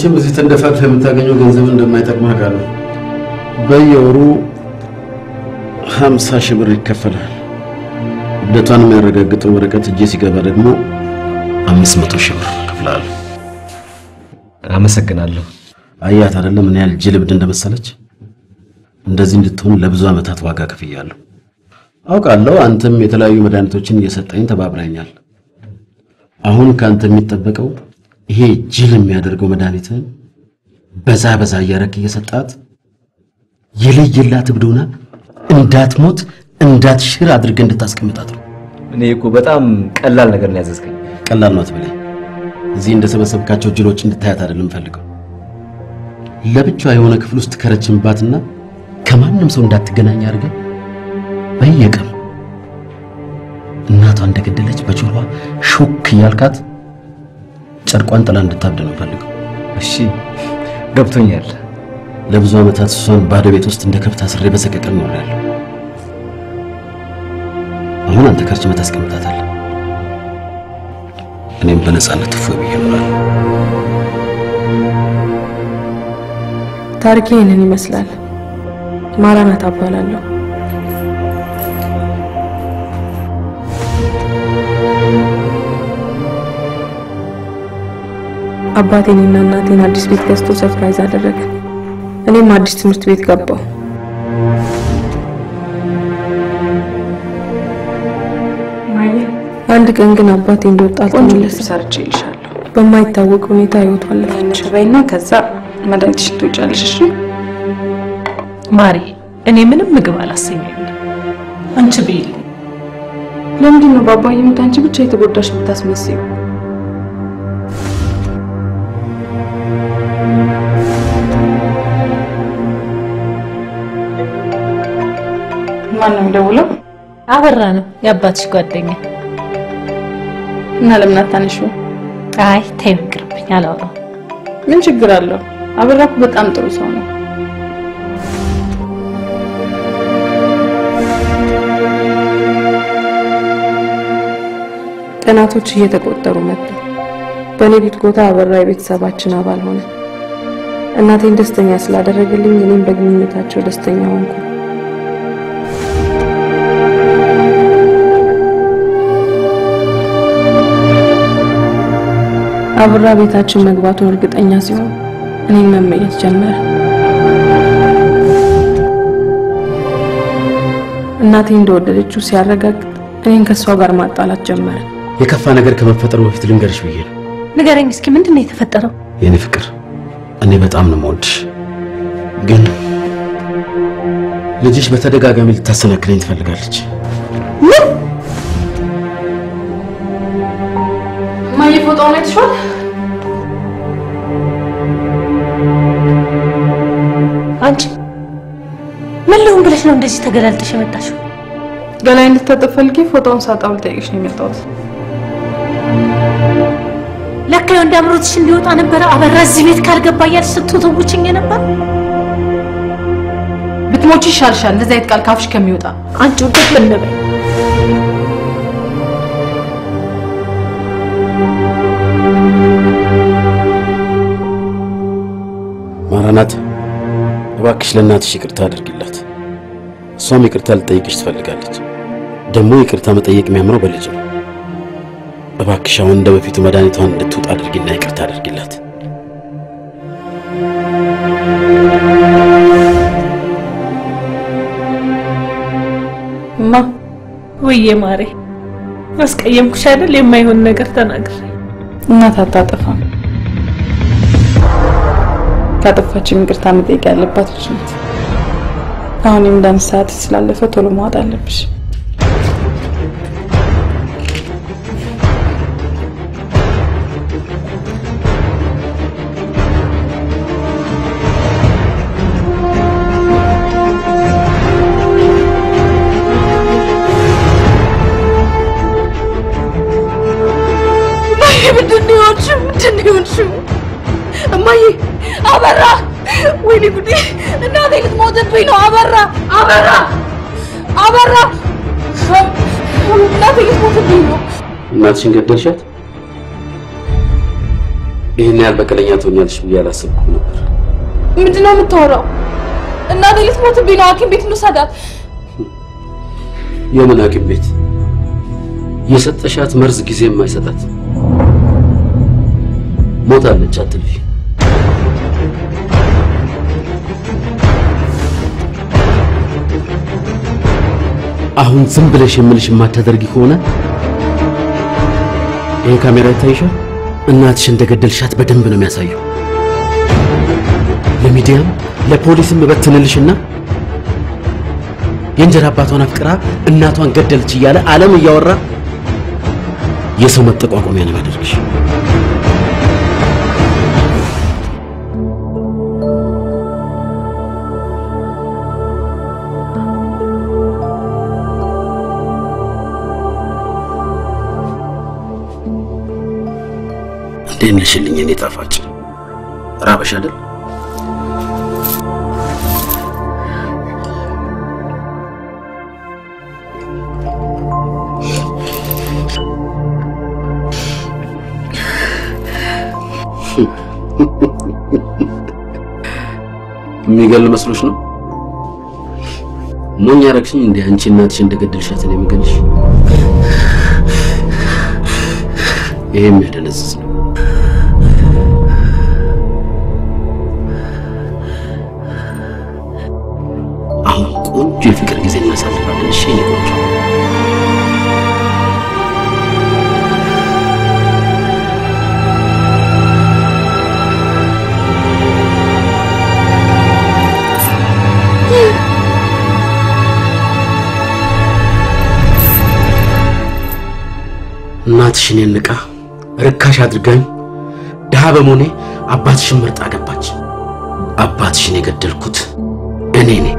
መቼም እዚህ ተንደፋድፈህ የምታገኘው ገንዘብ እንደማይጠቅም አውቃለሁ። በየወሩ ሀምሳ ሺህ ብር ይከፈላል። እብደቷን የሚያረጋግጠው ወረቀት እጄ ሲገባ ደግሞ አምስት መቶ ሺህ ብር እከፍልሃለሁ። አመሰግናለሁ። አያት አይደለም ምን ያህል ጅል እብድ እንደመሰለች። እንደዚህ እንድትሆን ለብዙ ዓመታት ዋጋ ከፍያለሁ። አውቃለሁ አንተም የተለያዩ መድኃኒቶችን እየሰጠኝ ተባብረኛል። አሁን ከአንተ የሚጠበቀው ይሄ ጅል የሚያደርገው መድኃኒትን በዛ በዛ እያረክ እየሰጣት የለየላት እብድ ሆና እንዳትሞት እንዳትሽር አድርገህ እንድታስቀምጣት ነው። እኔ እኮ በጣም ቀላል ነገር ነው ያዘዝከኝ። ቀላል ነው አትበለኝ። እዚህ እንደሰበሰብካቸው ጅሎች እንድታያት አይደለም ፈልገው ለብቻዋ የሆነ ክፍል ውስጥ ከረችምባትና ከማንም ሰው እንዳትገናኝ አድርገህ በየቀኑ እናቷ እንደገደለች በጆሮዋ ሹክ እያልካት ጨርቋን ጥላ እንድታብድ ነው ፈልገው። እሺ ገብቶኛል። ለብዙ ዓመታት እሷን ባዶ ቤት ውስጥ እንደ ከብት አስሬ በሰቀቀን ኖሬያለሁ። አሁን አንተ ከርችመህ ታስቀምጣታለህ። እኔም በነፃነት እፎይ ብዬ እኖራለሁ። ታሪኬ ይህንን ይመስላል። ማራናት እባላለሁ። አባቴንና እናቴን አዲስ ቤት ገዝቶ ሰርፕራይዝ አደረገ። እኔም አዲስ ትምህርት ቤት ገባሁ። አንድ ቀን ግን አባቴ እንደወጣ አልተመለሰም። ሰርቼ ይልሻለሁ በማይታወቅ ሁኔታ ህይወቱ አለፈ። ሽበይና ከዛ መድኃኒትሽን ትውጫለሽ። እሺ ማሪ፣ እኔ ምንም ምግብ አላሰኘኝም። አንቺ ብይልኝ። ለምንድን ነው በአባዬ ሞት አንቺ ብቻ የተጎዳሽ የምታስመስዩ? ማን ነው የሚደውለው? አበራ ነው የአባትሽ ጓደኛ። እና ለምን አታነሺው? አይ ተይው ይቅርብኝ፣ አላወራም። ምን ችግር አለው? አበራ እኮ በጣም ጥሩ ሰው ነው። ቀናቶች እየተቆጠሩ መጡ። በእኔ ጉትጎታ አበራ የቤተሰባችን አባል ሆነ። እናቴን ደስተኛ ስላደረገልኝ እኔም በግንኙነታቸው ደስተኛ ሆንኩ። አበራ ቤታችን መግባቱን እርግጠኛ ሲሆን እኔን መመኘት ጀመረ። እናቴ እንደወደደችው ሲያረጋግጥ እኔን ከእሷ ጋር ማጣላት ጀመረ። የከፋ ነገር ከመፈጠሩ በፊት ልንገርሽ ብዬ ነው። ንገረኝ እስኪ ምንድን ነው የተፈጠረው? የኔ ፍቅር፣ እኔ በጣም ነው የምወድሽ፣ ግን ልጅሽ በተደጋጋሚ ልታሰናክለኝ ትፈልጋለች። እማዬ ፎጣውን አይተሽዋል? አንቺ ምን ልሁን ብለሽ ነው እንደዚህ ተገላልጠሽ የመጣሽው? ገላይ እንድታጠብ ፈልጌ ፎጣውን ሳጣው ልጠይቅሽ ነው የመጣሁት። ለካ የወንድ አምሮትሽ እንዲወጣ ነበረ። አበራ እዚህ ቤት ካልገባ እያልሽ ስትወተውችኝ ነበር። ብትሞቺ ይሻልሻል እንደዚህ አይነት ቃል ካፍሽ ከሚወጣ። አንቺ ውደት ምን በይ ማራናት፣ እባክሽ ለእናትሽ ይቅርታ አድርጊላት። እሷም ይቅርታ ልጠይቅሽ ትፈልጋለች። ደግሞ ይቅርታ መጠየቅ የሚያምረው በልጅ ነው። እባክሽ አሁን እንደ በፊቱ መድኃኒቷን እንድትውጥ አድርጊና ይቅርታ አድርጊላት። እማ ወዬ ማሬ አስቀየምኩሽ አይደል? የማይሆን ነገር ተናግሬ እናት አታጠፋም። ካጠፋችም ይቅርታ መጠየቅ ያለባት ልጅ ናት። አሁን የምንዳንስ ሰዓት ስላለፈ ቶሎ መዋጥ አለብሽ። ምንድን ነው የሆንሽው? ምንድን ነው የሆንሽው? እማዬ አበራ! ወይኔ ጉዴ! እናቴ ልትሞትብኝ ነው! አበራ! አበራ! አበራ! እናቴ ልትሞትብኝ ነው! እናትሽን ገደልሻት? ይህን ያህል በቀለኛ ትሆኛለሽ ብዬ አላሰብኩም ነበር። ምንድን ነው የምታወራው? እናቴ ልትሞትብኝ ነው። ሐኪም ቤት እንውሰዳት። የምን ሐኪም ቤት? የሰጠሻት መርዝ ጊዜ የማይሰጣት ሞታለች። አትልፊ። አሁን ዝም ብለሽ የምልሽ የማታደርጊ ከሆነ ይሄ ካሜራ ይታይሻል። እናትሽ እንደገደልሻት በደንብ ነው የሚያሳየው። ለሚዲያም ለፖሊስም እበትንልሽና የእንጀራ አባቷን አፍቅራ እናቷን ገደለች እያለ ዓለም እያወራ የሰው መጠቋቋሚያ ነው የሚያደርግሽ። እንዴት ነሽልኝ የኔ ጣፋጭ? ራበሽ አይደል? የሚገል መስሎሽ ነው? ሞኝ ያረግሽኝ እንዴ? አንቺ እናትሽ እንደገደልሻት ነው የምገልሽ። ይሄ የሚያደነዝዝ ነው። አሁን ቆንጆ የፍቅር ጊዜ እናሳልፋለን። እሺ የኔ ቆንጆ እናትሽ እኔን ንቃ ርካሽ አድርጋኝ ድሃ በመሆኔ አባትሽን መርጣ ገባች። አባትሽን የገደልኩት እኔ ነኝ።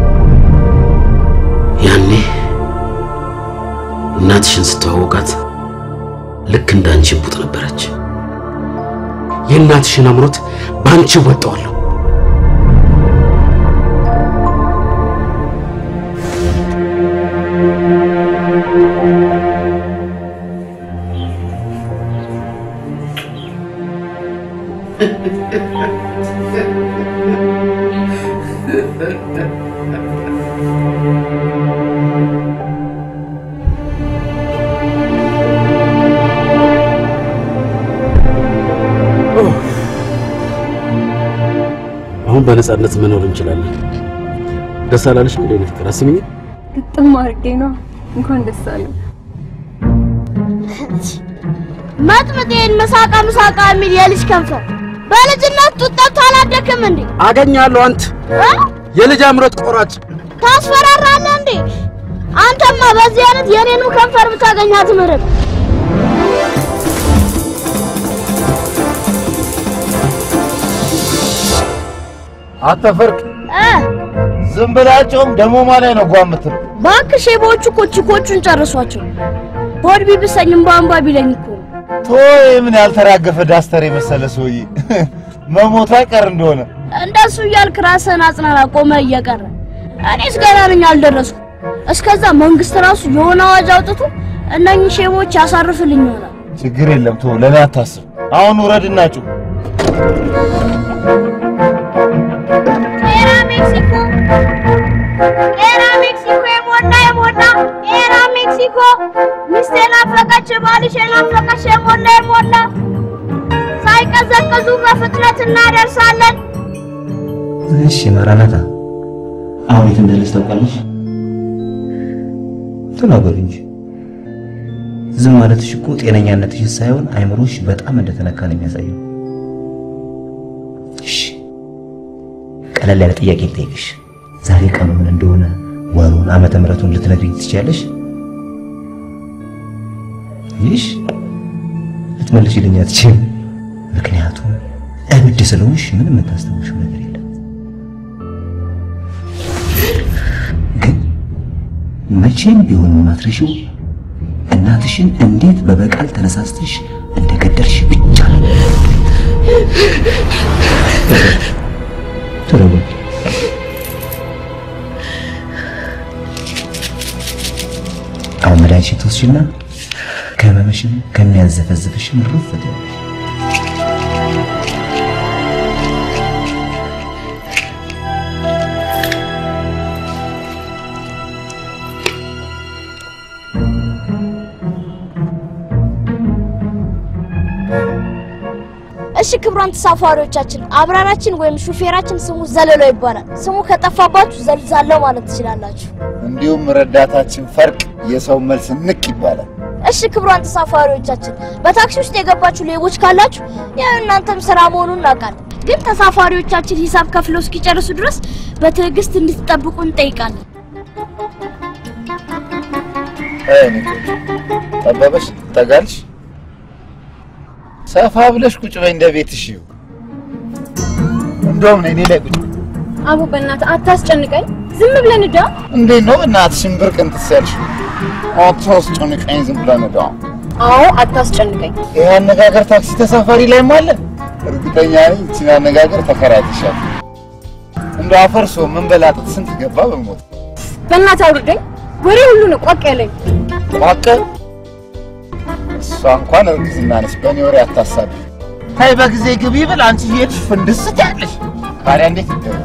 ያኔ እናትሽን ስተዋወቃት ልክ እንደ አንቺ ቡጥ ነበረች። የእናትሽን አምሮት በአንቺ ወጣዋለሁ። አሁን በነጻነት መኖር እንችላለን። ደስ አላለሽ እንዴ? ፍቅር አስሚኝ። ግጥም አድርጌ ነው። እንኳን ደስ አለ። መጥምጤን መሳቃ መሳቃ የሚል የልጅ ከንፈር በልጅነት ጡት ጠብቶ አላደክም እንዴ? አገኛለሁ። አንተ እ? የልጅ አምሮት ቆራጭ ታስፈራራለህ እንዴ? አንተማ በዚህ አይነት የኔኑ ከንፈር ብታገኛት ምርጥ አተፈርቅ እ ዝም ብላቸውም ደሞ ማለት ነው ጓ የምትለው እባክህ ሼቦቹ እኮ ቺኮቹን ጨርሷቸው። ሆድ ቢብሰኝም በአንባ ቢለኝ እኮ ነው። ቶ ምን ያልተራገፈ ዳስተር የመሰለ ሰውዬ መሞቱ አይቀር እንደሆነ እንደሱ እያልክ ራስህን አጽናና፣ ቆመህ እየቀረ እኔስ ገና ነኝ አልደረስኩም። እስከዛ መንግስት ራሱ የሆነ አዋጅ አውጥቶ እነኝህ ሼቦች ያሳርፍልኝ ይሆናል። ችግር የለም ቶ ለእኔ አታስብ። አሁን ውረድና ጩህ። ቄራ ሜክሲኮ፣ ቄራ ሜክሲኮ፣ የሞላ የሞላ ቄራ ሜክሲኮ፣ ሚስቴ ናፈቀች፣ ባልሽ ናፈቀች፣ የሞላ የሞላ ሳይቀዘቅዙ በፍጥነት እናደርሳለን። እሺ ማራናታ፣ አሁን የት እንዳለች ታውቃለች? ተናገሩ እንጂ ዝም ማለትሽ እኮ ጤነኛነትሽ ሳይሆን አይምሮሽ በጣም እንደተነካ ነው የሚያሳየው። እሺ ቀለል ያለ ጥያቄ ልጠይቅሽ። ዛሬ ቀኑ ምን እንደሆነ ወሩን፣ ዓመተ ምሕረቱን ልትነግሪኝ ትችያለሽ? ይሽ ልትመልሽልኝ አትችይም። ምክንያቱም እብድ ስለሆንሽ ምንም የምታስታውሽው ነገር የለም። ግን መቼም ቢሆን የማትረሺው እናትሽን እንዴት በበቃል ተነሳስተሽ እንደገደልሽ ብቻ ነው። ተረጋጊ። አሁን መድኃኒትሽን ትወስጂና ከህመምሽም ከሚያዘፈዝፍሽም ርፍ ትያለሽ። ክቡራን ተሳፋሪዎቻችን አብራራችን ወይም ሹፌራችን ስሙ ዘለለው ይባላል። ስሙ ከጠፋባችሁ ዘልዛለው ማለት ትችላላችሁ። እንዲሁም ረዳታችን ፈርቅ የሰው መልስ ንቅ ይባላል። እሺ ክቡራን ተሳፋሪዎቻችን በታክሲ ውስጥ የገባችሁ ሌቦች ካላችሁ ያው እናንተም ስራ መሆኑን እናውቃለን። ግን ተሳፋሪዎቻችን ሂሳብ ከፍለው እስኪጨርሱ ድረስ በትዕግስት እንድትጠብቁ እንጠይቃለን። አይ እኔ ቆንጆ ጠበበሽ ጠጋልሽ ሰፋ ብለሽ ቁጭ በይ እንደ ቤትሽ ይሁን። እንደውም ነይ እኔ ላይ ቁጭ በይ። አቡ በእናትህ አታስጨንቀኝ። ዝም ብለን እዳ እንዴት ነው በእናትሽን ብርቅ እንትስ ያልሽው? አታስጨንቀኝ ዝም ብለን እዳ አዎ አታስጨንቀኝ። ይህ አነጋገር ታክሲ ተሳፋሪ ላይም አለ። እርግጠኛ ነኝ ይህችን አነጋገር ተከራይተሻል። እንደው አፈርሶ ምን በላጥት ስንት ገባ በሞት በእናትህ አውርደኝ። ወሬ ሁሉ ነው ቋቅ ያለኝ። ዋቀ እሷ እንኳን እርግዝና ነች። በእኔ ወሬ አታሳቢ። ታይ በጊዜ ግቢ ብል አንቺ ሄድሽ ፍንድስ ትያለሽ። ታዲያ እንዴት ይደረግ?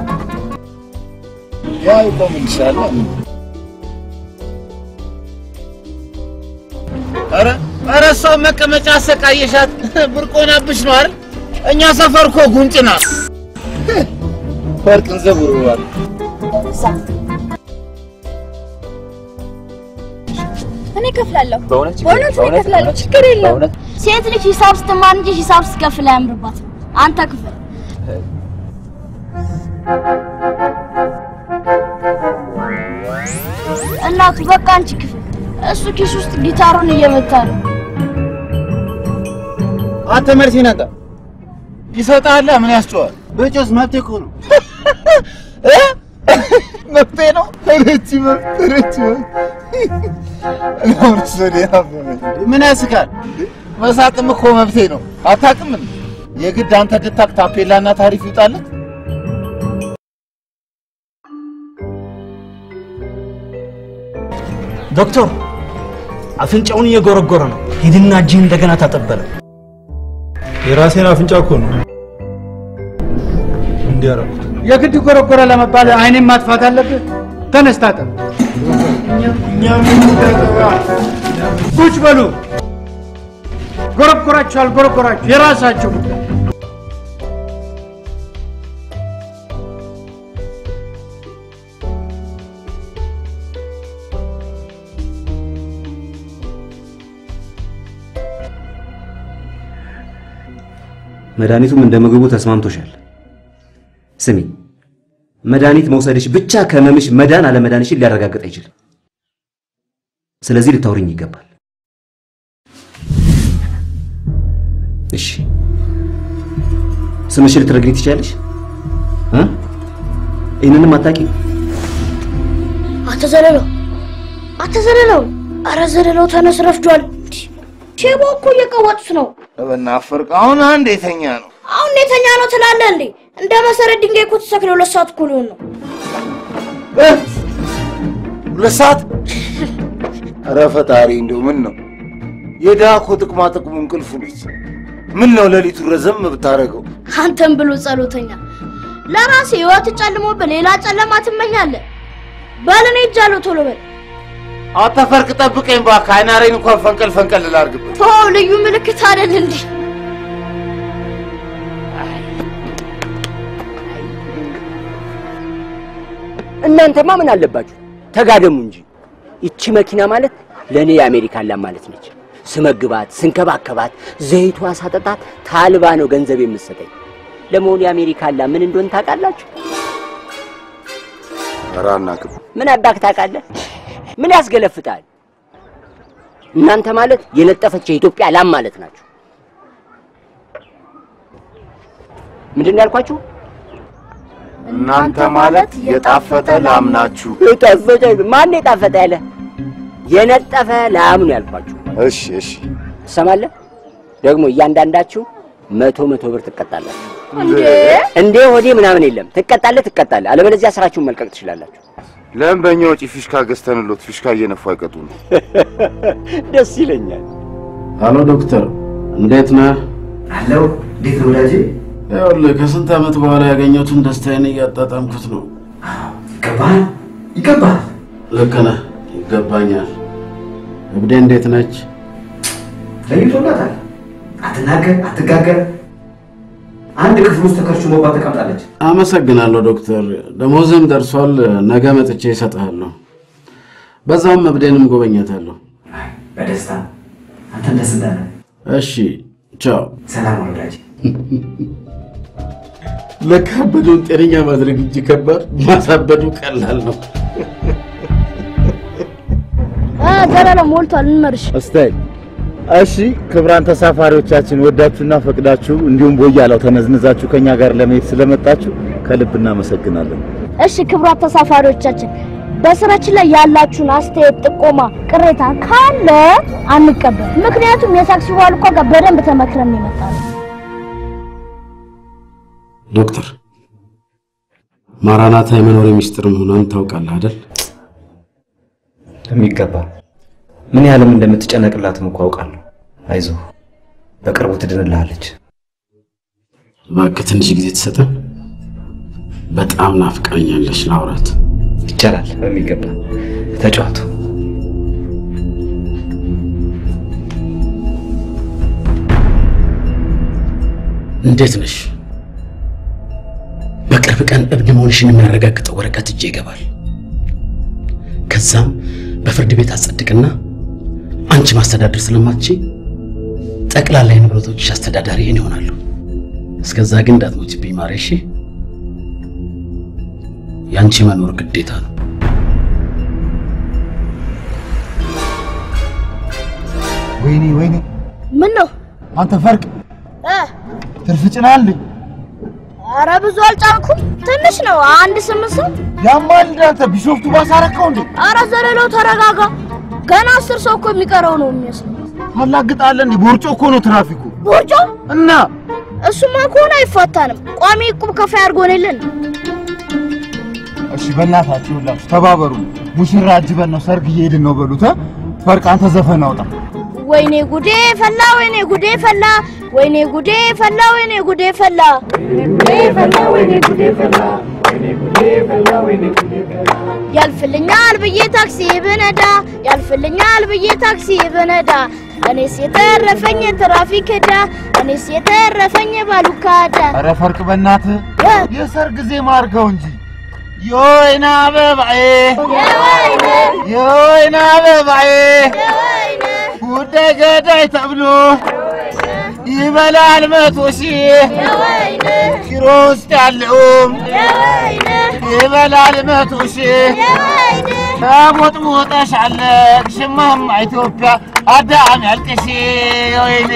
ያው ይቆምልሻል። ኧረ ኧረ እሷ መቀመጫ አሰቃየሻት። ብርቆናብሽ ነው አይደል? እኛ ሰፈር እኮ ጉንጭ ናት። ወርቅን ዘውረዋል። እኔ እከፍላለሁ። በእውነት በእውነት እኔ እከፍላለሁ። ችግር የለም። ሴት ልጅ ሂሳብ ስትማር እንጂ ሂሳብ ስትከፍል አያምርባትም። አንተ ክፍል እናቱ በቃ አንቺ ክፍል። እሱ ኪስ ውስጥ ጊታሩን እየመታ ነው። አንተ መልስ ይነጣ ይሰጣል። ምን ያስጨዋል? በጮስ መብቴ እኮ ነው እ መብቴ ነው። ረቺ መብት ረቺ መብት ምን ያስቃል? መሳቅም እኮ መብቴ ነው። አታውቅም እንዴ? የግድ አንተ ድታክ ታፔላና ታሪፍ ይውጣለት። ዶክተር አፍንጫውን እየጎረጎረ ነው። ሂድና እጅህን እንደገና ታጠበለ። የራሴን አፍንጫ እኮ ነው እንዲያረኩት። የግድ ጎረጎረ ለመባል አይኔን ማጥፋት አለብህ? ተነስ ታጠብ። ቁጭ በሉ። ጎረጎራችሁ አልጎረጎራችሁ የራሳችሁ ጉዳይ። መድኃኒቱም እንደ ምግቡ ተስማምቶሻል። ስሚ፣ መድኃኒት መውሰድሽ ብቻ ከህመምሽ መዳን አለመዳንሽን ሊያረጋግጥ አይችልም። ስለዚህ ልታውሪኝ ይገባል። እሺ፣ ስምሽን ልትነግሪኝ ትችያለሽ? እ? ይህንንም አታውቂም? አቶ ዘለለው አቶ ዘለለው፣ አረ ዘለለው ተነስ፣ ረፍዷል። ሼቦ እኮ እየቀወጡት ነው። በናፈር አሁን አንድ የተኛ ነው። አሁን የተኛ ነው ትላለህ እንዴ? እንደ መሰረት ድንጋይ እኮ ተሰክለው ሁለት ሰዓት እኮ ሊሆን ነው። ሁለት ሰዓት ኧረ ፈጣሪ እንደው ምን ነው የድሃ እኮ ጥቅማ ጥቅሙ እንቅልፉ ነች። ምን ነው ሌሊቱ ረዘም ብታደርገው? አንተም ብሎ ጸሎተኛ ለራሴ ህይወት ጨልሞብህ ሌላ ጨለማ ትመኛለህ። በል እኔ ሄጃለሁ፣ ቶሎ በል። አተፈርቅ ጠብቀኝ እባክህ። አይናሬን እንኳን ፈንቀል ፈንቀል ላድርግበት። ቶ ልዩ ምልክት አይደል እንዴ? እናንተማ ምን አለባችሁ? ተጋደሙ እንጂ። ይቺ መኪና ማለት ለእኔ የአሜሪካን ላም ማለት ነች። ስመግባት፣ ስንከባከባት፣ ዘይቷ ሳጠጣት ታልባ ነው ገንዘብ የምትሰጠኝ። ለመሆኑ የአሜሪካን ላም ምን እንደሆነ ታውቃላችሁ? ኧረ አናውቅም። ምን አባክ ታውቃለህ? ምን ያስገለፍጣል? እናንተ ማለት የነጠፈች የኢትዮጵያ ላም ማለት ናችሁ። ምንድን ነው ያልኳችሁ? እናንተ ማለት የጣፈጠ ላም ናችሁ። የጣፈጠ ማን የጣፈጠ ያለ? የነጠፈ ላም ነው ያልኳችሁ። እሺ እሺ። ትሰማለህ? ደግሞ እያንዳንዳችሁ መቶ መቶ ብር ትቀጣላችሁ። እንዴ እንዴ ወዴ ምናምን የለም። ትቀጣለህ ትቀጣለህ። አለበለዚያ ስራችሁን መልቀቅ ትችላላችሁ። ለምን በእኛ ወጪ ፊሽካ ገዝተንሎት ፊሽካ እየነፉ አይቀጡም? ደስ ይለኛል። ሃሎ ዶክተር፣ እንዴት ነህ? አለው እንዴት ነው ወዳጄ? ይኸውልህ ከስንት ዓመት በኋላ ያገኘሁትን ደስታዬን እያጣጣምኩት ነው። ይገባል ይገባል። ልክ ነህ፣ ይገባኛል። እብዴ እንዴት ነች? ለይቶላታል። አትናገር፣ አትጋገር። አንድ ክፍል ውስጥ ተከርችሞባት ተቀምጣለች። አመሰግናለሁ ዶክተር። ደሞዝም ደርሷል። ነገ መጥቼ እሰጥሃለሁ። በዛውም እብዴንም ጎበኛታለሁ። በደስታ አንተም ደስ እንዳለ። እሺ፣ ቻው። ሰላም ወዳጅ። ለካበዱን ጤነኛ ማድረግ እንጂ ከባድ ማሳበዱ ቀላል ነው። ዘላለም ሞልቷል። እንመርሽ። እስታይ እሺ፣ ክቡራን ተሳፋሪዎቻችን ወዳችሁና ፈቅዳችሁ እንዲሁም ቦያላው ተነዝንዛችሁ ከኛ ጋር ለመሄድ ስለመጣችሁ ከልብ እናመሰግናለን። እሺ ክቡራት ተሳፋሪዎቻችን በስራችን ላይ ያላችሁን አስተያየት፣ ጥቆማ፣ ቅሬታ ካለ አንቀበል። ምክንያቱም የታክሲ ዋልኳ ጋር በደንብ ተመክረን የመጣ ነው። ዶክተር ማራናታ የመኖር ሚስጥር መሆኗን ታውቃለህ አይደል? የሚገባ ምን ያህልም እንደምትጨነቅላትም እኮ አውቃለሁ። አይዞህ በቅርቡ ትድንልሃለች። እባክህ ትንሽ ጊዜ ትሰጠን። በጣም ናፍቃኛለች። ላውራት ይቻላል። በሚገባ ተጫዋቱ። እንዴት ነሽ? በቅርብ ቀን እብድ መሆንሽን የሚያረጋግጠው ወረቀት እጄ ይገባል። ከዛም በፍርድ ቤት አጸድቅና አንቺ ማስተዳደር ስለማትች ጠቅላላ የንብረቶችሽ አስተዳዳሪ እኔ እሆናለሁ። እስከዛ ግን እንዳትሞችብኝ ማሬ። እሺ? የአንቺ መኖር ግዴታ ነው። ወይኔ ወይኔ፣ ምን ነው አንተ ፈርቅ እ ትርፍ ጭናል። ኧረ ብዙ አልጫንኩም፣ ትንሽ ነው። አንድ ስምንት ሰው ያማል እንደ አንተ ቢሾፍቱ ባሳረከው እንዴ? ኧረ ዘለለው ተረጋጋ። ገና አስር ሰው እኮ የሚቀረው ነው የሚመስለው። ታላግጣለህ እንዴ? ቦርጮ እኮ ነው ትራፊኩ። ቦርጮ እና እሱማ ከሆነ አይፋታንም። ቋሚ ዕቁብ ከፋይ አድርጎንልን እሺ በእናታችሁ ሁላችሁ ተባበሩ። ሙሽራ አጅበን ነው ሰርግ እየሄድን ነው በሉት። እ? ፈርቅ አንተ ዘፈን አውጣ። ወይኔ ጉዴ ፈላ፣ ወይኔ ጉዴ ፈላ፣ ወይኔ ጉዴ ፈላ፣ ወይኔ ጉዴ ፈላ፣ ያልፍልኛል ብዬ ታክሲ ብነዳ፣ ያልፍልኛል ብዬ ታክሲ ብነዳ፣ እኔስ የተረፈኝ ትራፊክ ዕዳ፣ እኔስ የተረፈኝ ባሉካ ዕዳ። ኧረ ፈርቅ በእናትህ የሰርግ ዜማ አድርገው እንጂ የወይን አበባዬ የወይን አበባዬ ጉዳይ ገዳይ ተብሎ ይበላል መቶ ሺህ ኪሮ ውስጥ ያለውም ይበላል መቶ ሺህ ተሞጥሞጠሻለቅ ሽማማ ኢትዮጵያ አዳም ያልቅሽ ወይኔ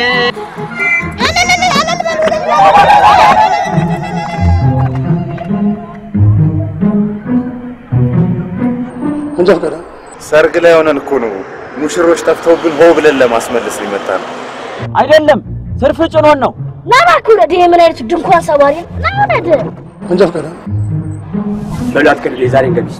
ሰርግ ላይ ሆነን እኮ ነው ሙሽሮች ጠፍተውብን ሆ ብለን ለማስመለስ ሊመጣ ነው። አይደለም ትርፍ ጭኖን ነው። ና እባክህ ውረድ። ይሄ ምን አይነት ድንኳን ሰባሪ ነው? ና ውረድ። መንጃ ፈቃድ በሉ አትቀልድ። የዛሬ እንገቢስ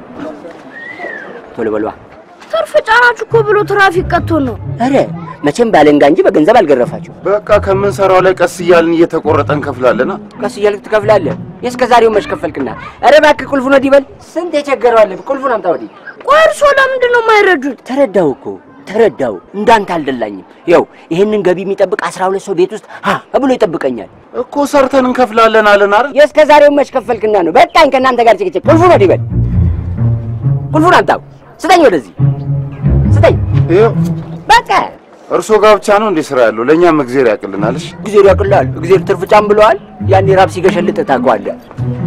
ቶሎ በሏ። ትርፍ ጫናችሁ እኮ ብሎ ትራፊክ ቀጥቶን ነው። ኧረ መቼም ባለንጋ እንጂ በገንዘብ አልገረፋችሁ። በቃ ከምንሰራው ላይ ቀስ እያልን እየተቆረጠ እንከፍላለና ቀስ እያልክ ትከፍላለህ። የእስከ ዛሬው መች ከፈልክና? ኧረ እባክህ ቁልፉን ወዲህ በል። ስንት የቸገረው አለ። ቁልፉን አምጣ ወዲህ። ቆይ እርሶ ለምንድን ነው የማይረዱት? ተረዳው እኮ ተረዳው። እንዳንተ አልደላኝም። ይኸው ይህንን ገቢ የሚጠብቅ አስራ ሁለት ሰው ቤት ውስጥ ሀ ብሎ ይጠብቀኛል እኮ ሰርተን እንከፍላለን አለን አይደል? የእስከ ዛሬው መች ከፈልክና ነው? በቃኝ ከእናንተ ጋር ጭቅጭቅ። ቁልፉን ወዲህ በል። ቁልፉን አምጣው። ስጠኝ፣ ወደዚህ ስጠኝ። ይኸው በቃ እርሶ ጋር ብቻ ነው እንዴ ስራ ያለው? ለእኛም እግዜር ያቅልናልሽ። እግዜር ያቅልሃል። እግዜር ትርፍ ጫም ብለዋል። ያኔ ራብ ሲገሸልጥ ታውቀዋለህ።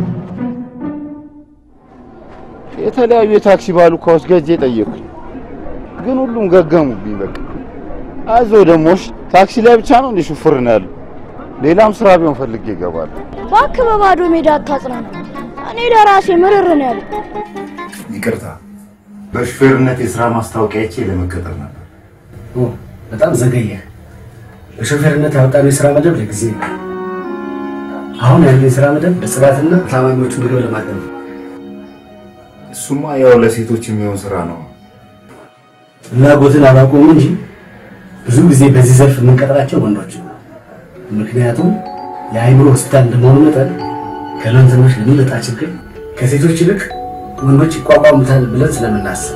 የተለያዩ የታክሲ ባሉካዎች ገጄ ጠየኩኝ፣ ግን ሁሉም ገገሙብኝ። በቃ አዞ ደሞሽ ታክሲ ላይ ብቻ ነው እንዴ ሹፍር ነው ያለው? ሌላም ስራ ቢሆን ፈልጌ ይገባል። እባክህ በባዶ ሜዳ አታጽናና። እኔ ለራሴ ምርር ነው ያለው። ይቅርታ፣ በሹፌርነት የስራ ማስታወቂያ አይቼ ለመቀጠር ነበር። በጣም ዘገየ። በሾፌርነት ያወጣነው የስራ መደብ ለጊዜ ነው። አሁን ያለው የስራ መደብ በጽዳትና ታማኞቹን ብሎ ለማጠብ ነው። እሱማ ያው ለሴቶች የሚሆን ስራ ነው። ፍላጎትን አላቆሙ እንጂ ብዙ ጊዜ በዚህ ዘርፍ የምንቀጥራቸው ወንዶች ነው። ምክንያቱም የአእምሮ ሆስፒታል እንደመሆኑ መጠን ከለንትኖች ለሚመጣ ችግር ከሴቶች ይልቅ ወንዶች ይቋቋሙታል ብለን ስለምናስብ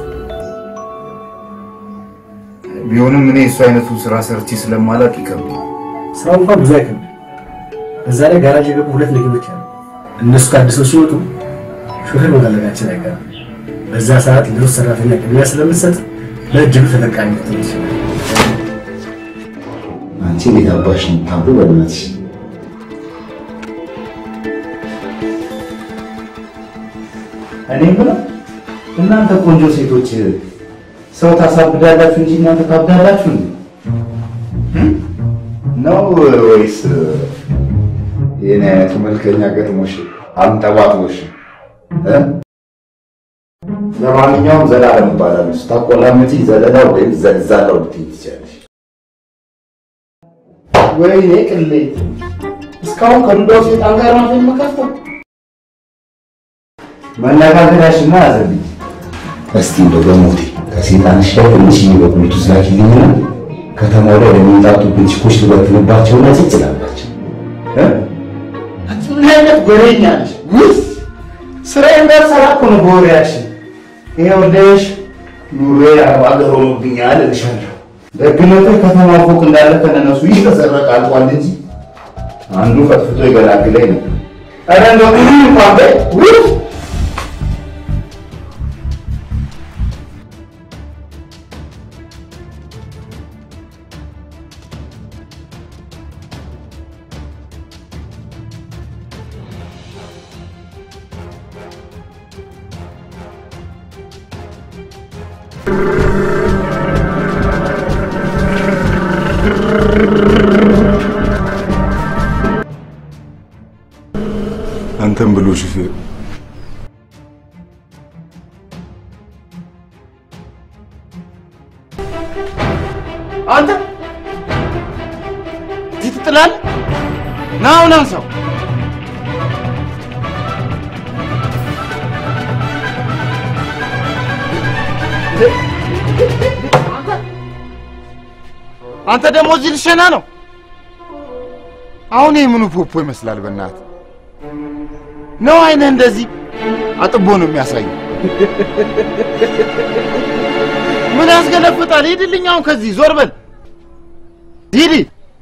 ቢሆንም እኔ እሱ አይነቱን ስራ ሰርቼ ስለማላቅ ይከብዳል። ስራው እንኳን ብዙ አይከብድም። በዛ ላይ ጋራጅ የገቡ ሁለት መኪኖች አሉ። እነሱ ታድሰው ሲወጡ ሹፌር መፈለጋችን አይቀርም። በዛ ሰዓት ለውስጥ ሰራተኛ ቅድሚያ ስለምትሰጥ ለእድሉ ተጠቃሚ ልትሆን ይችላል። አንቺ እንዴት አባሽ ነው የምታምሩ? በእናትሽ እኔ ብለው እናንተ ቆንጆ ሴቶች ሰው ታሳብዳላችሁ እንጂ እናንተ ታብዳላችሁ እንዴ? ነው ወይስ የኔ አይነቱ መልከኛ ገጥሞሽ አንጠባጥቦሽ? እ? ለማንኛውም ዘላለም እባላለሁ። ስታቆላምጪ ዘለላ ወይም ዘልዛላው ልትይ ትችያለሽ። ወይኔ ቅሌት! እስካሁን ከዱዳው ሴጣን ጋር ነው የምከፍተው። መነጋገሪያሽና ያዘልኝ። እስቲ እንደው በሞቴ ከሴጣንሽ ላይ ትንሽዬ በኩሊቱ ስላኪልኝና ከተማው ላይ ለሚወጣጡብን ችኮች ልበትንባቸውና ጭጭ ላላቸው እ? ምን አይነት ጎረኛ ነሽ? ውይ ስራዬን እንዳልሰራ እኮ ነው በወሬያችን። ይኸውልሽ ኑሮዬ አረብ አገር ሆኖብኛል እልሻለሁ። ደግነቱ ከተማ ፎቅ እንዳለ ከነነሱ ይተሰረቅ አልቋል እንጂ አንዱ ፈጥፍቶ ይገላግለኝ ነው። ኧረ እንደው ምንም እንኳን በይ ውይ አንተም ብሎ ሹፌር አንተ ፊት ትላለህ? ና አሁን አንሳው። አንተ ደግሞ እዚህ ልሸና ነው? አሁን ይህ ምኑ ፖፖ ይመስላል? በእናትህ ነው አይንህ እንደዚህ አጥቦ ነው የሚያሳየው? ምን ያስገለፍጣል? ሂድልኝ አሁን ከዚህ ዞር በል ሂድ።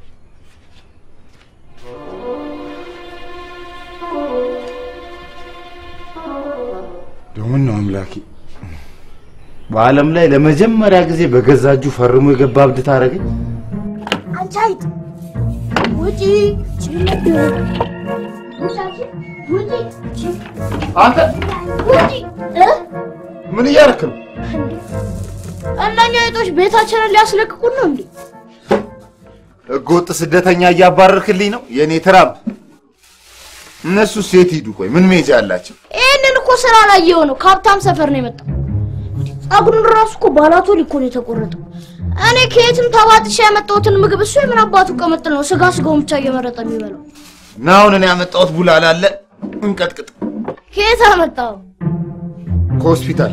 ደምን ነው አምላኬ። በዓለም ላይ ለመጀመሪያ ጊዜ በገዛ እጁ ፈርሞ የገባ እብድ ታደርገኝ። አንቺ አይጥ ውጪ! ውጪ! አንተ ውጪ! እ? ምን እያደረክ ነው? እነኛ አይጦች ቤታችንን ሊያስለቅቁን ነው እንዴ? ህገወጥ ስደተኛ እያባረርክልኝ ነው የእኔ ትራምፕ። እነሱ ሴት ሂዱ። ቆይ ምን ሜጃ አላቸው? ይህንን እኮ ስራ ላይ የሆነው ከሀብታም ሰፈር ነው የመጣው። ጸጉሩን ራሱ እኮ ባላቶል እኮ ነው የተቆረጠው። እኔ ከየትም ተባጥሻ ያመጣሁትን ምግብ እሱ የምን አባቱ ቀመጥል ነው ስጋ ስጋውን ብቻ እየመረጠ የሚበላው። እና አሁን እኔ ያመጣሁት ቡላል አለ እንቀጥቅጥ። ከየት አመጣው? ከሆስፒታል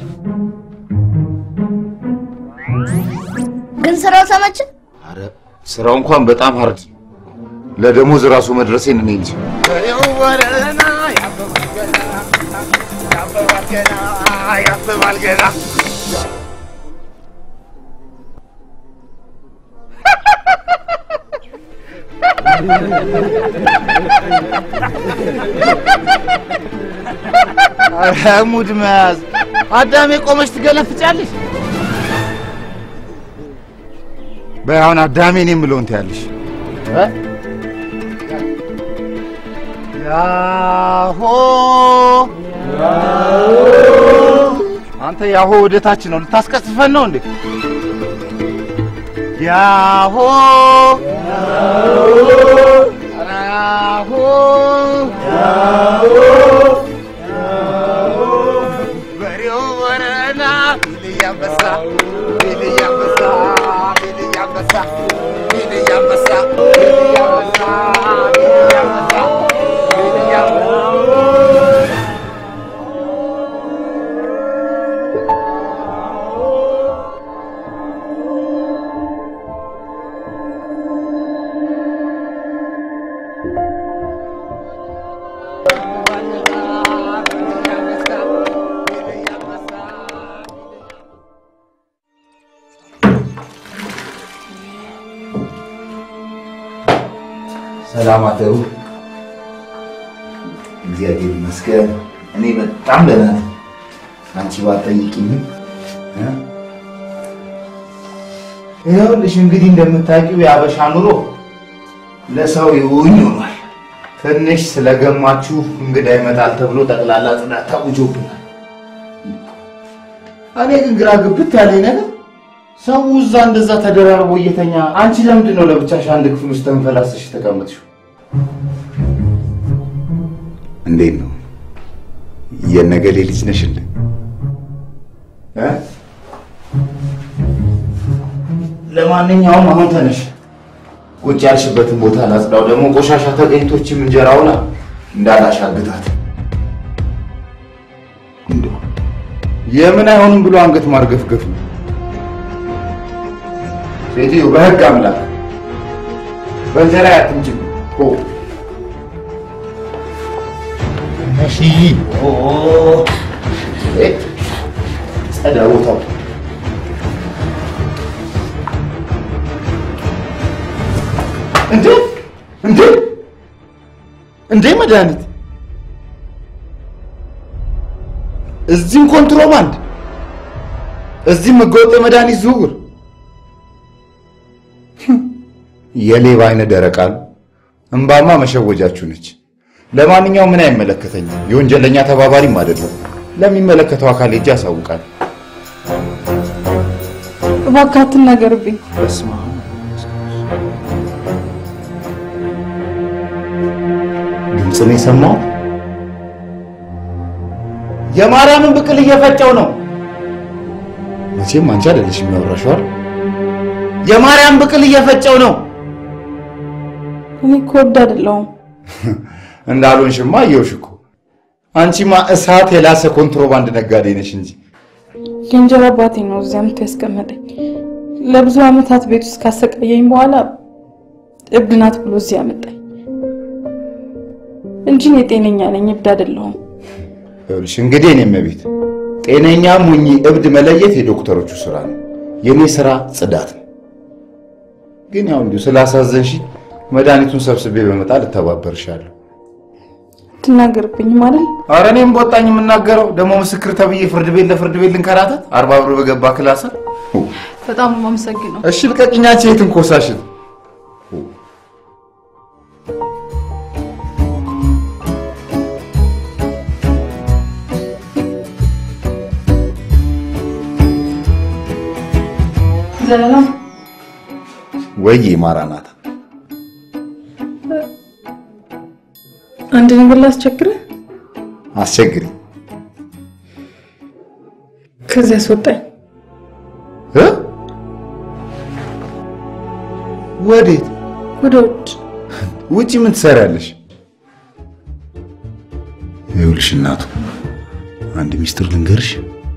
ግን ስራው ተመቸ? አረ ስራው እንኳን በጣም ሀርድ ነው። ለደሞዝ ራሱ መድረሴን እኔ እንጂ ያብባል ገና አረ ሙድ መያዝ አዳሜ ቆመች ትገለፍጫለሽ። በይ አሁን አዳሜ እኔ የምለውን ትያለሽ። እ? ያሆ አንተ ያሆ ወደታችን ነው ልታስቀስፈን ነው እንዴ? ያሆ ያሆ በሬው ወረና ቢልያ አንበሳ ቢልያ አንበሳ ቢልያ አንበሳ ቢልያ አንበሳ ቢልያ አንበሳ ቢልያ አንበሳ ቢልያ አንበሳ ሰላም አደሩ። እግዚአብሔር ይመስገን እኔ በጣም ደህና ነኝ። አንቺ ባትጠይቂኝም እ? ይኸውልሽ እንግዲህ እንደምታውቂው የአበሻ ኑሮ ለሰው ይውኝ ሆኗል። ትንሽ ስለገማችሁ እንግዳ ይመጣል ተብሎ ጠቅላላ ጽዳት ታውጆብናል። እኔ ግን ግራ ግብት ያለኝ ነገር ሰው እዛ እንደዛ ተደራርቦ እየተኛ አንቺ ለምንድን ነው ለብቻሽ አንድ ክፍል ውስጥ ተንፈላሰሽ የተቀመጥሽው? እንዴት ነው የነገሌ ልጅ ነሽ እንዴ? እ? ለማንኛውም አሁን ተነሽ፣ ቁጭ ያልሽበትን ቦታ ላጽዳው። ደግሞ ቆሻሻ ተገኝቶችም እንጀራውን እንዳላሻግታት። እንደው የምን አይሆንም ብሎ አንገት ማርገፍገፍ ነው። ሴትዮ በህግ አምላክ በእንጀራ ያትንጭ ኦ እሺ ኦ እ ጸዳ ቦታው እንዴ እንዴ እንዴ መድኃኒት እዚህም ኮንትሮባንድ እዚህም ህገወጥ የመድኃኒት ዝውውር የሌባ አይነ ደረቃሉ እምባማ መሸወጃችሁ ነች። ለማንኛውም ምን አይመለከተኝም። የወንጀለኛ ተባባሪም አይደለም። ለሚመለከተው አካል ሄጄ አሳውቃለሁ። እባክህ አትናገርብኝ። በስመ አብ ድምፅ ነው የሰማሁት። የማርያምን ብቅል እየፈጨው ነው። መቼም አንቺ አይደለሽ የሚያወራሽው አይደል? የማርያም ብቅል እየፈጨው ነው። እኔ እኮ ወድ አይደለሁም። እንዳልሆንሽማ አየሁሽ እኮ። አንቺማ እሳት የላሰ ኮንትሮባንድ ነጋዴ ነሽ እንጂ የእንጀራ አባቴ ነው እዚያ ምቶ ያስቀመጠኝ። ለብዙ ዓመታት ቤት ውስጥ ካሰቃየኝ በኋላ እብድ ናት ብሎ እዚህ ያመጣኝ እንጂ እኔ ጤነኛ ነኝ፣ እብድ አይደለሁም። ይኸውልሽ እንግዲህ እኔም ቤት ጤነኛም ሁኚ እብድ መለየት የዶክተሮቹ ስራ ነው። የኔ ስራ ጽዳት ነው። ግን ያው እንዲሁ ስላሳዘንሽ መድኃኒቱን ሰብስቤ በመጣ ልተባበርሻለሁ። አትናገርብኝም አይደል? አረ እኔም በወጣኝ የምናገረው ደግሞ ምስክር ተብዬ ፍርድ ቤት ለፍርድ ቤት ልንከራተት አርባ ብር በገባ ክላሰር። በጣም ነው የማመሰግነው። እሺ ልቀቅኝ አንቺ የትን ኮሳሽን ዘላለም ወይ ማራናታ አንድ ነገር ላስቸግርህ፣ አስቸግሪ ከዚህ አስወጣኝ። እ ወዴት? ወደ ውጭ ውጪ ምን ትሰሪያለሽ? ይኸውልሽ እናቱ አንድ ሚስጥር ልንገርሽ።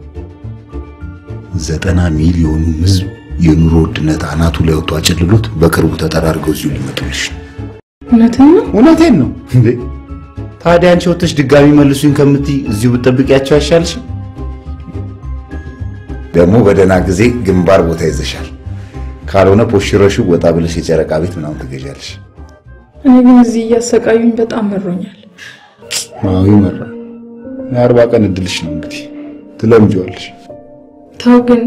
ዘጠና ሚሊዮኑ ህዝብ የኑሮ ውድነት አናቱ ላይ ወጥቶ አጨልሎት በቅርቡ ተጠራርገው እዚሁ ሊመጡልሽ ነው። እውነትህን ነው? እውነቴን ነው እንዴ። ታዲያ አንቺ ወጥተሽ ድጋሚ መልሱኝ ከምትይ እዚሁ ብትጠብቂያቸው አይሻልሽም? ደግሞ በደህና ጊዜ ግንባር ቦታ ይዘሻል። ካልሆነ ፖሽረሹ ወጣ ብለሽ የጨረቃ ቤት ምናምን ትገዣለሽ። እኔ ግን እዚህ እያሰቃዩኝ በጣም መሮኛል። አዎ ይመራል። የአርባ ቀን እድልሽ ነው እንግዲህ ትለምጂዋለሽ። ተው ግን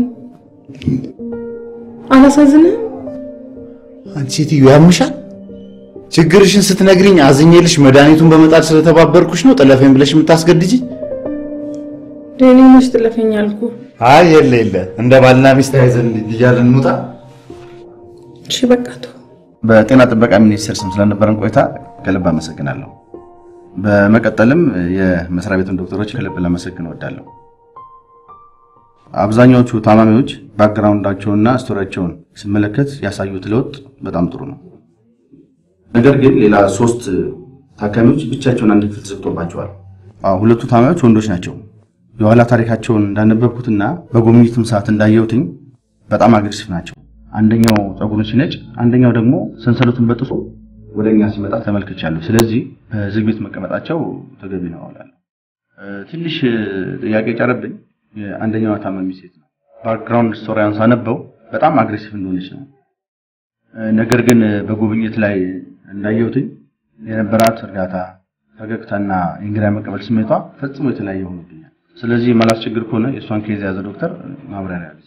አላሳዝንህም? አንቺ ሴትዮ ያምሻል። ችግርሽን ስትነግሪኝ አዝኜልሽ መድኃኒቱን በመጣል ስለተባበርኩሽ ነው ጥለፈኝ ብለሽ የምታስገድጂኝ? እኔ መች ጥለፈኝ አልኩህ? አይ የለ የለ፣ እንደ ባልና ሚስት ተያይዘን እያልን እንውጣ። እሺ በቃ ተው። በጤና ጥበቃ ሚኒስቴር ስም ስለነበረን ቆይታ ከልብ አመሰግናለሁ። በመቀጠልም የመስሪያ ቤቱን ዶክተሮች ከልብ ላመሰግን እወዳለሁ። አብዛኛዎቹ ታማሚዎች ባክግራውንዳቸውንና ስቶሪያቸውን ስመለከት ያሳዩት ለውጥ በጣም ጥሩ ነው። ነገር ግን ሌላ ሶስት ታካሚዎች ብቻቸውን አንድ ክፍል ተዘግቶባቸዋል። አዎ፣ ሁለቱ ታማሚዎች ወንዶች ናቸው። የኋላ ታሪካቸውን እንዳነበብኩትና በጉብኝቱም ሰዓት እንዳየሁትኝ በጣም አግሬሲቭ ናቸው። አንደኛው ፀጉሩን ሲነጭ፣ አንደኛው ደግሞ ሰንሰለቱን በጥሶ ወደ እኛ ሲመጣ ተመልክቻለሁ። ስለዚህ በዝግ ቤት መቀመጣቸው ተገቢ ነው እላለሁ። እ፣ ትንሽ እ፣ ጥያቄ ጨረብኝ። የአንደኛዋ ታማሚ ሴት ነው። ባክግራውንድ ስቶሪያን ሳነበው በጣም አግሬሲቭ እንደሆነች ነው። እ፣ ነገር ግን እ፣ በጉብኝት ላይ እንዳየሁትኝ የነበራት እርጋታ፣ ፈገግታና የእንግዳ መቀበል ስሜቷ ፈጽሞ የተለያየ ሆኖብኛል። ስለዚህ ማላስቸግር ከሆነ የእሷን ኬዝ የያዘ ዶክተር ማብራሪያ ቢሰጥ።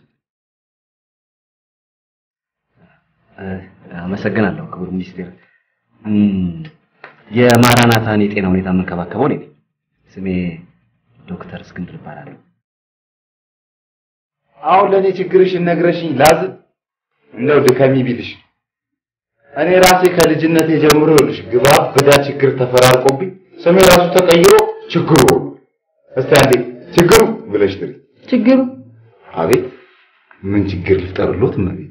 አመሰግናለሁ ክቡር ሚኒስቴር። እም፣ የማራናታን የጤና ሁኔታ የምንከባከበው እኔ ነኝ። ስሜ ዶክተር እስክንድር እባላለሁ። አሁን ለእኔ ችግርሽን ነግረሽኝ ላዝን እንደው ድከሚ ቢልሽ እኔ ራሴ ከልጅነቴ ጀምሮ ይኸውልሽ ግባ በዳ ችግር ተፈራርቆብኝ ስሜ ራሱ ተቀይሮ ችግሩ ሆኖ እስቲ አንዴ ችግሩ ብለሽ ጥሪ። ችግሩ አቤት ምን ችግር ልፍጠርሎት እመቤቴ?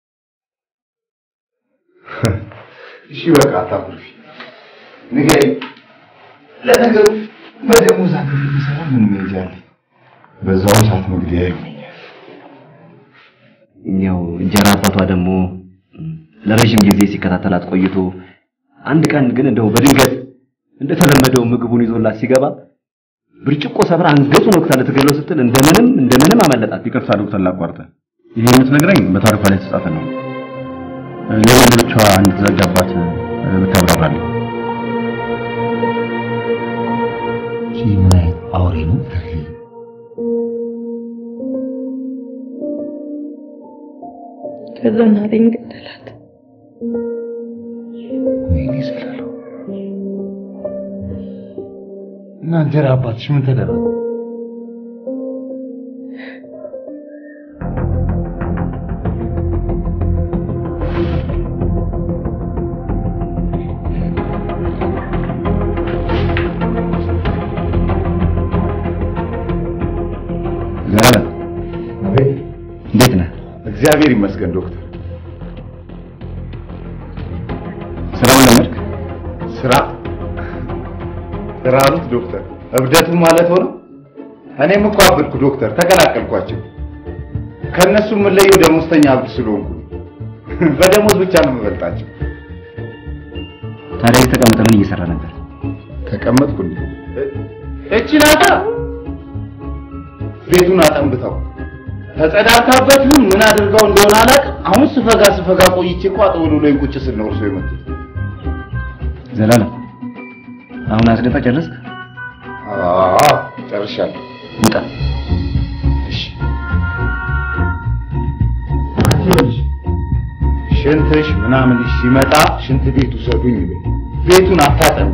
እሺ በቃ አታኩርፊ፣ ንገሪኝ። ለነገሩ በደሞዝ አገር የሚሰራ ምን መሄጃ አለኝ? በዛውም ሰዓት መግደያ ይሆነኛል። ያው እንጀራ አባቷ ደግሞ እም፣ ለረዥም ጊዜ ሲከታተላት ቆይቶ አንድ ቀን ግን እንደው በድንገት እንደተለመደው ምግቡን ይዞላት ሲገባ ብርጭቆ ሰብራ አንገቱን ወቅታ ልትገለው ስትል እንደምንም እንደምንም አመለጣት። ይቅርታ ዶክተር ላቋርጠ። ይሄ የምትነግረኝ በታሪኳ ላይ የተጻፈ ነው። ለሌሎቿ እንድትዘጋባት እ፣ ብታብራራልኝ። ይህ ምን አይነት አውሬ ነው? ከዛ እናቴን ገደላት። ወይኔ ስላለው እና እንጀራ አባትሽ ምን ተደረገ? ዘላለም እንዴት ነህ? እግዚአብሔር ይመስገን ዶክተር። ስራውን ለመድክ? ስራ ስራ አሉት ዶክተር። እብደቱ ማለት ሆነ። እኔም እኮ አብድኩ ዶክተር፣ ተቀላቀልኳቸው። ከእነሱ የምለየው ደሞዝተኛ አብድ ስለሆንኩ ነው። በደሞዝ ብቻ ነው የምበልጣቸው። ታዲያ እዚህ ተቀምጠህ ምን እየሰራ ነበር? ተቀመጥኩ እንዴ? እቺ ናታ ቤቱን አጠንብተው ተጸዳድታበት ይሁን ምን አድርገው እንደሆነ አላውቅም። አሁን ስፈጋ ስፈጋ ቆይቼ እኮ አጠወልውሎኝ ቁጭ ስል ነው እርሶ የመጡት። ዘላለም አሁን አስደፋ ጨረስክ? አዎ ጨርሻለሁ። ውጣ። እሺ ይኸውልሽ፣ ሽንትሽ ምናምንሽ ሲመጣ ሽንት ቤት ውሰዱኝ በይ። ቤቱን አታጠምቢ።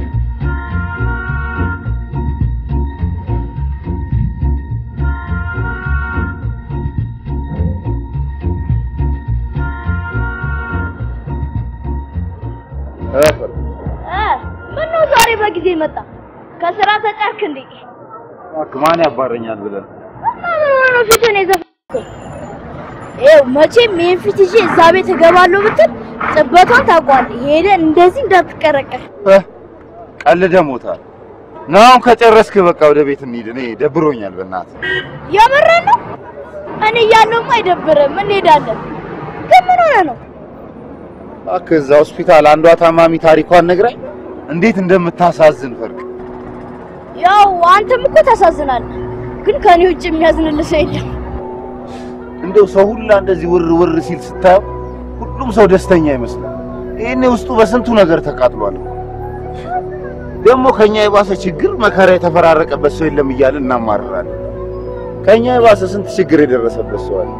ምን ነው ዛሬ በጊዜ መጣ? ከስራ ተጫርክ እንዴ? እባክህ ማን ያባረኛል ብለህ እና ምን ሆነ ነው ፊትን የዘፈንከው? ይኸው መቼም ይሄን ፊት ይዤ እዛ ቤት እገባለሁ ብትል ጥበቷን ታውቀዋለህ። ሄደህ እንደዚህ እንዳትቀረቀር። ቀልደህ ሞታል። ነው አሁን ከጨረስክ በቃ ወደ ቤት እንሂድ። እኔ ደብሮኛል በእናትህ። የምርህን ነው? እኔ እያለሁማ አይደብርም፣ እንሄዳለን። ግን ምን ሆነ ነው? እባክህ እዛ ሆስፒታል አንዷ ታማሚ ታሪኳን ነግራኝ እንዴት እንደምታሳዝን ፈርቅ ያው አንተም እኮ ታሳዝናለህ፣ ግን ከኔ ውጭ የሚያዝንልህ ሰው የለም። እንደው ሰው ሁላ እንደዚህ ውር ውር ሲል ስታየው ሁሉም ሰው ደስተኛ ይመስላል። ይሄኔ ውስጡ በስንቱ ነገር ተቃጥሏል። ደግሞ ከኛ የባሰ ችግር መከራ የተፈራረቀበት ሰው የለም እያልን እናማርራለን። ከኛ የባሰ ስንት ችግር የደረሰበት ሰው አለ።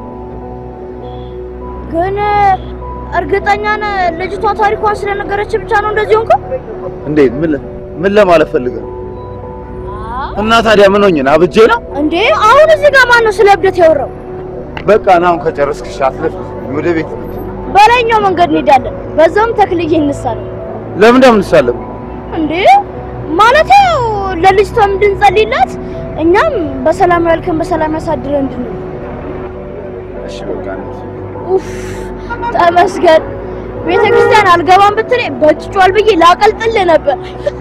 ግን እርግጠኛ ነህ ልጅቷ ታሪኳን ስለነገረች ብቻ ነው እንደዚህ ሆንከው? እንዴት? ምን ለ- ምን ለማለት ፈልገህ ነው? እና ታዲያ ምን ሆኜ ነው? አብጄ ነው? እንዴ አሁን እዚህ ጋር ማን ነው ስለ እብደት ያወራው? በቃ ና አሁን ከጨረስክ እሺ፣ አትለፍ፣ ወደ ቤት እንሂድ። በላይኛው መንገድ እንሄዳለን። በዛውም ተክልዬ እንሳለን። ለምን እንደምንሳለም እንዴ ማለት ያው ለልጅቷም እንድንጸልይላት እኛም በሰላም ያልከን በሰላም ያሳድረን እንድንል። እሺ፣ በቃ እንሂድ። ኡፍ ተመስገን። ቤተ ክርስቲያን አልገባም ብትለኝ በጭጯል ብዬ ላቀልጥልህ ነበር።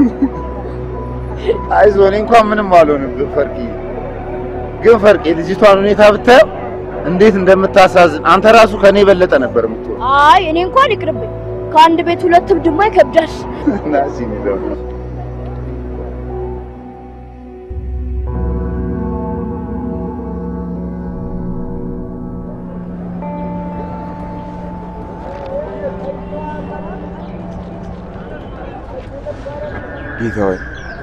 አይዞህ፣ እኔ እንኳን ምንም አልሆንብህ ፈርቂ። ግን ፈርቂ ልጅቷን ሁኔታ ብታየው እንዴት እንደምታሳዝን አንተ ራሱ ከኔ የበለጠ ነበር የምትሆን። አይ እኔ እንኳን ይቅርብኝ። ከአንድ ቤት ሁለት እብድማ ይከብዳል። እና እዚህ እንሂድ አሁን። ጌታ ሆይ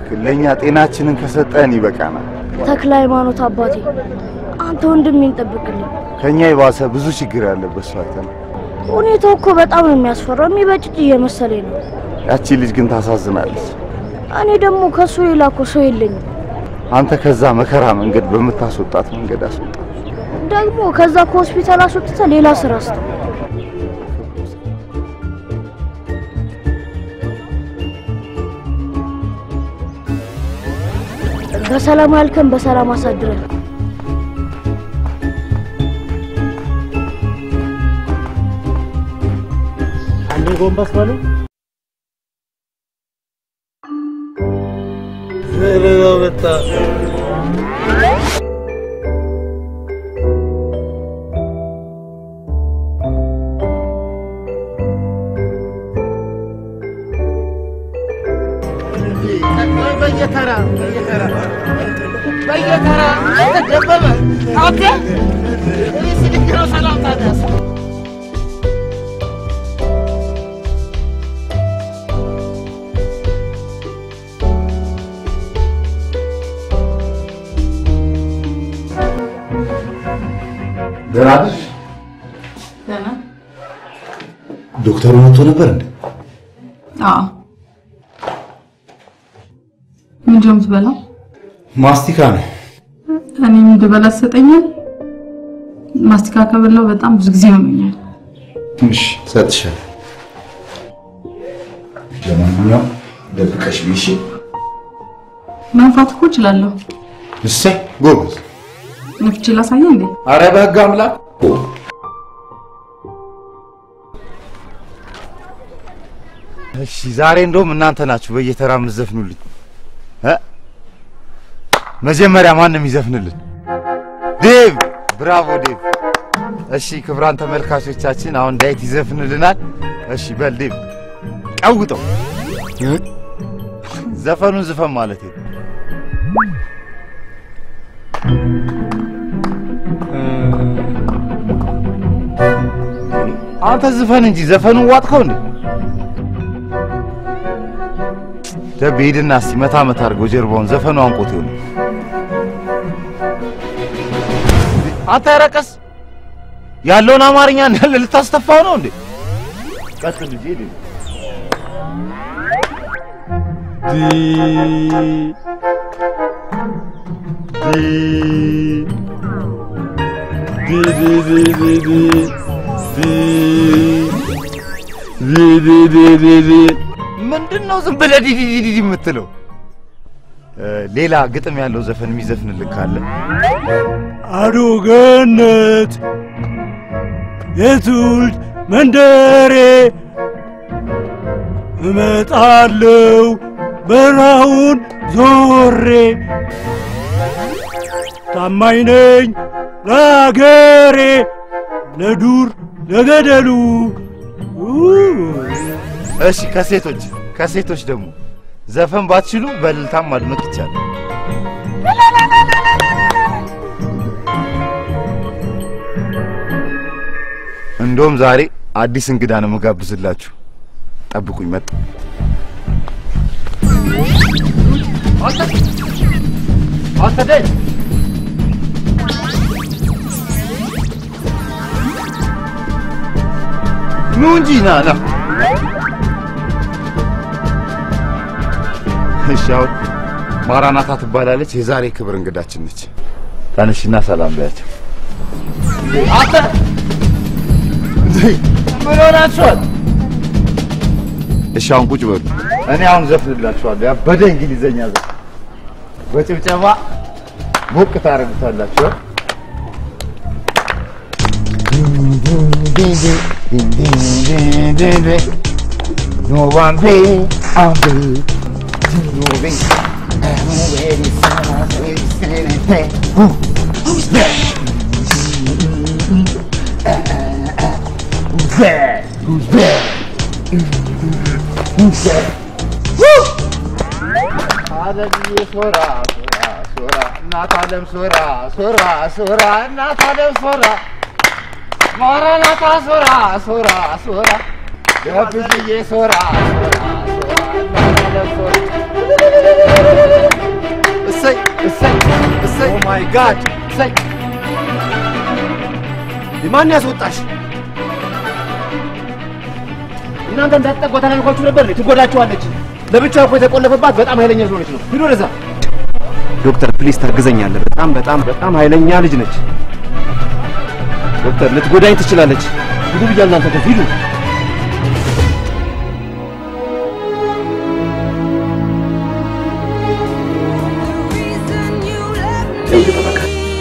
እባክህ ለእኛ ጤናችንን ከሰጠን ይበቃናል። ተክለ ሃይማኖት አባቴ፣ አንተ ወንድሜን ጠብቅልኝ። ከእኛ የባሰ ብዙ ችግር ያለበት ሰው አይተን ሁኔታው እኮ በጣም ነው የሚያስፈራው። የሚበጭጭ እየመሰለኝ ነው። ያቺ ልጅ ግን ታሳዝናለች። እኔ ደግሞ ከሱ ሌላ እኮ ሰው የለኝም። አንተ ከዛ መከራ መንገድ በምታስወጣት መንገድ አስወጣ። ደግሞ ከዛ ከሆስፒታል አስወጥተህ ሌላ ስራ ስጥ። በሰላም ያልከን በሰላም አሳድረን። አንዴ ጎንበስ በሉ። ዘለላው መጣ። በየተራ በየተራ በየተራ ደበበ አንተ እኔ ስልክ ነው ሰላምታ ደስ ደህና ነሽ? ደህና ዶክተሩ መጥቶ ነበር እንዴ? አዎ ምንድን ነው የምትበላው? ማስቲካ ነው። እኔ እንድበላ ትሰጠኛል? ማስቲካ ከበላው በጣም ብዙ ጊዜ ሆኖኛል። እሺ እሰጥሻለሁ። ለማንኛውም ደብቀሽ ብይ እሺ? መንፋት እኮ እችላለሁ። እሰይ ጎበዝ። ነፍቼ ላሳየ እንዴ? አረ በህግ አምላክ እሺ ዛሬ እንደውም እናንተ ናችሁ በየተራ የምትዘፍኑልኝ እ መጀመሪያ ማንም ይዘፍንልን? ዴቭ ብራቮ ዴቭ። እሺ ክብራን ተመልካቾቻችን አሁን ዳዊት ይዘፍንልናል። እሺ በል ዴቭ ቀውጠው። ዘፈኑን ዝፈን ማለት ነው። አንተ ዝፈን እንጂ ዘፈኑን ዋጥከው እንዴ? ደብ ሂድና እስቲ መታ መታ አድርገው ጀርባውን ዘፈኑ አንቆት ይሆን። አንተ ረቀስ ያለውን አማርኛ እንዳለ ልታስተፋው ነው እንዴ? ቀጥል ልጄ ሂድ። ዲ ዲ ዲ ዲ ዲ ዲ ዲ ዲ ዲ ዲ ዲ ዲ ምንድን ነው ዝም ብለህ ዲዲ ዲዲ የምትለው? ሌላ ግጥም ያለው ዘፈን የሚዘፍንልህ ካለ አዶ ገነት የትውልድ መንደሬ እመጣለው በረሃውን ዞሬ ታማኝ ነኝ ለአገሬ ለዱር ለገደሉ እሺ ከሴቶች ከሴቶች ደግሞ ዘፈን ባትችሉ በእልልታም ማድመቅ ይቻላል። እንደውም ዛሬ አዲስ እንግዳ ነው የምጋብዝላችሁ። ጠብቁኝ፣ መጣ። ኑ እንጂ ና ና። እሺ አሁን ማራናታ ትባላለች። የዛሬ ክብር እንግዳችን ነች። ተነሽና ሰላም በያቸው። አንተ ምን ሆናችኋል? እሺ አሁን ቁጭ በሉ። እኔ አሁን ዘፍንላችኋለሁ ያበደ እንግሊዘኛ ዘፈን በጭብጨባ ሞቅ ታደርጉታላችሁ። No one be on the no be Who's that? Who's that? Who's that? Who's that? Woo! አለምዬ ሶራ ሶራ ሶራ እናት አለም ሶራ ሶራ ሶራ እናት አለም ሶራ ማራናታ ሶራ ሶራ ሶራ ደብዝዬ ሶራ ሶራ ሶራ እናት አለም ሶራ እሰይ እሰይ ኦ ማይ ጋድ እሰይ ማን ያስወጣሽ? እናንተ እንዳትጠጓ ተናግሯችሁ ነበር። ትጎዳችኋለች። ለብቻ እኮ የተቆለፈባት በጣም ኃይለኛ ስለሆነች ነው። ሂዱ ወደዛ። ዶክተር ፕሊዝ ታግዘኛለህ። በጣም በጣም በጣም ኃይለኛ ልጅ ነች። ዶክተር ልትጎዳኝ ትችላለች። ሂዱ ብያለሁ። እናንተ ከፍ ሂዱ። ህግ ጠበቃ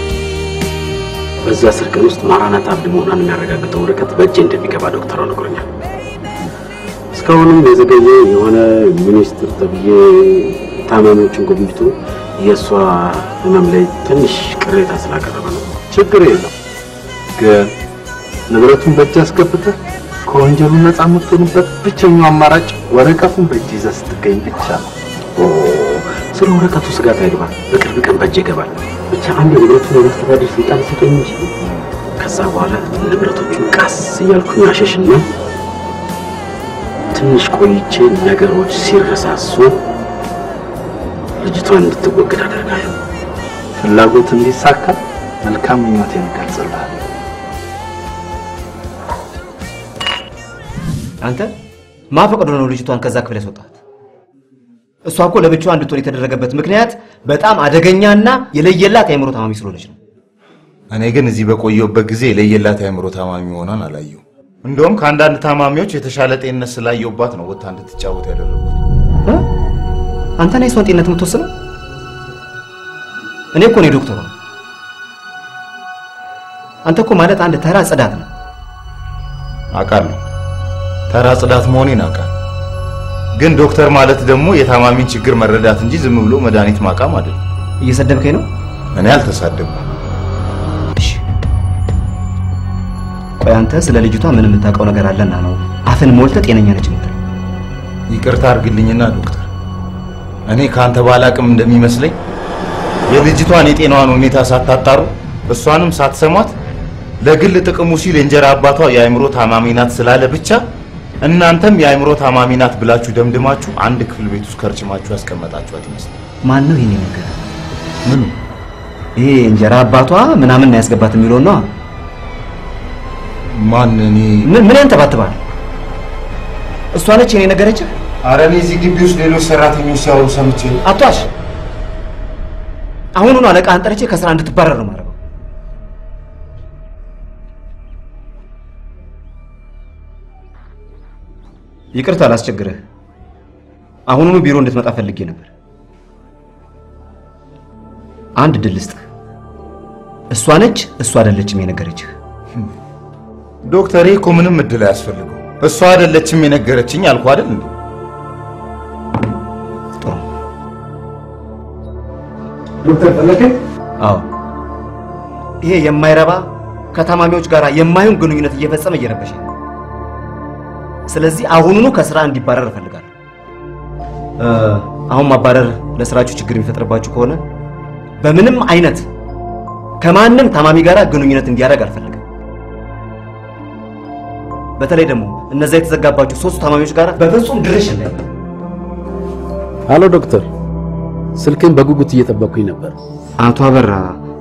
በዚህ አስር ቀን ውስጥ ማራናታ አብድ መሆኗን የሚያረጋግጠው ወረቀት በእጄ እንደሚገባ ዶክተሯ ነግሮኛል። እስካሁንም የዘገየ የሆነ ሚኒስትር ተብዬ ታማሚዎችን ጎብኝቶ የእሷ ህመም ላይ ትንሽ ቅሬታ ስላቀረበ ነው። ችግር የለም ግን ንብረቱን በእጅ አስገብተህ ከወንጀሉ ነፃ የምትሆንበት ብቸኛው አማራጭ ወረቀቱን በእጅ ይዘህ ስትገኝ ብቻ ነው። ኦ፣ ስለ ወረቀቱ ስጋት አይግባ፣ በቅርብ ቀን በእጅ ይገባል። ብቻ አንድ ንብረቱን የማስተዳደር ስልጣን ስጠኝ እንጂ ከዛ በኋላ ንብረቶቹን ቀስ እያልኩኝ አሸሽና ትንሽ ቆይቼ ነገሮች ሲረሳሱ ልጅቷን እንድትወገድ አደርጋለሁ። ፍላጎት እንዲሳካ መልካም ምኞቴን እገልጽልሃለሁ። አንተ ማፈቅዶ ነው ልጅቷን ከዛ ክፍል ያስወጣት? እሷ እኮ ለብቻዋ እንድትሆን የተደረገበት ምክንያት በጣም አደገኛና የለየላት የአእምሮ ታማሚ ስለሆነች ነው። እኔ ግን እዚህ በቆየሁበት ጊዜ የለየላት የአእምሮ ታማሚ መሆኗን አላየሁ። እንደውም ከአንዳንድ ታማሚዎች የተሻለ ጤንነት ስላየሁባት ነው ወጥታ እንድትጫወት ያደረጉት። አንተ ነህ የሷን ጤንነት የምትወስነው? እኔ እኮ ነኝ ዶክተሯ። አንተ እኮ ማለት አንድ ተራ ጽዳት ነው። አውቃለሁ፣ ተራ ጽዳት መሆኔን አውቃለሁ። ግን ዶክተር ማለት ደግሞ የታማሚን ችግር መረዳት እንጂ ዝም ብሎ መድኃኒት ማቃም አይደለም። እየሰደብከኝ ነው? እኔ አልተሳደብኩም። ቆይ አንተ ስለ ልጅቷ ምን የምታውቀው ነገር አለና ነው አፍን ሞልተህ ጤነኛ ነች የምትለው? ይቅርታ አድርግልኝና ዶክተር፣ እኔ ከአንተ ባላቅም እንደሚመስለኝ የልጅቷን የጤናዋን ሁኔታ ሳታጣሩ እሷንም ሳትሰሟት ለግል ጥቅሙ ሲል የእንጀራ አባቷ የአእምሮ ታማሚ ናት ስላለ ብቻ እናንተም የአእምሮ ታማሚ ናት ብላችሁ ደምድማችሁ አንድ ክፍል ቤት ውስጥ ከርችማችሁ ያስቀመጣችኋት ይመስላል። ማን ነው ይሄን ነገር? ምኑ? ይሄ እንጀራ አባቷ ምናምን ነው ያስገባት የሚለው ነው። ማን? እኔ ምን ምን ያንተባትባል? እሷ ነች የኔ ነገረችህ? አረ እኔ እዚህ ግቢ ውስጥ ሌሎች ሰራተኞች ሲያወሩ ሰምቼ አቷሽ አሁኑኑ አለቃህን ጠርቼ ከስራ እንድትባረር ነው የማደርገው። ይቅርታ አላስቸግርህ። አሁኑኑ ቢሮ እንድትመጣ ፈልጌ ነበር። አንድ ድል ልስጥህ። እሷ ነች እሷ አይደለችም የነገረችህ። ዶክተር ይሄ እኮ ምንም እድል አያስፈልገው። እሷ አይደለችም የነገረችኝ አልኩ አይደል እንዴ? ዶክተር ፈለከኝ? አዎ። ይሄ የማይረባ ከታማሚዎች ጋር የማይሆን ግንኙነት እየፈጸመ እየረበሸ ነው። ስለዚህ አሁኑኑ ከስራ እንዲባረር እፈልጋለሁ። እ፣ አሁን ማባረር ለስራችሁ ችግር የሚፈጥርባችሁ ከሆነ በምንም አይነት ከማንም ታማሚ ጋር ግንኙነት እንዲያደርግ አልፈልግም። በተለይ ደግሞ እነዛ የተዘጋባችሁ ሶስቱ ታማሚዎች ጋር በፍጹም ድርሽ እንዳይል። አሎ ዶክተር፣ ስልክን በጉጉት እየጠበቅኩኝ ነበር። አቶ አበራ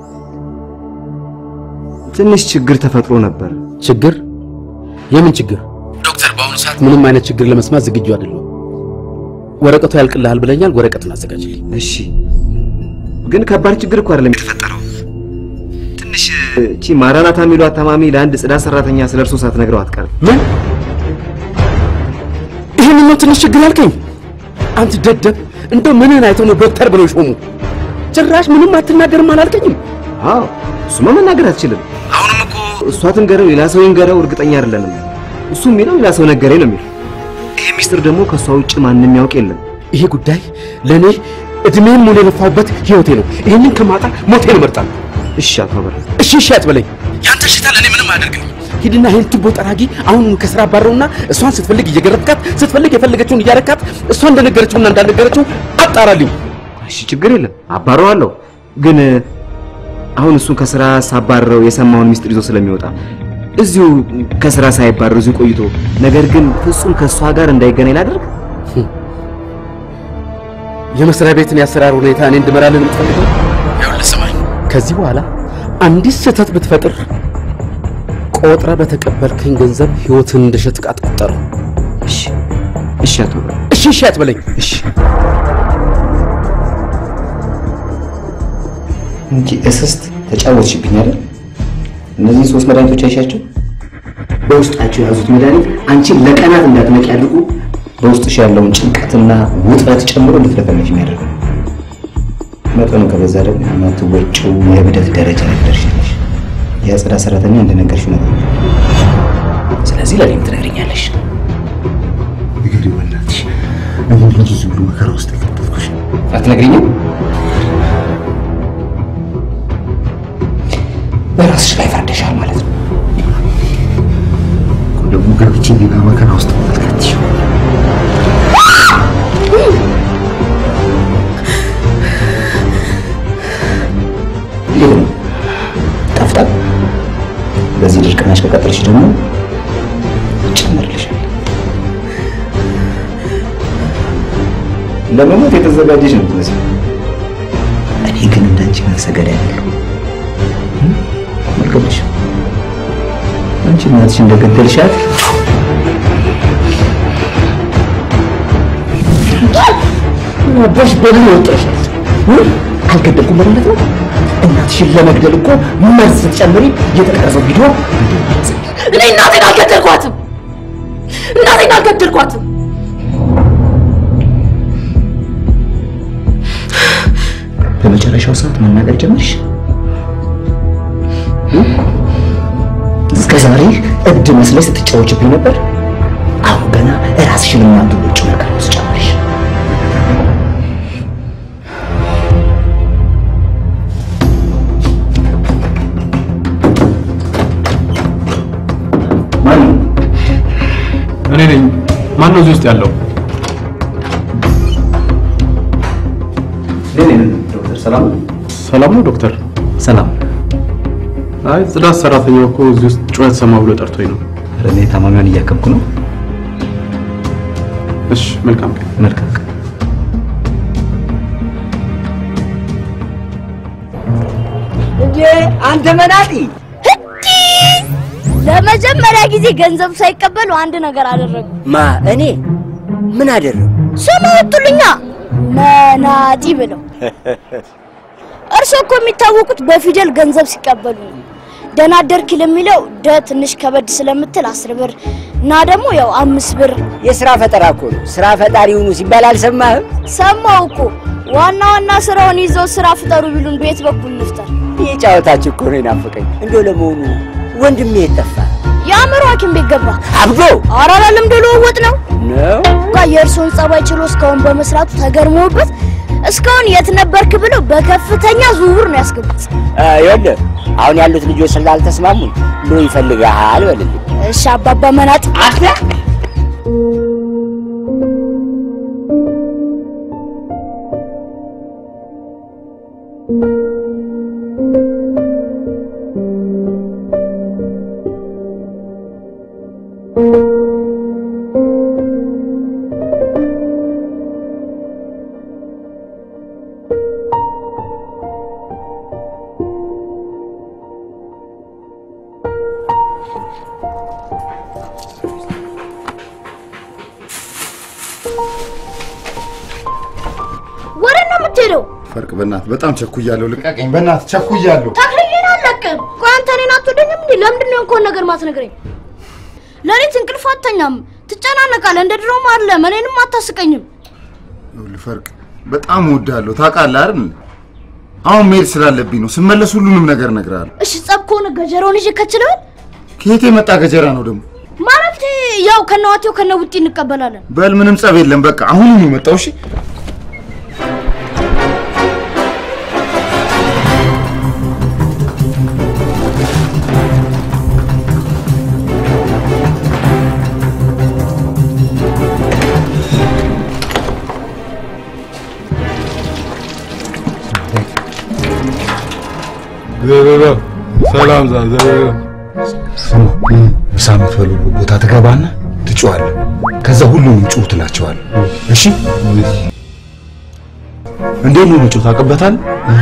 ትንሽ ችግር ተፈጥሮ ነበር። ችግር? የምን ችግር? ዶክተር፣ በአሁኑ ሰዓት ምንም አይነት ችግር ለመስማት ዝግጁ አይደለሁም። ወረቀቱ ያልቅልሃል ብለኛል። ወረቀቱን አዘጋጅልኝ። እሺ። ግን ከባድ ችግር እኮ አይደለም የተፈጠረው። ትንሽ እቺ ማራናታ የሚሏት ታማሚ ለአንድ ጽዳት ሰራተኛ ስለ እርሶ ሳትነግረው አትቀርም። ምን? ይህን ነው ትንሽ ችግር ያልከኝ? አንተ ደደብ፣ እንደው ምንን አይተው ነው ዶክተር ብለው ሾሙ? ጭራሽ ምንም አትናገርም አላልከኝም? አዎ፣ እሱማ መናገር አትችልም። አሁንም እኮ እሷ ትንገረው ሌላ ሰው ይንገረው እርግጠኛ አይደለንም። እሱ የሚለው ሌላ ሰው ነገረኝ ነው የሚለው። ይሄ ሚስጥር ደግሞ ከእሷ ውጭ ማንም ያውቅ የለም። ይሄ ጉዳይ ለእኔ እድሜን ሙሉ የለፋሁበት ህይወቴ ነው። ይህንን ከማጣ ሞቴን እመርጣለሁ። እሺ አቶ አበራ፣ እሺ እሺ አትበለኝ። ያንተ ሽታ ለእኔ ምንም አያደርግልኝ። ሂድና ይህን ቱቦ ጠራጊ አሁን ከስራ አባረውና እሷን ስትፈልግ እየገረጥካት ስትፈልግ የፈለገችውን እያረካት እሷ እንደነገረችውና እንዳልነገረችው አጣራልኝ። እሺ ችግር የለም አባረዋለሁ። ግን አሁን እሱን ከስራ ሳባረረው የሰማውን ሚስጥር ይዞ ስለሚወጣ እዚሁ ከስራ ሳይባረር እዚሁ ቆይቶ ነገር ግን ፍጹም ከእሷ ጋር እንዳይገናኝ ላደርግ የመስሪያ ቤትን የአሰራር ሁኔታ እኔ እንድመራልን የምትፈልገው? ይኸውልህ ስማኝ፣ ከዚህ በኋላ አንዲት ስህተት ብትፈጥር ቆጥረ በተቀበልከኝ ገንዘብ ህይወትን እንደ ሸጥቅ አትቆጠረው። እሺ እሺ፣ አቶ እሺ እሺ አትበለኝ። እሺ እንጂ እስስት ተጫወትሽብኝ አይደል? እነዚህ ሶስት መድኃኒቶች አይሻቸው በውስጣቸው የያዙት መድኃኒት አንቺን ለቀናት እንዳትነቂ አድርጎ በውስጥሽ ያለውን ጭንቀትና ውጥረት ጨምሮ እንድትለፈለፊ የሚያደርግ ነው። መጠኑ ከበዛ ደግሞ የማትወጪው የእብደት ደረጃ ላይ ትደርሻለሽ። የጽዳት ሰራተኛ እንደነገርሽው ነገር ስለዚህ ለእኔም ትነግሪኛለሽ። ንገሪው በእናትሽ። እኔ ልጅ ዝም ብሎ መከራ ውስጥ የከተትኩሽ አትነግሪኝም? በራስሽ ላይ ፈርደሻል ማለት ነው። ደግሞ ገብቼ ሌላ መከራ ውስጥ ማልከትሽ እንዴት ነው ጠፍጣል? በዚህ ድርቅናሽ ከቀጠልሽ ደግሞ ይጨመርልሻል። ለመሞት የተዘጋጀሽ ነው የምትመስለው። እኔ ግን እንዳንቺ ነፍሰ ገዳይ አይደለሁም። መልከብሽ አንቺ እናትሽ እንደገደልሻት አባሽ በደል ወጥረሻል። አልገደልኩም ማለት ነው። እናትሽን ለመግደል እኮ መርዝ ስትጨምሪ የተቀረጸው ቪዲዮ እኔ እናቴን አልገደልኳትም። እናቴን አልገደልኳትም። በመጨረሻው ሰዓት መናገር ጀመርሽ። እስከ ዛሬ እብድ መስለሽ ስትጫወችብኝ ነበር። አሁን ገና ራስሽን የማትወጪው ነገር ውስጥ ጨመርሽ። ማን ነው? እኔ ነኝ። ማን ነው እዚህ ውስጥ ያለው? ዶክተር ሰላም ሰላም ነው ዶክተር? ሰላም። አይ ጽዳት ሰራተኛው እኮ እዚህ ውስጥ ጩኸት ሰማ ብሎ ጠርቶኝ ነው። ኧረ እኔ ታማሚዋን እያከምኩ ነው። እሺ፣ መልካም ቀን። መልካም ቀን። እንዴ አንተ መናጢ! ለመጀመሪያ ጊዜ ገንዘብ ሳይቀበሉ አንድ ነገር አደረጉ። ማ እኔ ምን አደረጉ? ስም ወጡልኛ መናጢ ብለው። እርሶ እኮ የሚታወቁት በፊደል ገንዘብ ሲቀበሉ ነው። ደህና አደርክ ለሚለው ደ ትንሽ ከበድ ስለምትል አስር ብር እና ደግሞ ያው አምስት ብር የስራ ፈጠራ እኮ ነው። ስራ ፈጣሪ ሁኑ ሲባል አልሰማህም? ሰማው እኮ ዋና ዋና ስራውን ይዘው ስራ ፍጠሩ ቢሉን በየት በኩል እንፍጠር? ይህ ጨዋታችሁ እኮ ነው የናፈቀኝ። እንደው ለመሆኑ ወንድሜ የት ጠፋ? የአእምሮ ሐኪም ቤት ገባ። አብዶ ኧረ ልምድ ልውውጥ ነው ነው ጋ የእርሶን ጸባይ ችሎ እስካሁን በመስራቱ ተገርመውበት እስካሁን የት ነበርክ ብለው በከፍተኛ ዝውውር ነው ያስገቡት። ይኸውልህ አሁን ያሉት ልጆች ስላልተስማሙኝ ብሎ ይፈልግሃል በልልኝ። እሺ አባባ መናጥ አለ ወደ ነው የምትሄደው? ፈርቅ በእናት በጣም ቸኩያለሁ። ልቀቀኝ በእናት ቸኩያለሁ። ተክልዬን አለቅም። ቆይ አንተ እኔን አትወደኝም እንዴ? ለምንድን ነው እንኳን ነገር ማትነግረኝ? ሌሊት እንቅልፍ አተኛም፣ ትጨናነቃለህ። እንደ ድሮም አይደለም። እኔንም አታስቀኝም። ይኸውልህ ፈርቅ በጣም እወድሃለሁ ታውቃለህ አይደል? አሁን መሄድ ስላለብኝ ነው። ስመለስ ሁሉንም ነገር እነግርሃለሁ። እሺ ጸብ ከሆነ ገጀራውን ይዤ ከችለዋል ከየት የመጣ ገጀራ ነው ደግሞ? ማለት ያው ከነዋቴው ከነውጢ እንቀበላለን። በል ምንም ጸብ የለም። በቃ አሁን ነው የመጣው። እሺ ዘበበ ሰላም ዛ ዘበበ ስማ ምሳ የምትበሉበት ቦታ ትገባና ትጮዋለህ። ከዛ ሁሉንም ጩህ ትላቸዋለህ። እሺ እንዴት ነው መጮህ ታውቅበታል?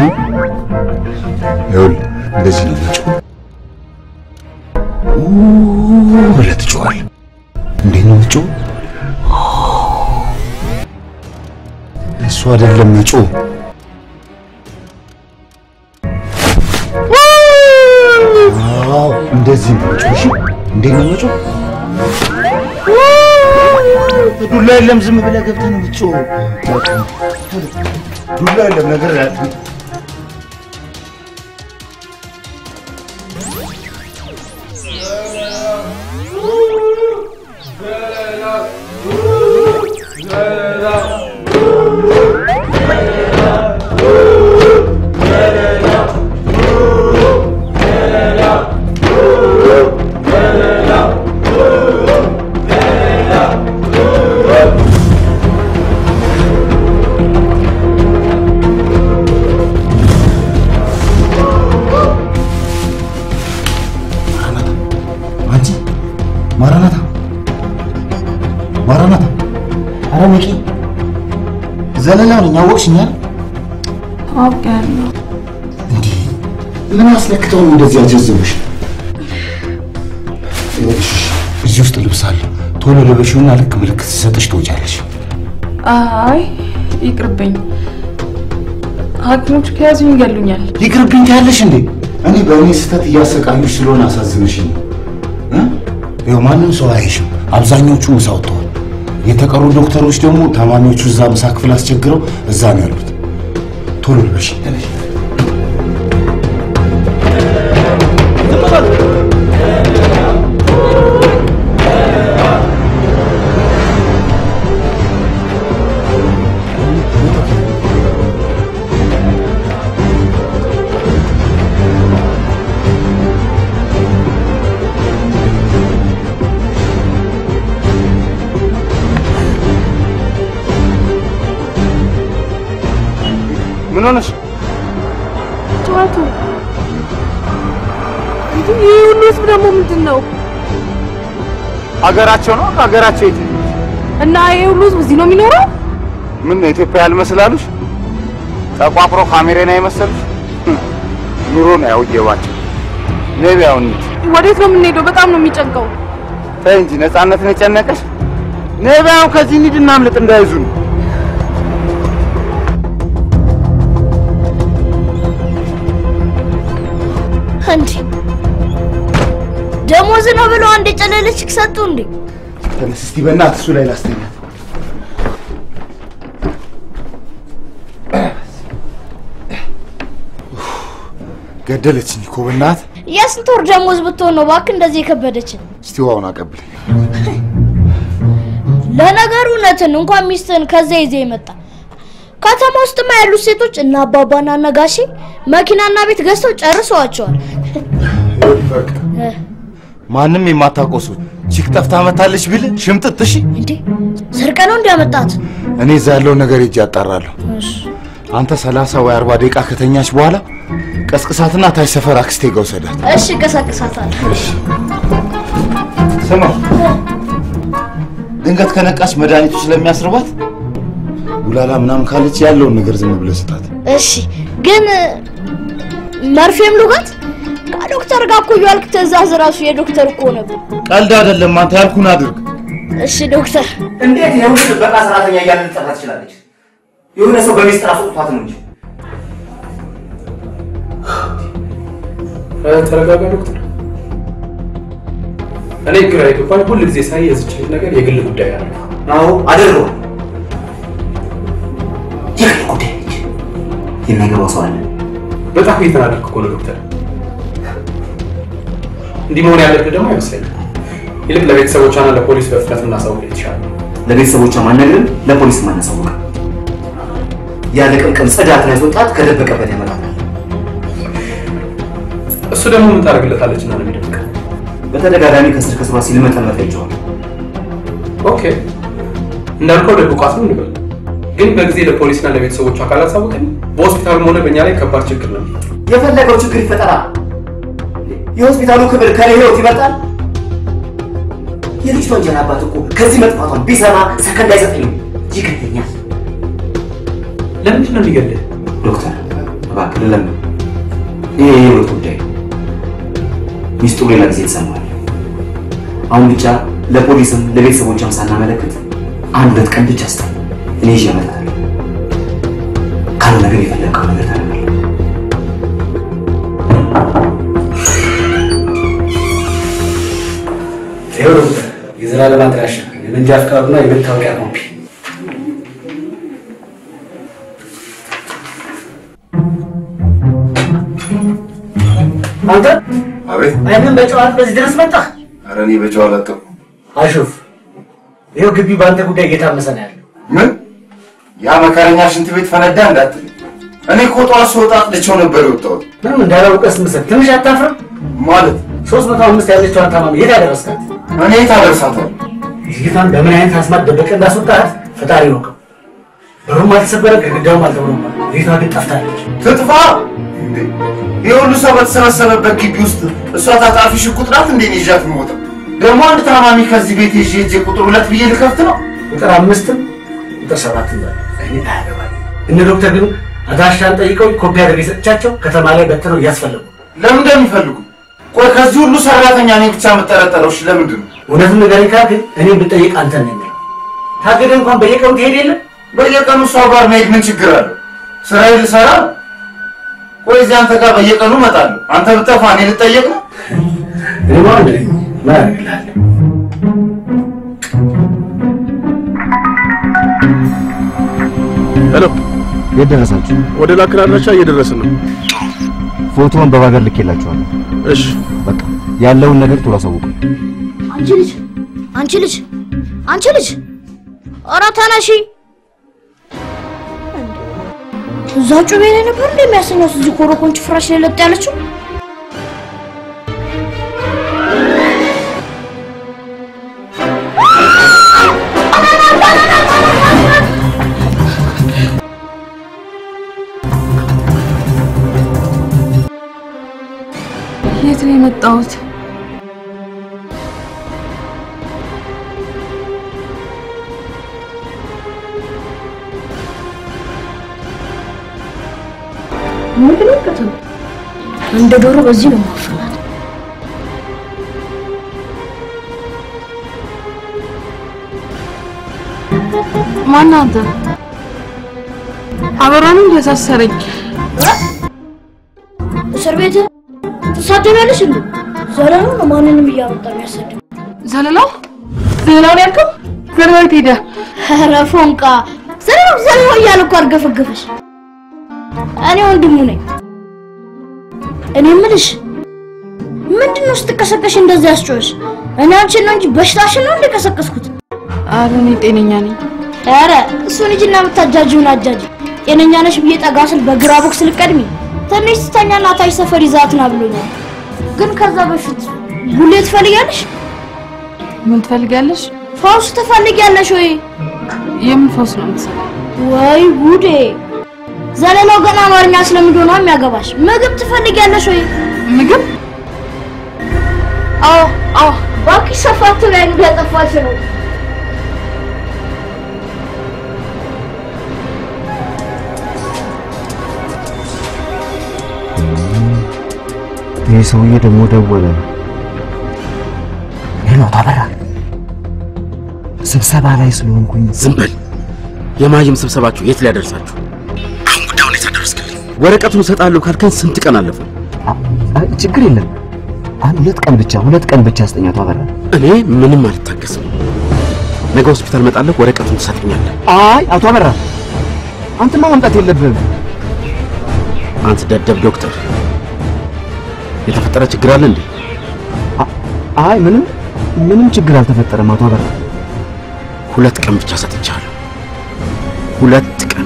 ይኸውልህ እንደዚህ ነው መጮህ። ኡ ብለህ ትጮኻለህ። እንዴት ነው መጮህ? እሱ አይደለም መጮህ። አዎ እንደዚህ ነው መጮህ። እሺ እንዴት ነው መጮህ? ዱላ የለም፣ ዝም ብለህ ገብተህ ነው የምትጮኸው። ዱላ የለም ነገር ያለ አንቺ ማራናታ ማራናታ፣ ኧረ ንቂ! ዘለላው ነኝ አወቅሽኝ አይደል? አውቄያለሁ። እንዲህ ምን አስለክተው ነው እንደዚህ ያጀዝብሽ? ይኸውልሽ እዚህ ውስጥ ልብስ አለ። ቶሎ ልበሺውና ልክ ምልክት ሲሰጥሽ ትወጫለሽ። አይ ይቅርብኝ፣ ሐኪሞች ከያዙኝ ይገሉኛል። ይቅርብኝ ትያለሽ እንዴ? እኔ በእኔ ስህተት እያሰቃዩሽ ስለሆነ አሳዝንሽኝ ነው እ? ይኸው ማንም ሰው አይሽም። አብዛኞቹ ምሳ ወጥተዋል። የተቀሩ ዶክተሮች ደግሞ ታማሚዎቹ እዛ ምሳ ክፍል አስቸግረው እዛ ነው ያሉት። ቶሎ ልበሽ ተነሽ። ምን ሆነሽ? ጨዋቱ እንዴ! ይህ ሁሉ ህዝብ ደግሞ ምንድን ነው? ሀገራቸው ነው ከሀገራቸው የት እና ይህ ሁሉ ህዝብ እዚህ ነው የሚኖረው? ምን ነው ኢትዮጵያ ያልመስላሉሽ? ጠቋቁሮ ካሜሬና የመሰሉሽ ኑሮ ነው ያውየባቸው። ነቢያውን ወዴት ነው የምንሄደው? በጣም ነው የሚጨንቀው። ተይ እንጂ ነፃነትን የጨነቀሽ ነቢያውን ከዚህ እንሂድ እናምልጥ እንዳይዙን እንዴ ደሞዝ ነው ብለው አንድ የጨለለች ሰጡ እንዴ? ተነስ እስቲ በእናትህ እሱ ላይ ላስተኛት። ገደለችኝ እኮ በእናትህ። የስንት ወር ደሞዝ ብትሆን ነው እባክህ እንደዚህ የከበደችን? እስቲ ውሃውን አቀብለኝ። ለነገሩ እውነትን እንኳን ሚስትህን ከዛ ይዘህ የመጣ ከተማ ውስጥማ ያሉት ሴቶች እና አባባና እነ ጋሼ መኪናና ቤት ገዝተው ጨርሰዋቸዋል። ማንም የማታውቀው ሰው ቺክ ጠፍታ መታለች ቢል ሽምጥጥ። እሺ እንዴ ሰርቀ ነው እንዲያመጣት? እኔ እዛ ያለውን ነገር ሄጄ አጣራለሁ። አንተ ሰላሳ ወይ አርባ ደቂቃ ከተኛች በኋላ ቀስቅሳትና ታች ሰፈር አክስቴ ጋር ውሰዳት። እሺ እቀሳቅሳታለሁ። ስማ፣ ድንገት ከነቃች መድኃኒቱ ስለሚያስርባት ጉላላ ምናምን ካለች ያለውን ነገር ዝም ብለህ ስጣት። እሺ ግን መርፌም ልውጋት? ከዶክተር ጋር እኮ እያልክ ትእዛዝ ራሱ የዶክተር እኮ ነበር። ቀልድ አይደለም። አንተ ያልኩህን አድርግ። እሺ ዶክተር። እንዴት የሁሉ ጥበቃ ሰራተኛ እያለ ልጠራ ትችላለች? የሆነ ሰው በሚስጥር አስወጥቷት ነው እንጂ። ተረጋጋ ዶክተር። እኔ ግራ የገባኝ ሁል ጊዜ ሳይ የዚች ልጅ ነገር የግል ጉዳይ አለ። አዎ አደረገው። የግል ጉዳይ ነች። የሚያገባው ሰው አለ። በጣም እየተናደድክ እኮ ነው ዶክተር። እንዲህ መሆን ያለብህ ደግሞ አይመስለኝም። ይልቅ ለቤተሰቦቿና ለፖሊስ በፍጥነት እናሳውቅ የተሻለ ነው። ለቤተሰቦቿ ማነግርም ለፖሊስ ማናሳወቅ ያለ ቅምቅም ጽዳትን ያስወጣት ከደበቀበት ያመጣታል። እሱ ደግሞ ምን ታደርግለታለች እና ነው የሚደብቀው? በተደጋጋሚ ከስር ከስሯ ሲልመጠመጥ አይቼዋለሁ። ኦኬ እንዳልከው ደብቋት ነው እንበል። ግን በጊዜ ለፖሊስና ለቤተሰቦቿ ካላሳወቅን በሆስፒታሉም ሆነ በእኛ ላይ ከባድ ችግር ነው። የፈለገው ችግር ይፈጠራል። የሆስፒታሉ ክብር ከኔ ህይወት ይበልጣል። የልጅቷ እንጀራ አባት እኮ ከዚህ መጥፋቷን ቢሰማ ሰከንድ አይሰጠኝም፣ ይገለኛል። ለምንድን ነው የሚገልህ? ዶክተር እባክህ ልለምን፣ ይሄ የህይወት ጉዳይ ነው። ሚስጥሩ ሌላ ጊዜ ትሰማዋለህ። አሁን ብቻ ለፖሊስም ለቤተሰቦቿም ሳናመለክት አንድ ሁለት ቀን ብቻ ስጠኝ፣ እኔ ይዤ እመጣለሁ። ካልሆነ ግን የፈለግከው ነገር ታደርጋለህ። ይኸው ዶክተር የዘላለም አድራሻ የመንጃ ፍቃዱና የመታወቂያ ኮፒ አንተ አቤት። አይንን በጨዋት በዚህ ድረስ መጣህ? ኧረ እኔ በጨው አላጠብኩም። አሹፍ ይኸው ግቢ በአንተ ጉዳይ እየታመሰ ነው ያለው። ምን ያ መከረኛ ሽንት ቤት ፈነዳ እንዳትል። እኔ እኮ ጠዋት ስወጣ አጥልቼው ነበር የወጣሁት። ምንም እንዳላውቀስ ምስል ትንሽ አታፍርም? ማለት ሶስት መቶ አምስት ያለችዋን ታማሚ የት ያደረስካት? እኔ የት አደርሳታለሁ? ልጅቷን በምን አይነት አስማት ደበቀ እንዳስወጣት ፈጣሪ ይወቀው። በሩም አልተሰበረ፣ ግድግዳውም አልተመረመረ። ልጅቷ ግን ጠፍታለች። ትጥፋ እንዴ! ይህ ሁሉ ሰው በተሰበሰበበት ግቢ ውስጥ እሷ ታጣፊ ሽጉጥ ናት እንዴ? እኔ ይዣት የምወጣው ደግሞ አንድ ታማሚ ከዚህ ቤት ይዤ ሂጄ ቁጥር ሁለት ብዬ ልከፍት ነው? ቁጥር አምስትም ቁጥር ሰባትም በል እኔ አያገባኝ። እነ ዶክተር ግን አድራሻን ጠይቀው ኮፒ አድርጌ ሰጥቻቸው ከተማ ላይ በትነው እያስፈለጉ ለምን እንደሚፈልጉ ቆይ፣ ከዚህ ሁሉ ሰራተኛ እኔ ብቻ የምጠረጠረው እሺ፣ ለምንድን ነው? እውነቱን ንገረኝ ካልክ እኔ ብጠይቅ አንተ ነኝ የሚለው ታገደ እንኳን በየቀኑ ትሄድ የለም በየቀኑ እሷ ጋር መሄድ ምን ችግር አለው? ስራዬ ልሰራ ነው። ቆይ እዚህ አንተ ጋር በየቀኑ እመጣለሁ። አንተ ብጠፋ እኔ ልጠየቅ ነው? እኔ አንድ ነኝ ምን አደርግልሃለሁ? ሄሎ፣ የት ደረሳችሁ? ወደ ላክን አድራሻ እየደረስን ነው። ፎቶውን በባገር ልኬላችኋለሁ። እሺ፣ በቃ ያለውን ነገር ቶሎ አሳውቁ። አንቺ ልጅ አንቺ ልጅ አንቺ ልጅ ኧረ ተነሺ። እዛ ጩቤ ላይ ነበር እንደ የሚያሰኛት እዚህ ኮረኮንች ፍራሽ ላይ ለጥ ያለችው። የት ነው የመጣሁት? ምንድነው ከተማ እንደ ዶሮ በዚህ ነው ማፈናት። ማነህ አንተ? አበራንም ያሳሰረኝ እስር ቤት ትሳደቢያለሽ እንዴ? ዘለላው ነው ማንንም እያመጣ የሚያሰድብ። ዘለላው ዘለላውን ያልከው ዘለላው የት ሄደ? ኧረ ፎንቃ ዘለላው ዘለላው እያለ እኮ አርገፈገፈሽ። እኔ ወንድሙ ነኝ። እኔ የምልሽ ምንድን ነው ስትቀሰቀሽ እንደዚህ ያስጮኸሽ? እኔ አንቺን ነው እንጂ በሽታሽን ነው እንደቀሰቀስኩት። ኧረ እኔ ጤነኛ ነኝ። ኧረ እሱን ሂጂና የምታጃጂውን አጃጂ። ጤነኛ ነሽ ብዬ ጠጋ ስል በግራ ቦክስ ልቀድሚ ትንሽ ስተኛና ታች ሰፈር ይዛት ና ብሎኛል። ግን ከዛ በፊት ቡሌ ትፈልጊያለሽ? ምን ትፈልጊያለሽ? ፈውስ ትፈልጊያለሽ ወይ? የምን ፈውስ ነው የምትሰራው? ወይ ጉዴ! ዘለላው ገና አማርኛ ስለምንድን ነው የሚያገባሽ? ምግብ ትፈልጊያለሽ ወይ? ምግብ? አዎ አዎ፣ እባክሽ ሰፋት ላይ እንደጠፋሽ ነው። ይህ ሰውዬ ደግሞ ደወለ። ሄሎ፣ አቶ አበራ ስብሰባ ላይ ስለሆንኩኝ ዝም በል። የማይም ስብሰባችሁ የት ሊያደርሳችሁ? አሁን ጉዳዩን የት አደረስክልኝ? ወረቀቱን እሰጥሃለሁ ካልከን ስንት ቀን አለፈ? አይ፣ ችግር የለም። አንድ ሁለት ቀን ብቻ ሁለት ቀን ብቻ ስጠኝ አቶ አበራ። እኔ ምንም አልታገስም። ነገ ሆስፒታል እመጣለሁ፣ ወረቀቱን ትሰጠኛለህ። አይ አቶ አበራ አንተማ መምጣት የለብህም። አንተ ደደብ ዶክተር፣ የተፈጠረ ችግር አለ እንዴ? አይ ምንም ምንም ችግር አልተፈጠረም አቶ አበራ። ሁለት ቀን ብቻ ሰጥቻለሁ። ሁለት ቀን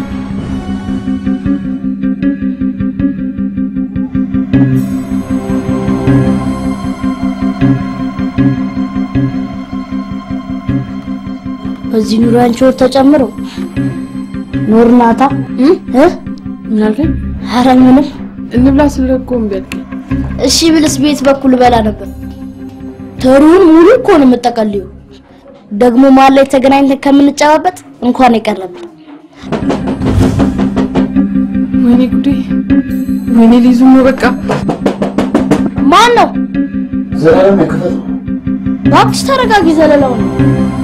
በዚህ ኑሮ አንቺ ወር ተጨምሮ ኖር ናታ እ ምን አልከኝ? ኧረ ምንም እንብላ ስልህ እኮ እምቢ አልከኝ። እሺ ብልስ ቤት በኩል በላ ነበር። ተሩን ሙሉ እኮ ነው የምጠቀልዩ። ደግሞ መሀል ላይ ተገናኝተን ከምንጨባበጥ እንኳን የቀረብን ወይኔ ጉዴ! ወይኔ ሊይዙ ነው በቃ። ማን ነው? ዘላለም የክፈት እባክሽ ተረጋጊ። ዘለላው ነው።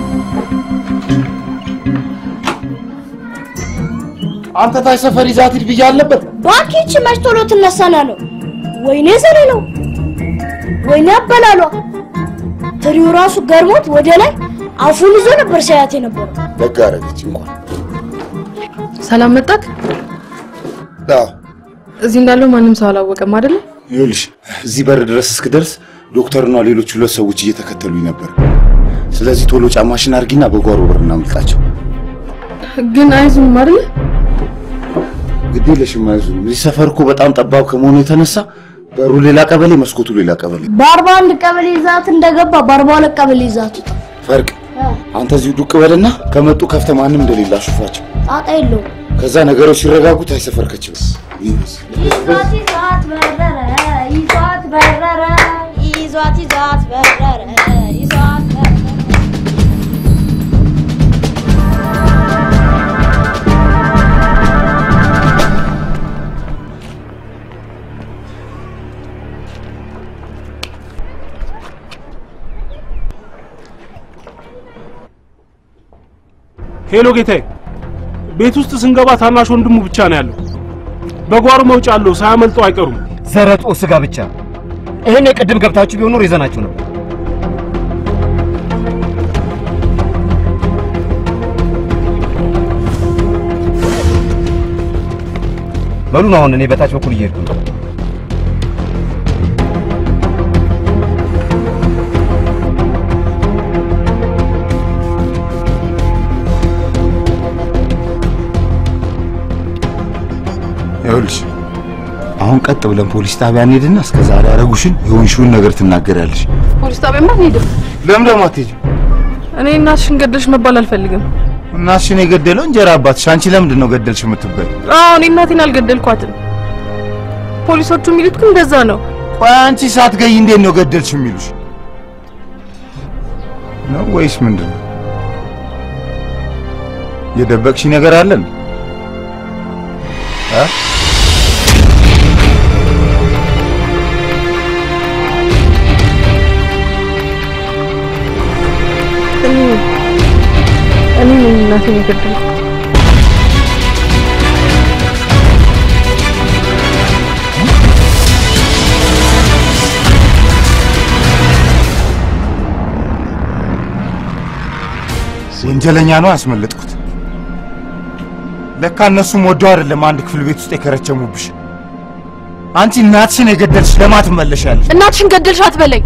አንተ ታይ ሰፈር ይዛት ሂድ ብዬ አለበት። እባክህ ይህቺ መች ቶሎ ትነሳና ነው? ወይኔ ዘለላው፣ ወይኔ አበላሏ። ትሪው ራሱ ገርሞት ወደ ላይ አፉን ይዞ ነበር ሲያያት የነበረው። ደግ አደረገች እንኳን። ሰላም መጣክ? አዎ እዚህ እንዳለው ማንም ሰው አላወቀም አይደለ? ይኸውልሽ እዚህ በር ድረስ እስክደርስ ዶክተርና ሌሎች ሁለት ሰዎች እየተከተሉኝ ነበር። ስለዚህ ቶሎ ጫማሽን አድርጊና በጓሮ በር እናምልጣቸው። ግን አይዙም አይደለ? ግድ የለሽም አይዞህ። እዚህ ሰፈር እኮ በጣም ጠባብ ከመሆኑ የተነሳ በሩ ሌላ ቀበሌ፣ መስኮቱ ሌላ ቀበሌ። በአርባ አንድ ቀበሌ ይዛት እንደገባ በአርባ ሁለት ቀበሌ ይዛት ውጣ። ፈርቅ አንተ እዚሁ ዱቅ በልና ከመጡ ከፍተ ማንም እንደሌላ አሹፋቸው። ጣጣ የለውም። ከዛ ነገሮች ሲረጋጉ ታይ ሰፈር ከችል ይዟት ይዟት በረረ ይዟት በረረ ይዟት ይዟት በረረ ይዟት በረረ ሄሎ ጌታዬ፣ ቤት ውስጥ ስንገባ ታናሽ ወንድሙ ብቻ ነው ያለው። በጓሮ መውጫ አለው፣ ሳያመልጠው አይቀሩም። ዘረጦ ስጋ ብቻ። ይሄን የቅድም ገብታችሁ ቢሆን ኖሮ ይዘናችሁ ነበር። በሉ ነው አሁን እኔ በታች በኩል እየሄድኩ ነው። ይኸውልሽ አሁን ቀጥ ብለን ፖሊስ ጣቢያ እንሄድና እስከ ዛሬ ያደረጉሽን የሆንሽውን ነገር ትናገሪያለሽ። ፖሊስ ጣቢያማ አንሄድም። ለምን ደግሞ አትሄጂም? እኔ እናትሽን ገደልሽ መባል አልፈልግም። እናትሽን የገደለው እንጀራ አባትሽ። አንቺ ለምንድን ነው ገደልሽ የምትባይ? አዎ እኔ እናቴን አልገደልኳትም። ፖሊሶቹ የሚሉት ግን እንደዛ ነው። ቆይ አንቺ ሳትገይ እንዴት ነው ገደልሽ የሚሉሽ? ነው ወይስ ምንድን ነው? የደበቅሽ ነገር አለን? እ? እኔ እኔ ነኝ እናቴን የገደልኩት። ወንጀለኛ ነው ያስመለጥኩት። ለካ እነሱም ወደው አይደለም አንድ ክፍል ቤት ውስጥ የከረቸሙብሽ። አንቺ እናትሽን የገደልሽ ለማን ትመለሻለሽ? እናትሽን ገደልሽ አትበለኝ።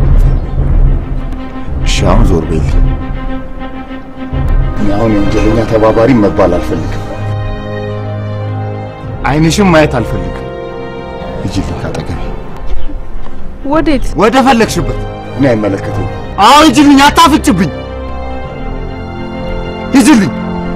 እሺ አሁን ዞር በይልኝ። እኔ አሁን የወንጀለኛ ተባባሪ መባል አልፈልግም። አይንሽም ማየት አልፈልግም። ሂጂልኝ ካጠገቤ። ወዴት? ወደ ፈለግሽበት። እኔ አይመለከተኝም። አሁን ሂጂልኝ፣ አታፍጭብኝ። ሂጂልኝ።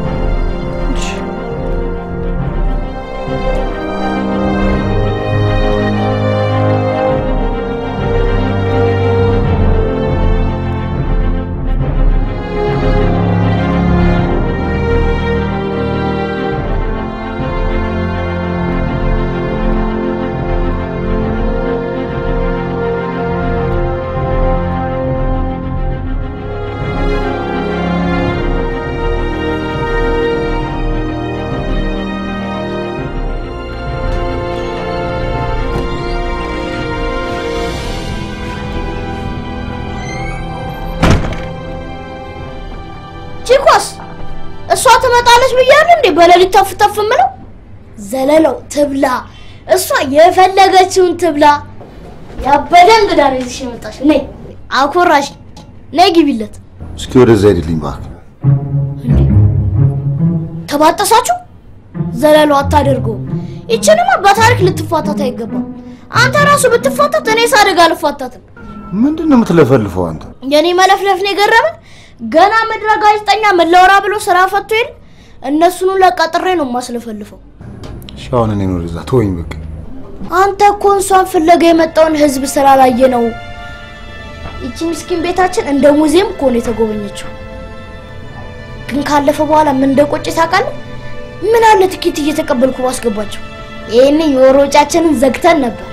ቺኮስ እሷ ትመጣለች ብያለሁ እንዴ? በሌሊት ተፍ ተፍ ምለው ዘለለው ትብላ፣ እሷ የፈለገችውን ትብላ። ያበደ እንግዳ ነው ይዘሽ የመጣሽ። ነይ አኮራሽ፣ ነይ ግቢለት። እስኪ ወደዛ ሂድልኝ እባክህ። ተባጠሳችሁ? ዘለለው አታደርገውም። ይችንማ በታሪክ ልትፋታት አይገባም። አንተ ራሱ ብትፋታት እኔ ሳደግ አልፋታትም። ምንድን ነው የምትለፈልፈው አንተ? የኔ መለፍለፍ ነው የገረመን። ገና ምድረ ጋዜጠኛ መለወራ ብሎ ስራ ፈቶ የለ እነሱኑ ለቀጥሬ ነው የማስለፈልፈው። እሺ አሁን እኔን ወደዛ ተወኝ በቃ። አንተ እኮ እሷን ፍለጋ የመጣውን ህዝብ ስላላየ ነው። ይቺ ምስኪን ቤታችን እንደ ሙዚየም እኮ ነው የተጎበኘችው። ግን ካለፈ በኋላ ምን እንደቆጨ ታውቃለህ? ምን አለ ትኬት እየተቀበልኩ ባስገባቸው። ይህን የወር ወጪያችንን ዘግተን ነበር።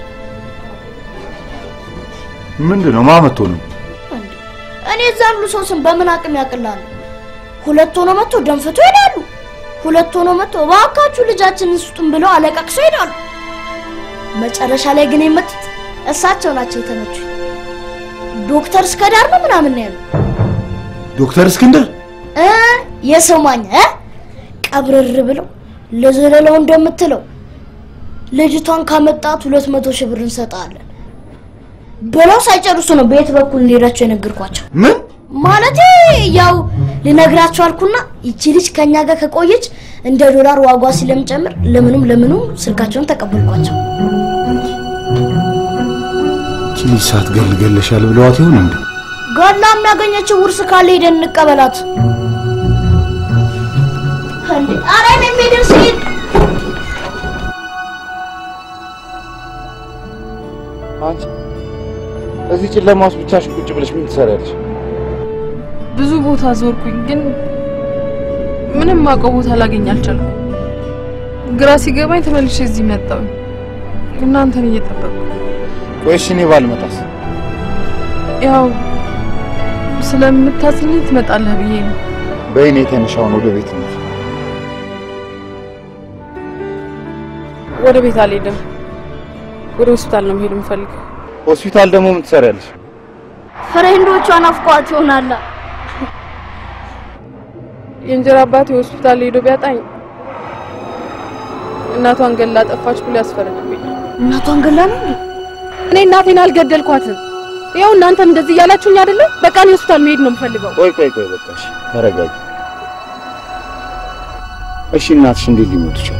ምንድን ነው ማመቶ ነው? እኔ እዛ ያሉ ሰው ስም በምን አቅም ያቅላሉ? ሁለት ሆኖ መጥቶ ደንፍቶ ይሄዳሉ። ሁለት ሆኖ መጥቶ እባካችሁ ልጃችንን ስጡን ብለው አለቃቅሰው ይሄዳሉ። መጨረሻ ላይ ግን የመጡት እሳቸው ናቸው የተመቹ። ዶክተር እስከ ዳር ነው ምናምን ነው ያሉ ዶክተር እስክንድር እ የሰው ማኛ እ ቀብርር ብለው ለዘለለው እንደምትለው ልጅቷን ካመጣት ሁለት መቶ ሺህ ብር እንሰጣለን ብለው ሳይጨርሱ ነው በየት በኩል እንሄዳቸው የነገርኳቸው። ምን ማለቴ ያው ልነግራቸው አልኩና ይቺ ልጅ ከኛ ጋር ከቆየች እንደ ዶላር ዋጓ ስለሚጨምር ለምኑም ለምኑም ስልካቸውን ተቀበልኳቸው። ይቺ ልጅ ሳትገል ገለሻል ብለዋት ይሆን እንዴ? ገላ የሚያገኘችው ውርስ ካለ ሄደን እንቀበላት። እንዴ ኧረ እኔም ሄደን ስሄድ አንቺ እዚህ ጨለማ ውስጥ ብቻሽን ቁጭ ብለሽ ምን ትሰሪያለሽ? ብዙ ቦታ ዞርኩኝ፣ ግን ምንም አውቀው ቦታ ላገኝ አልቻልኩም። ግራ ሲገባኝ ተመልሼ እዚህ መጣሁ። እናንተን እየጠበቅኩ ቆይ እሺ እኔ ባልመጣስ? ያው ስለምታስልኝ ትመጣለህ ብዬ ነው። በይኔ የተነሻውን ወደ ቤት ነው። ወደ ቤት አልሄድም። ወደ ሆስፒታል ነው መሄድ የምፈልገው። ሆስፒታል ደግሞ ምን ትሰሪያለሽ? ፍሬንዶቿን አፍቋት ይሆናላ። የእንጀራ አባቴ ሆስፒታል ሄዶ ቢያጣኝ እናቷን ገላ ጠፋች ብሎ ያስፈረድብኛል። እናቷን ገላ ነው እንዴ? እኔ እናቴን አልገደልኳትም። ያው እናንተም እንደዚህ እያላችሁኝ አይደለ? በቃ እኔ ሆስፒታል መሄድ ነው የምፈልገው። ቆይ ቆይ ቆይ በቃ እሺ ተረጋጊ። እሺ እናትሽ እንዴት ሊሞቱ ይችላል?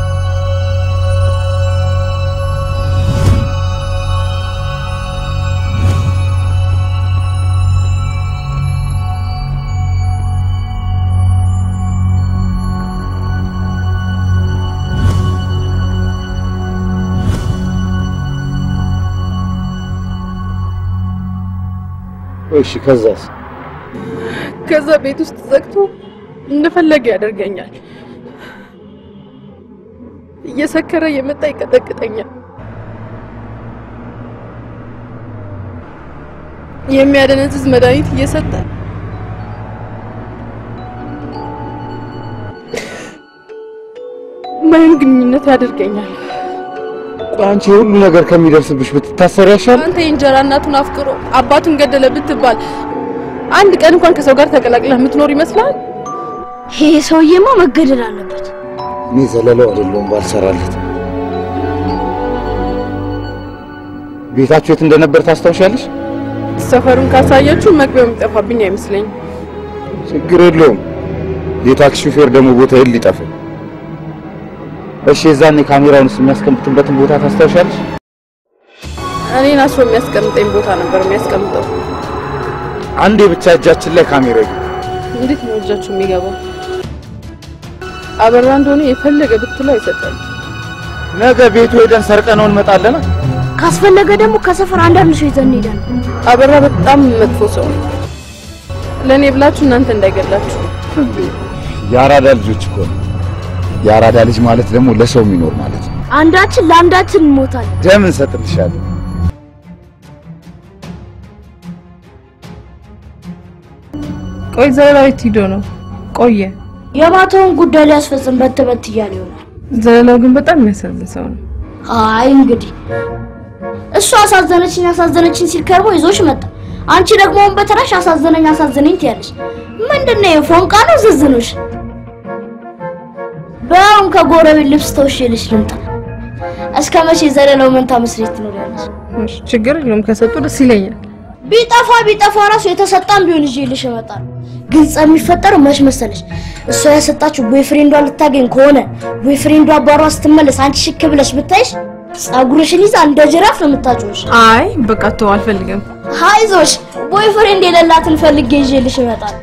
እሺ ከዛስ? ከዛ ቤት ውስጥ ዘግቶ እንደፈለገ ያደርገኛል። እየሰከረ የመጣ ይቀጠቅጠኛል። የሚያደነዝዝ መድኃኒት እየሰጠ ማይም ግንኙነት ያደርገኛል። ቆይ አንቺ ሁሉ ነገር ከሚደርስብሽ ብትታሰሪ ያሻል። አንተ የእንጀራ እናቱን አፍቅሮ አባቱን ገደለ ብትባል አንድ ቀን እንኳን ከሰው ጋር ተቀላቅለህ የምትኖር ይመስላል? ይሄ ሰውዬማ መገደል አለበት። እኔ ዘለለው አይደለሁም ባልሰራለት። ቤታችሁ የት እንደነበር ታስታውሻለሽ? ሰፈሩን ካሳያችሁ መግቢያው የሚጠፋብኝ አይመስለኝም። ችግር የለውም። የታክሲ ሹፌር ደግሞ ቦታ የት ሊጠፋ? እሺ የዛኔ ካሜራውን የሚያስቀምጥበትን ቦታ ታስታውሻለሽ? እኔን አስሮ የሚያስቀምጠኝ ቦታ ነበር የሚያስቀምጠው። አንዴ ብቻ እጃችን ላይ ካሜራ ይግባ። እንዴት ነው እጃችሁ የሚገባው? አበራ እንደሆነ የፈለገ ብትለው አይሰጠም። ነገ ቤቱ ሄደን ሰርቀነው እንመጣለን። ካስፈለገ ደግሞ ከሰፈር አንዳንድ ሰው ይዘን እንሄዳለን። አበራ በጣም መጥፎ ሰው ነው። ለእኔ ብላችሁ እናንተ እንዳይገላችሁ። የአራዳ ልጆች እኮ ነው። የአራዳ ልጅ ማለት ደግሞ ለሰው የሚኖር ማለት ነው። አንዳችን ለአንዳችን እንሞታለን። ደም እንሰጥልሻለን። ቆይ ዘለላዊት ሂዶ ነው ቆየ። የማታውን ጉዳይ ሊያስፈጽም በት በት እያለ ይሆናል። ዘለላው ግን በጣም የሚያሳዝን ሰው ነው። አይ እንግዲህ እሱ አሳዘነችኝ አሳዘነችኝ ሲል ከርሞ ይዞሽ መጣ። አንቺ ደግሞ አሁን በተራሽ አሳዘነኝ አሳዘነኝ ትያለሽ። ምንድነው የፎንቃ ነው ዝዝኖሽ? በአሁን ከጎረቤት ልብስ ተውሽልሽ ልምጣ። እስከ መቼ ዘለለው መንታ መስሬት ትኖሪያለሽ? እሺ፣ ችግር የለውም ከሰጡ ደስ ይለኛል። ቢጠፋ ቢጠፋ ራሱ የተሰጣም ቢሆን ይዤልሽ እመጣለሁ። ግን ጸብ የሚፈጠረው መች መሰለሽ? እሷ ያሰጣችሁ ቦይፍሬንዷ ልታገኝ ከሆነ ቦይፍሬንዷ አባሯ ስትመለስ አንቺ ሽክ ብለሽ ብታይሽ ጸጉርሽን ይዛ እንደ ጅራፍ ነው የምታጮሽ። አይ በቃ ተው፣ አልፈልግም። አይዞሽ ቦይፍሬንድ የሌላትን ፈልጌ ይዤልሽ እመጣለሁ።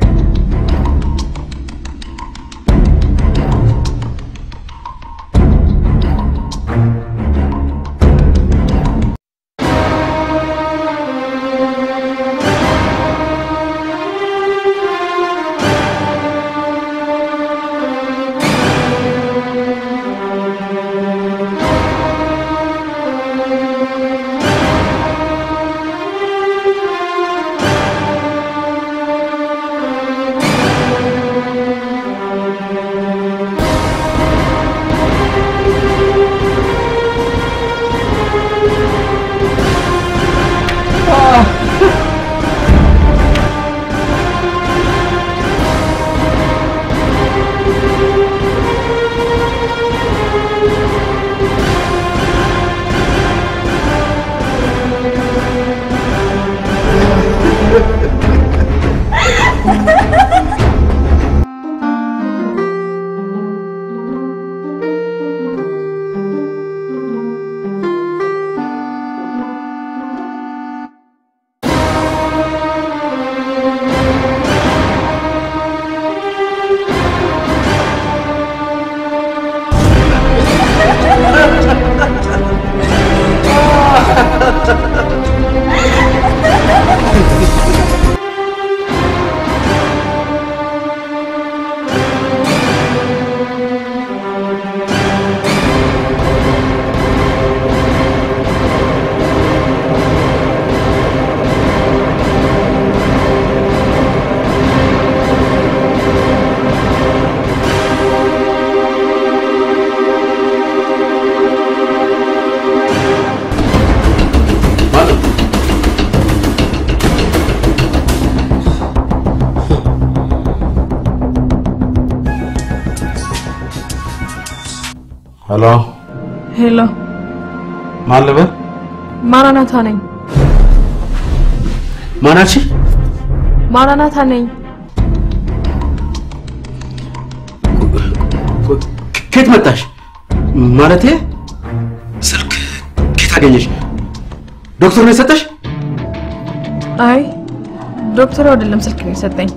ሄሎ፣ ሄሎ፣ ማን ልበል? ማራናታ ነኝ። ማናች? ማራናታ ነኝ። ከየት መጣሽ? ማለቴ ስልክ ከየት አገኘሽ? ዶክተር ነው የሰጠሽ? አይ ዶክተሩ አይደለም ስልክ ነው የሰጠኝ።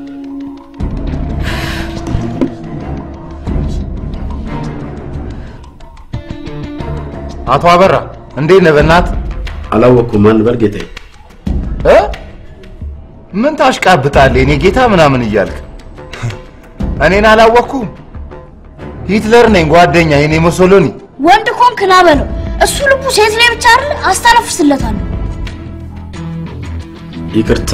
አቶ አበራ እንዴት ነህ? በእናትህ አላወቅኩም። ማን በል ጌታዬ? እ ምን ታሽቃብጣለህ? የኔ ጌታ ምናምን እያልክ እኔን አላወቅኩም? ሂትለር ነኝ ጓደኛ፣ የኔ ሞሶሎኒ። ወንድ ኮንክ ና በለው። እሱ ልቡ ሴት ላይ ብቻ አይደል? አስተነፍስለታለሁ። ይቅርታ፣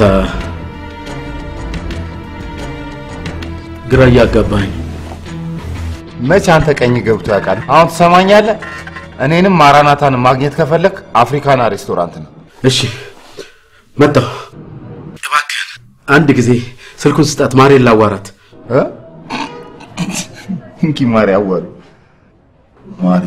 ግራ እያጋባኝ። መች አንተ ቀኝ ገብቶ ያውቃል? አሁን ትሰማኛለህ? እኔንም ማራናታን ማግኘት ከፈለክ አፍሪካና ሬስቶራንት ነው። እሺ፣ መጣሁ። እባክህን አንድ ጊዜ ስልኩን ስጣት፣ ማሬን ላዋራት። እ? እንኪ ማሪ አዋሉ ማሪ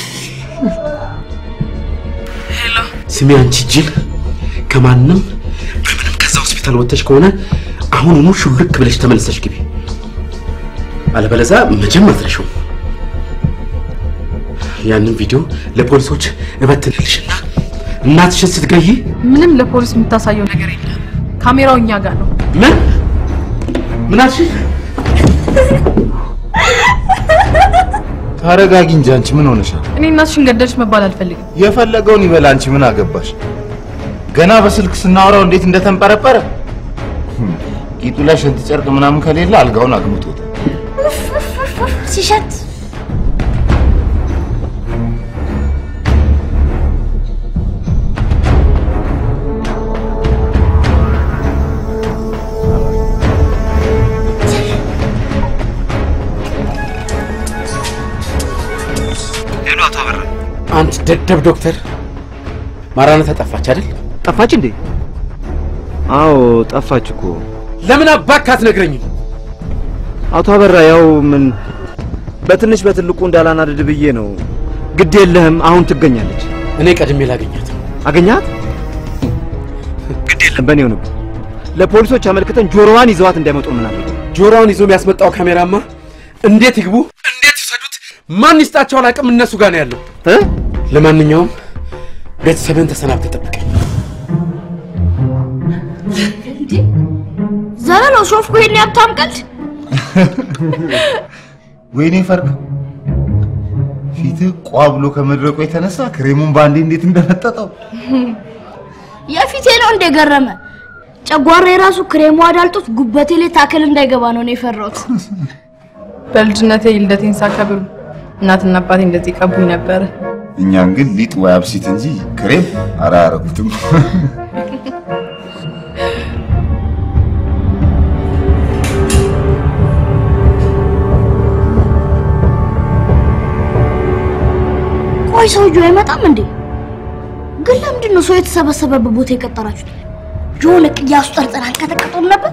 ስሚ አንቺ ጅል፣ ከማንም በምንም ከዛ ሆስፒታል ወጥተሽ ከሆነ አሁኑኑ ሹልክ ብለሽ ተመልሰሽ ግቢ፣ አለበለዛ መቼም አትረሺውም። ያንን ቪዲዮ ለፖሊሶች እበትንልሽና እናትሽን ስትገይ ምንም ለፖሊስ የምታሳየው ነገር የለም። ካሜራው እኛ ጋር ነው። ምን ምን አልሽ? ታረጋጊ እንጂ አንቺ ምን ሆነሻል? እኔ እናትሽን ገደልሽ መባል አልፈልግም። የፈለገውን ይበል፣ አንቺ ምን አገባሽ? ገና በስልክ ስናወራው እንዴት እንደተንጠረጠረ ህም፣ ቂጡ ላይ ሽንት ጨርቅ ምናምን ከሌለ አልጋውን አግብቶታል። ሲሸት ሄሎ፣ አቶ አበራ። አንተ ደደብ ዶክተር፣ ማራናታ ጠፋች አይደል? ጠፋች እንዴ? አዎ ጠፋች እኮ። ለምን አባክህ አትነግረኝም? አቶ አበራ ያው ምን በትንሽ በትልቁ እንዳላናድድ ብዬ ነው። ግድ የለህም አሁን ትገኛለች። እኔ ቀድሜ ላገኛት። አገኛት? ግድ የለም በእኔ ሆነብህ። ለፖሊሶች አመልክተን ጆሮዋን ይዘዋት እንዳይመጡ ምን አደረገው? ጆሮውን ይዞ የሚያስመጣው ካሜራማ እንዴት ይግቡ፣ እንዴት ይውሰዱት፣ ማን ይስጣቸው አላውቅም። እነሱ ጋር ነው ያለው። ለማንኛውም ቤተሰብን ተሰናብተህ ጠብቀኝ። ዘለለው ሾፍኩ ይሄን ያብታም ቀልድ ወይኔ ፈርቅ ፊትህ ቋ ብሎ ከመድረቁ የተነሳ ክሬሙን በአንዴ እንዴት እንደመጠጠው የፊቴ ነው እንደገረመ ጨጓራ የራሱ ክሬሙ አዳልጦት ጉበቴ ላይ ታክል እንዳይገባ ነው እኔ የፈራሁት። በልጅነቴ ልደቴን ሳከብር እናትና አባቴ እንደዚህ ቀቡኝ ነበረ። እኛን ግን ሊጥ ወይ አብሲት እንጂ ክሬም ኧረ አያረጉትም። ቆይ ሰውዬው አይመጣም እንዴ? ግን ለምንድን ነው ሰው የተሰበሰበበት ቦታ የቀጠራችሁት? የሆነ ቅያሱ ጠርጥር አልቀጠቀጡም ነበር?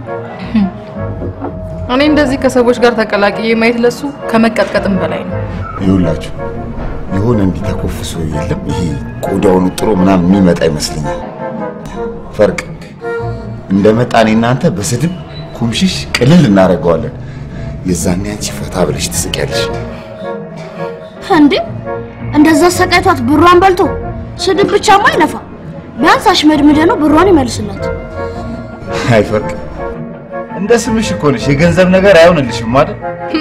እኔ እንደዚህ ከሰዎች ጋር ተቀላቅዬ ማየት ለሱ ከመቀጥቀጥም በላይ ነው። ይኸውላችሁ የሆነ እንዲህ ተኮፍሶ የለም ይሄ ቆዳውን ጥሮ ምናምን የሚመጣ ይመስለኛል። ፈርቅ እንደመጣ እኔ እናንተ በስድብ ኩምሽሽ ቅልል እናደርገዋለን። የዛኔ አንቺ ፈታ ብለሽ ትስቂያለሽ። እንዴ እንደዛ ሰቃይቷት ብሯን በልቶ ስድብ ብቻማ አይነፋ። ቢያንስ አሽመድምደ ነው ብሯን ይመልስላት። አይ ፈርቅ እንደ ስምሽ እኮ ነሽ። የገንዘብ ነገር አይሆንልሽም አይደል?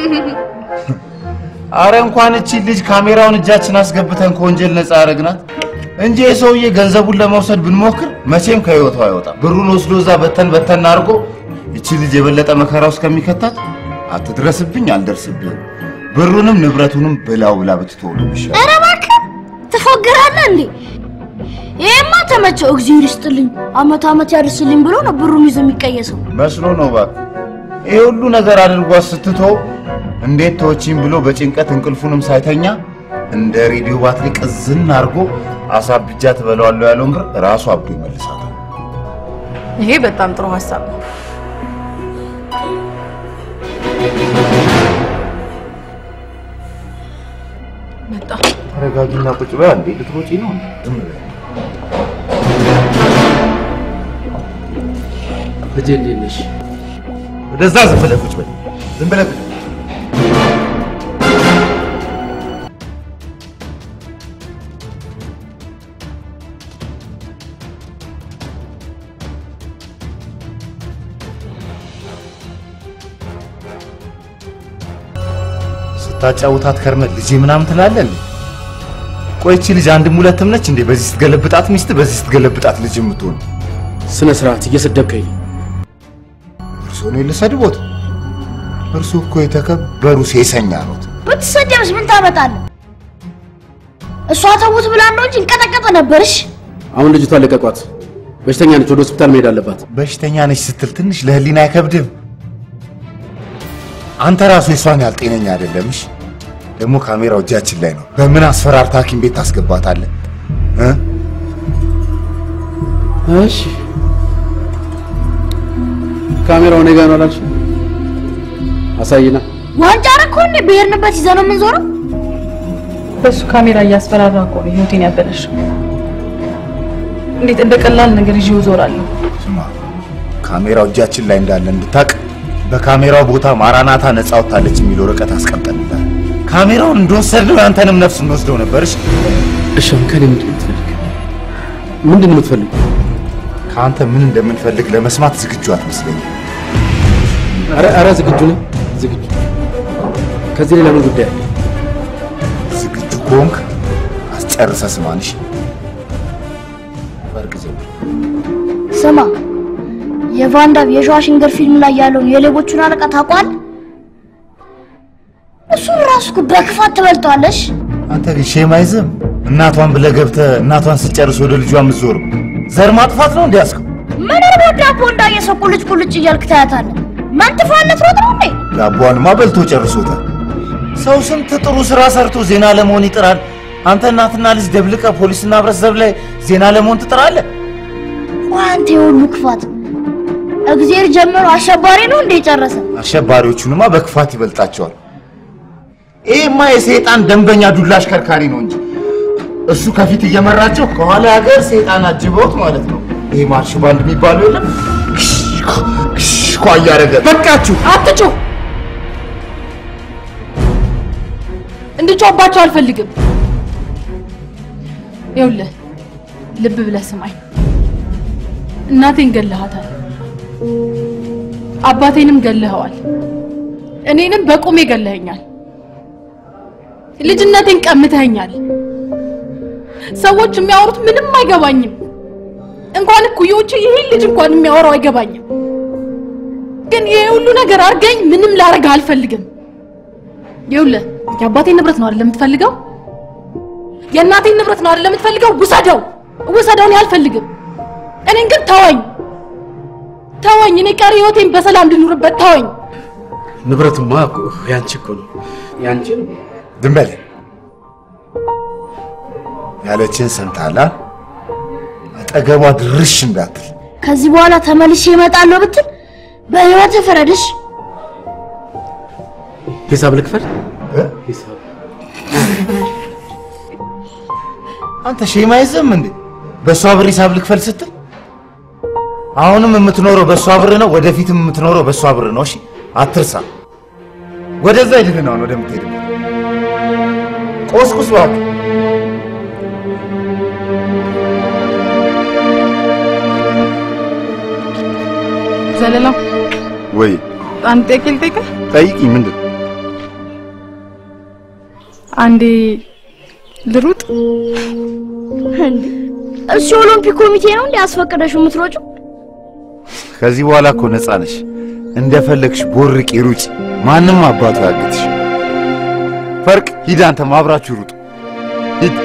አረ እንኳን እቺ ልጅ ካሜራውን እጃችን አስገብተን ከወንጀል ነፃ ያደረግናት እንጂ የሰውዬ ገንዘቡን ለመውሰድ ብንሞክር መቼም ከህይወቱ አይወጣም። ብሩን ወስዶ እዛ በተን በተን አድርጎ እቺ ልጅ የበለጠ መከራ ውስጥ ከሚከታት አትድረስብኝ፣ አልደርስብህም፣ ብሩንም ንብረቱንም ብላው ብላ ብትተው ነው የሚሻለው። ኧረ እባክህ ትፎግራለህ እንዴ? ይሄማ ተመቸው። እግዚአብሔር ይስጥልኝ አመት አመት ያድርስልኝ ብሎ ነው ብሩን ይዞ የሚቀየሰው። መስሎ ነው እባክህ። ይሄ ሁሉ ነገር አድርጓት ስትተው እንዴት ተወቺኝ ብሎ በጭንቀት እንቅልፉንም ሳይተኛ እንደ ሬዲዮ ባትሪ ቅዝን አድርጎ አሳብጃ ትበለዋለሁ ያለውን ብር ራሱ አብዶ ይመልሳታል። ይሄ በጣም ጥሩ ሀሳብ ነው። ተረጋጊና ቁጭ በይ። እንዴ ልትሮጪ ነው? ዝም በይ። ልጄ እንዴት ነሽ? ወደዛ ዝም ብለህ ቁጭ በይ። ዝም ብለህ ቁጭ በይ። ስታጫውታት ከርመህ ልጄ ምናምን ትላለህ እንዴ? ቆይ ይቺ ልጅ አንድም ሁለትም ነች እንዴ? በዚህ ስትገለብጣት ሚስት፣ በዚህ ስትገለብጣት ልጅ የምትሆን ስነ ስርዓት እየሰደብከኝ ነው። እርሶ ነው ልሰድቦት? እርሶ እኮ የተከበሩ ሴሰኛ ኖት። ብትሰደብስ ምን ታመጣለህ? እሷ ተውት ብላ ነው እንጂ እንቀጠቀጠ ነበርሽ። አሁን ልጅቷ ለቀቋት። በሽተኛ ነች፣ ወደ ሆስፒታል መሄድ አለባት። በሽተኛ ነች ስትል ትንሽ ለህሊና አይከብድም? አንተ ራሱ የሷን ያህል ጤነኛ አይደለምሽ። ደግሞ ካሜራው እጃችን ላይ ነው። በምን አስፈራርታ ሐኪም ቤት ታስገባታለህ እ? እሺ ካሜራው እኔ ጋር ነው አላልሽ? አሳይና። ዋንጫ ረኮ እንዴ ብሄርንበት ይዘህ ነው የምንዞረው? በሱ ካሜራ እያስፈራራ እኮ ነው ህይወቴን ያበላሸው። እንዴት እንደ ቀላል ነገር ይዤው እዞራለሁ? ስማ፣ ካሜራው እጃችን ላይ እንዳለ እንድታቅ በካሜራው ቦታ ማራናታ ነፃ ወጥታለች የሚል ወረቀት አስቀምጠንልሃል። ካሜራውን እንደወሰድነው ያንተንም ነፍስ እንወስደው ነበርሽ። እሺ አሁን ከእኔ ምንድን ነው የምትፈልግ? ምንድን ነው የምትፈልገው? ከአንተ ምን እንደምንፈልግ ለመስማት ዝግጁ አትመስለኝም። ኧረ ኧረ ዝግጁ ነኝ፣ ዝግጁ። ከዚህ ሌላ ምን ጉዳይ አለ? ዝግጁ ከሆንክ አስጨርሰህ ስማንሽ። ፈርቅ ዘው ስማ የቫንዳም የሸዋሽንገር ፊልም ላይ ያለውን የሌቦቹን አለቃ ታውቋል? እሱን ራሱ እኮ በክፋት ትበልጠዋለሽ። አንተ ግን ሼም አይዝም? እናቷን ብለህ ገብተህ እናቷን ስጨርስ ወደ ልጇ የምትዞረው ዘር ማጥፋት ነው እንዲያስከው ምን እርቦ ዳቦ እንዳየ ሰው ቁልጭ ቁልጭ እያልክ ታያታለህ። መንትፋለት ሮጥ ነው እንዴ? ዳቧንማ በልቶ ጨርሶታል። ሰው ስንት ጥሩ ስራ ሰርቶ ዜና ለመሆን ይጥራል። አንተ እናትና ልጅ ደብልቀ ፖሊስና ህብረተሰብ ላይ ዜና ለመሆን ትጥራለህ። ቆይ አንተ የሁሉ ክፋት እግዜር ጀምሮ አሸባሪ ነው እንዴ የጨረሰ? አሸባሪዎቹንማ በክፋት ይበልጣቸዋል። ይሄማ የሰይጣን ደንበኛ ዱላ አሽከርካሪ ነው እንጂ እሱ ከፊት እየመራቸው ከኋላ ሀገር ሰይጣን አጅበውት ማለት ነው። ይሄ ማርሽ ባንድ የሚባለው የለም ኳ እያደረገ በቃችሁ፣ አትጩህ። እንድጮህባቸው አልፈልግም። ይኸውልህ ልብ ብለህ ስማኝ። እናቴን ገለሃታል፣ አባቴንም ገለኸዋል፣ እኔንም በቁሜ ገለኸኛል፣ ልጅነቴን ቀምተኸኛል። ሰዎች የሚያወሩት ምንም አይገባኝም። እንኳን እኩዮቹ ይሄን ልጅ እንኳን የሚያወራው አይገባኝም። ግን ይሄ ሁሉ ነገር አድርገኝ ምንም ላረግ አልፈልግም። ይኸውልህ የአባቴን ንብረት ነው አይደል የምትፈልገው? የእናቴን ንብረት ነው አይደል የምትፈልገው? ውሰደው፣ ውሰደው። እኔ አልፈልግም። እኔን ግን ተወኝ፣ ተወኝ። እኔ ቀሪ ህይወቴን በሰላም እንድኖርበት ተወኝ። ንብረቱማ እኮ ያንቺ እኮ ነው፣ ያንቺ ነው። ዝም በል ያለችን ሰምተሃል? አ? አጠገቧ ድርሽ እንዳትል። ከዚህ በኋላ ተመልሼ እመጣለሁ ብትል በህይወት ፍረድሽ። ሂሳብ ልክፈል? ሂሳብ አንተ ሼም አይዝም እንዴ? በእሷ ብር ሂሳብ ልክፈል ስትል አሁንም የምትኖረው በእሷ ብር ነው፣ ወደፊትም የምትኖረው በእሷ ብር ነው። እሺ አትርሳ። ወደዛ ሂድህን አሁን ወደምትሄድበት ቆስቁስ እባክህ። ዘለላው ወይ አንድ ጥያቄ ልጠይቅህ? ጠይቂኝ። ምንድን አንዴ ልሩጥ? እንዴ እሱ የኦሎምፒክ ኮሚቴ ነው እንዴ አስፈቅደሽው የምትሮጪው? ከዚህ በኋላ እኮ ነፃ ነሽ። እንደፈለግሽ ቦርቂ፣ ሩጪ። ማንም አባቱ ያግትሽ። ፈርቅ ሂድ፣ አንተም አብራችሁ ሩጡ። ሂድ።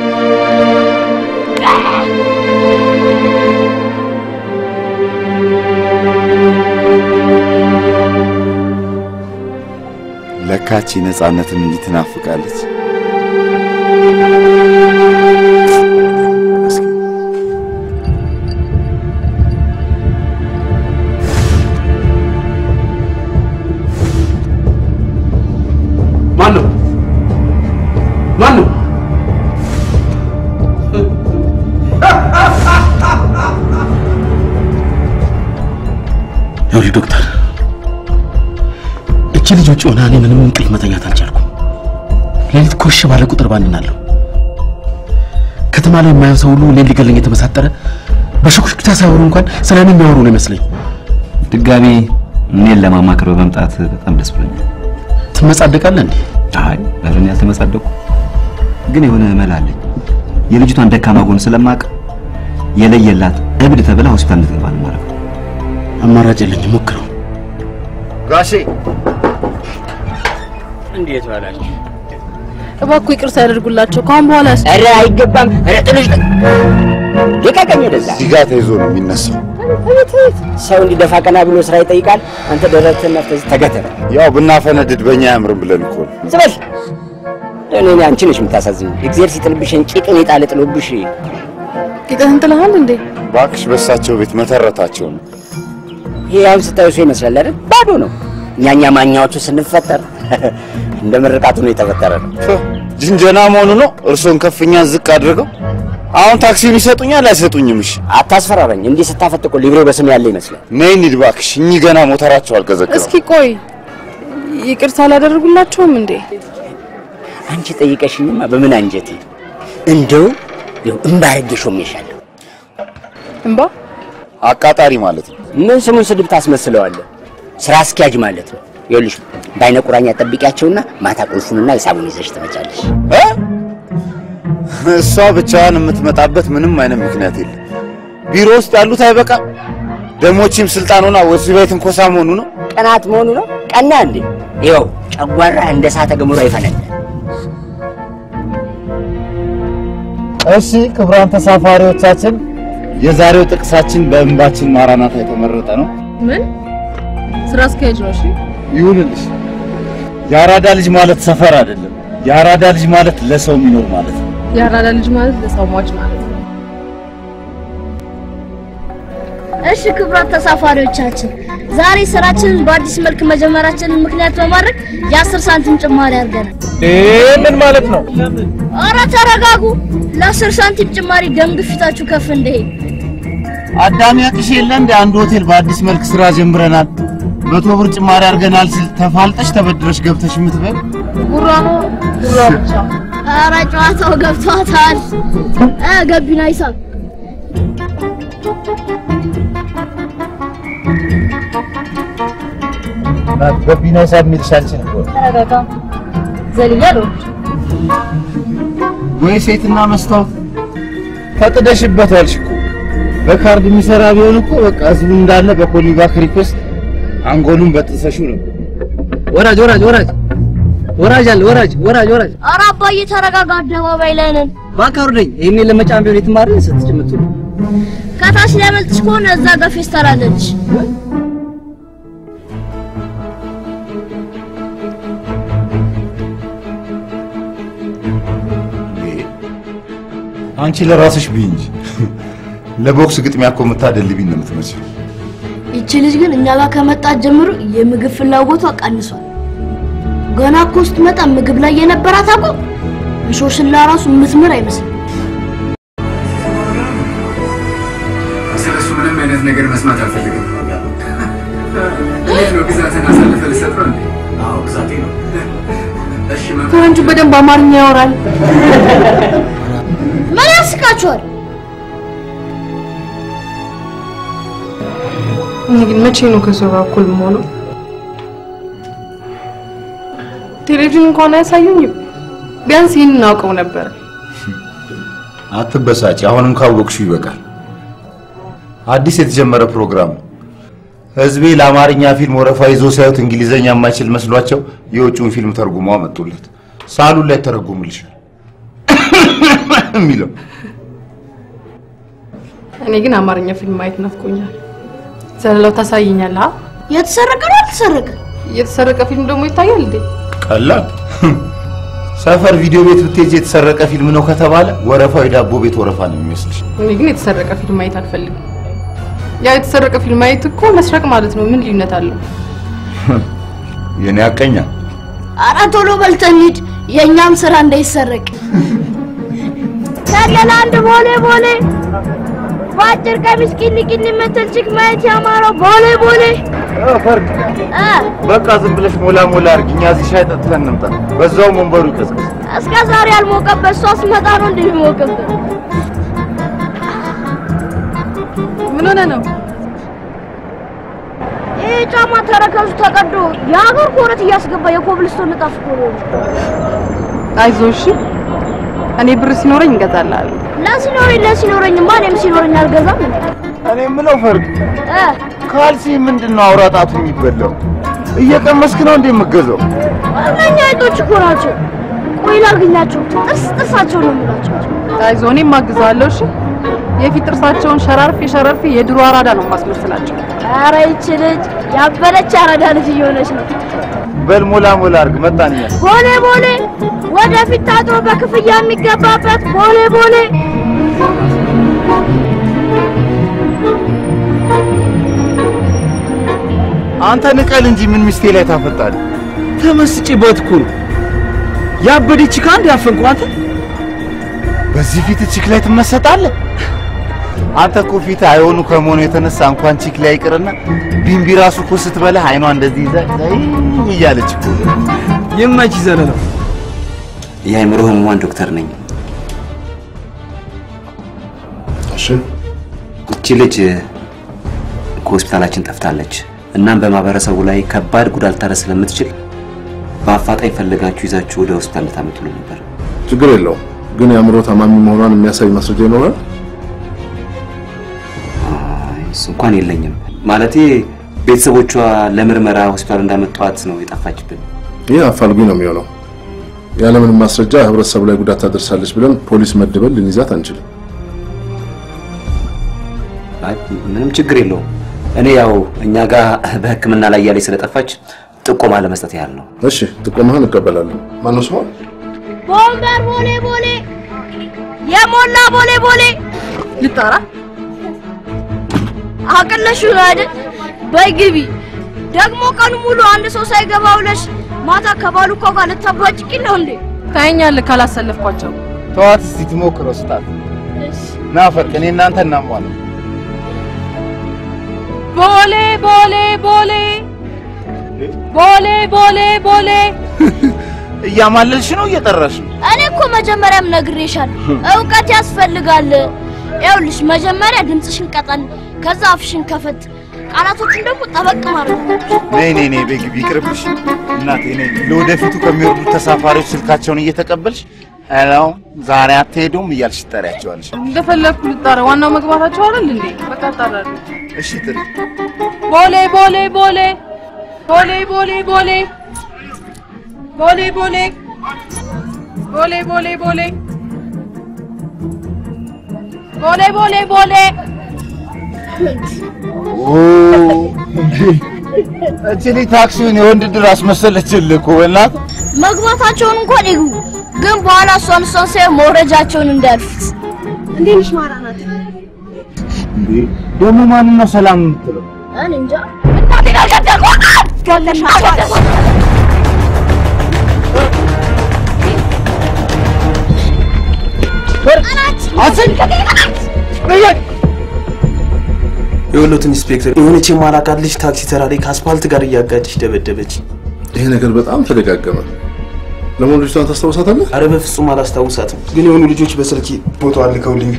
ለካቺ ነፃነትን እንዲህ ትናፍቃለች። ማን ነው? ማን ነው? ይኸውልህ ዶክተር፣ እቺ ልጅ ውጭ ሆና እኔ ምንም እንቅልፍ መተኛት አልቻልኩም። ሌሊት ኮሽ ባለ ቁጥር ባንናለሁ። ከተማ ላይ የማየው ሰው ሁሉ እኔን ሊገለኝ የተመሳጠረ በሽኩሽክታ ሳይሆኑ እንኳን ስለ እኔ የሚያወሩ ነው ይመስለኝ። ድጋሚ እኔን ለማማከር በመምጣት በጣም ደስ ብሎኛል። ትመጻደቃለህ እንዴ? አይ ኧረ እኔ አልተመጻደቅኩም፣ ግን የሆነ መላ አለኝ። የልጅቷን ደካማ ጎን ስለማቅ የለየላት እብድ ተብላ ሆስፒታል እንድትገባ ነው የማደርገው። አማራጭ የለኝም፣ ሞክረው። ጋሼ እንዴት ዋላችሁ? እባክዎ ይቅርታ ያደርጉላቸው። ከአሁን በኋላ ኧረ አይገባም። ኧረ ጥሎሽ ልቀቀኝ ወደዛ። እዚህ ጋር ተይዞ ነው የሚነሳው። ሰው እንዲደፋ ቀና ብሎ ስራ ይጠይቃል። አንተ ደረትህን ነፍተህ ተገተረ። ያው ብናፈነድድ በእኛ አያምርም ብለን እኮ ነው። ዝም በል። እኔ አንቺ ነሽ የምታሳዝኝ። እግዚአብሔር ሲጥልብሽን ቂጡን የጣለ ጥሎብሽ ቂጥህን ጥለሃል እንዴ? እባክሽ በሳቸው ቤት መተረታቸው ነው። ይሄ አሁን ስታዩ ሰው ይመስላል አይደል? ባዶ ነው። እኛኛ ማኛዎቹ ስንፈጠር እንደ ምርቃቱ ነው የተፈጠረ ነው። ጅንጀና መሆኑ ነው። እርሶን ከፍኛ ዝቅ አድርገው አሁን ታክሲውን ይሰጡኛል አይሰጡኝም? እሺ አታስፈራራኝ። እንዲህ ስታፈጥ እኮ ሊብሬ በስም ያለ ይመስላል። ነይ እንሂድ እባክሽ። እኚህ ገና ሞተራቸው አልቀዘቀዘም። እስኪ ቆይ ይቅርታ አላደረጉላቸውም እንዴ? አንቺ ጠይቀሽኝማ በምን አንጀቴ እንደው ይኸው እምባ አድርጌ ሾሜሻለሁ። እንባ አቃጣሪ ማለት ነው። ምን ስሙን ስድብ ታስመስለዋለህ? ስራ አስኪያጅ ማለት ነው። ይኸውልሽ በአይነ ቁራኛ ጠብቂያቸውና ማታ ቁልፉንና ሂሳቡን ይዘሽ ትመጫለሽ። እ? እሷ ብቻዋን የምትመጣበት ምንም አይነት ምክንያት የለም። ቢሮ ውስጥ ያሉት አይበቃ ደሞችም ስልጣኑና ወሲብ ቤት እንኮሳ መሆኑ ነው። ቀናት መሆኑ ነው። ቀና እንዴ? ይኸው ጨጓራ እንደ እሳተ ገሞራ ይፈነዳል። እሺ ክቡራን ተሳፋሪዎቻችን የዛሬው ጥቅሳችን በእንባችን ማራናታ የተመረጠ ነው። ምን ስራ አስኪያጅ ነው? እሺ ይሁንልሽ። የአራዳ ልጅ ማለት ሰፈር አይደለም። የአራዳ ልጅ ማለት ለሰው የሚኖር ማለት ነው። የአራዳ ልጅ ማለት ለሰው ሟች ማለት ነው። እሺ ክቡራት ተሳፋሪዎቻችን ዛሬ ስራችንን በአዲስ መልክ መጀመራችንን ምክንያት በማድረግ የአስር ሳንቲም ጭማሪ አድርገናል። ምን ማለት ነው? ኧረ ተረጋጉ። ለአስር ሳንቲም ጭማሪ ደም ግፊታችሁ ከፍ እንደሄድ አዳሚ ያቅሽ የለ እንደ አንድ ሆቴል በአዲስ መልክ ስራ ጀምረናል፣ መቶ ብር ጭማሪ አድርገናል ስል ተፋልጠሽ ተበድረሽ ገብተሽ የምትበል ጉራ ነው ጉራ ብቻ። ኧረ ጨዋታው ገብቷታል። እ ገቢና ሂሳብ ገቢና ሂሳብ የሚልሽ አንቺን እኮ ነው። ተረጋጋ። ዘልያለሁ። ወይ ሴትና መስታወት ፈቅደሽበት ዋልሽ እኮ። በካርድ የሚሰራ ቢሆን እኮ በቃ ህዝቡ እንዳለ በፖሊባክ ሪኩዌስት አንጎሉን በጥሰሽው ነው። ወራጅ ወራጅ ወራጅ ወራጅ አለ ወራጅ ወራጅ ወራጅ ኧረ አባዬ ተረጋጋ። አደባባይ ላይ ነን። እባክህ አውርደኝ። ይሄኔ ለመጫን ቢሆን የትማርን ስትጭምቱ ከታች ሊያመልጥሽ ከሆነ እዛ ጋር ፌስታል አለልሽ። አንቺ ለራስሽ ብይ እንጂ ለቦክስ ግጥሚያ እኮ የምታደልቢኝ ነው የምትመስለው። ይቺ ልጅ ግን እኛ ጋር ከመጣት ጀምሮ የምግብ ፍላጎቷ ቀንሷል። ገና እኮ ስትመጣ ምግብ ላይ የነበራት አቋም እንሾስላ ራሱ የምትምር አይመስልም። ስለሱ ምንም አይነት ነገር መስማት አልፈልግም። እንዴት ነው ግዛትን አሳልፈ ልሰጥ ነው እንዴ? አዎ ግዛቴ ነው። እሺ መ- ፈረንጁ በደንብ አማርኛ ያወራል። ምን ያስቃችኋል? እኔ ግን መቼ ነው ከሰው ጋር እኩል የምሆነው? ቴሌቪዥን እንኳን አያሳዩኝም። ቢያንስ ይህን እናውቀው ነበር። አትበሳጭ። አሁንም ካወቅሽው ይበቃል። አዲስ የተጀመረ ፕሮግራም ነው። ህዝቤ ለአማርኛ ፊልም ወረፋ ይዞ ሲያዩት እንግሊዘኛ የማይችል መስሏቸው የውጭውን ፊልም ተርጉመው አመጡለት። ሳሉን ላይ ተረጉምልሻል የሚለው እኔ ግን አማርኛ ፊልም ማየት ናፍቆኛል። ዘለላው ታሳይኛለህ? አ? የተሰረቀ ነው አልተሰረቀ? የተሰረቀ ፊልም ደግሞ ይታያል እንዴ? ቀላል ሰፈር ቪዲዮ ቤት ብትሄጂ የተሰረቀ ፊልም ነው ከተባለ ወረፋው የዳቦ ቤት ወረፋ ነው የሚመስልሽ። እኔ ግን የተሰረቀ ፊልም ማየት አልፈልግም። ያ የተሰረቀ ፊልም ማየት እኮ መስረቅ ማለት ነው። ምን ልዩነት አለው? የኔ አቀኛ ኧረ ቶሎ በልተን ሂድ፣ የእኛም ስራ እንዳይሰረቅ። ሰለላ አንድ ቦሌ ቦሌ በአጭር ቀሚስ ቂሊ ቂሊ የምትል ችክ ማየት ያማረው ቦሌ ቦሌ ፈርድ በቃ ዝም ብለሽ ሞላ ሞላ አድርጊ። እኛ እዚህ ሻይ ጠጥተን እንምጣ። በዛው መንበሩ ይቀዝቅዝ። እስከ ዛሬ ያልሞቀበት እሷ ስመጣ ነው እንደሚሞቅበት። ምን ሆነ ነው? ይህ ጫማ ተረከዙ ተቀዶ የሀገር ኮረት እያስገባ የኮብልስቶን ንጣፍ እኮ ነው። አይዞህ እሺ። እኔ ብር ሲኖረኝ እንገዛልሃለሁ። ለሲኖረኝ ለሲኖረኝማ እኔም ሲኖረኝ አልገዛም እንዴ? እኔ የምለው ፈርድ ካልሲ ምንድን ነው አውራ ጣቱ የሚበላው? እየቀመስክ ነው እንዴ የምገዛው? እነኛ አይጦች እኮ ናቸው። ቆይ ላግኛቸው፣ ጥርስ ጥርሳቸው ነው የምላቸው። አይዞህ እኔም አግዝሃለሁ እሺ። የፊት ጥርሳቸውን ሸራርፌ ሸራርፌ የድሮ አራዳ ነው ማስመስላቸው። ኧረ ይቺ ልጅ ያበለች አራዳ ልጅ እየሆነች ነው። በል ሞላ ሞላ አድርግ። መጣን እኛ ቦሌ ቦሌ፣ ወደፊት ታጥሮ በክፍያ የሚገባበት ቦሌ ቦሌ። አንተ ንቀል እንጂ ምን ሚስቴ ላይ ታፈጣለህ? ተመስጬበት እኮ ነው። ያበደች ከአንድ ያፈንኩ አንተ በዚህ ፊት ቺክ ላይ ትመሰጣለህ? አንተ እኮ ፊት አይሆኑ ከመሆኑ የተነሳ እንኳን ቺክ ላይ ይቅርና ቢምቢ ራሱ እኮ ስትበላህ አይኗ እንደዚህ ይዛ ዘይ እያለች እኮ የማች ዘለ ነው። የአእምሮ ህሙማን ዶክተር ነኝ። እሺ እቺ ልጅ ከሆስፒታላችን ጠፍታለች። እናም በማህበረሰቡ ላይ ከባድ ጉዳት ልታደርስ ስለምትችል በአፋጣኝ ፈልጋችሁ ይዛችሁ ወደ ሆስፒታል ልታመጡልን ነበር። ችግር የለውም ግን የአእምሮ ታማሚ መሆኗን የሚያሳይ ማስረጃ ይኖራል? እሱ እንኳን የለኝም። ማለቴ ቤተሰቦቿ ለምርመራ ሆስፒታል እንዳመጧት ነው የጠፋችብን። ይህ አፋልጉኝ ነው የሚሆነው። ያለምንም ማስረጃ ህብረተሰቡ ላይ ጉዳት ታደርሳለች ብለን ፖሊስ መድበን ልንይዛት አንችልም። አይ ምንም ችግር የለውም። እኔ ያው እኛ ጋር በሕክምና ላይ እያለች ስለጠፋች ጥቆማ ለመስጠት ያህል ነው። እሺ ጥቆማህን እቀበላለሁ። ማነው ስሟ? ቦምበር ቦሌ ቦሌ፣ የሞላ ቦሌ ቦሌ። ልጣራ አቅለሽ ነው አይደል? በይ ግቢ። ደግሞ ቀኑ ሙሉ አንድ ሰው ሳይገባ ውለሽ ማታ ከባሉ እኮ ጋር ልታባጭቂ ነው እንዴ? ታየኛለህ ካላሰለፍኳቸው። ተዋት እስቲ ትሞክረው ስጣት። ና ፈርቅ፣ እኔ እናንተ እናሟለን። ቦሌ ቦሌ ቦሌ ቦሌ ቦሌ ቦሌ እያማለልሽ ነው እየጠራሽ ነው? እኔ እኮ መጀመሪያም ነግሬሻለሁ፣ እውቀት ያስፈልጋል። ይኸውልሽ መጀመሪያ ድምፅሽን ቀጠን፣ ከዛ አፍሽን ከፈት፣ ቃላቶችን ደግሞ ጠበቅ ማድረግ አለብሽ። ነይ ነይ ነይ፣ በግቢ ይቅርብሽ። እናቴ ነይ። ለወደፊቱ ከሚወርዱት ተሳፋሪዎች ስልካቸውን እየተቀበልሽ ሄሎ ዛሬ አትሄዱም እያልሽ ትጠሪያቸዋለሽ። እንደፈለግኩ ልጣራ። ዋናው መግባታቸው አይደል እንዴ? በቃ እጣራለሁ። እሺ ጥሪ። ቦሌ ቦሌ ቦሌ ቦሌ ቦሌ ቦሌ ቦሌ ቦሌ ቦሌ ቦሌ ቦሌ ቦሌ ቦሌ ቦሌ እቺ ልጅ ታክሲውን የወንድ ድር አስመሰለችልህ እኮ በእናትህ። መግባታቸውን እንኳን ይግቡ፣ ግን በኋላ እሷን እሷን ሳይሆን መውረጃቸውን እንዳያልፉት። እንዴት ነሽ ማራናት? እንዴ ደግሞ ማንን ነው ሰላም የምትለው? እኔ እንጃ። እናቴን አልገደልኳት። ገለሻት። የወሎት ኢንስፔክተር የሆነች የማላውቃት ልጅ ታክሲ ተራ ላይ ከአስፓልት ጋር እያጋጨች ደበደበች። ይሄ ነገር በጣም ተደጋገመ። ለመሆኑ ልጅቷን ታስታውሳታለህ? አረ በፍጹም አላስታውሳትም፣ ግን የሆኑ ልጆች በስልክ ፎቶ አልከውልኝ።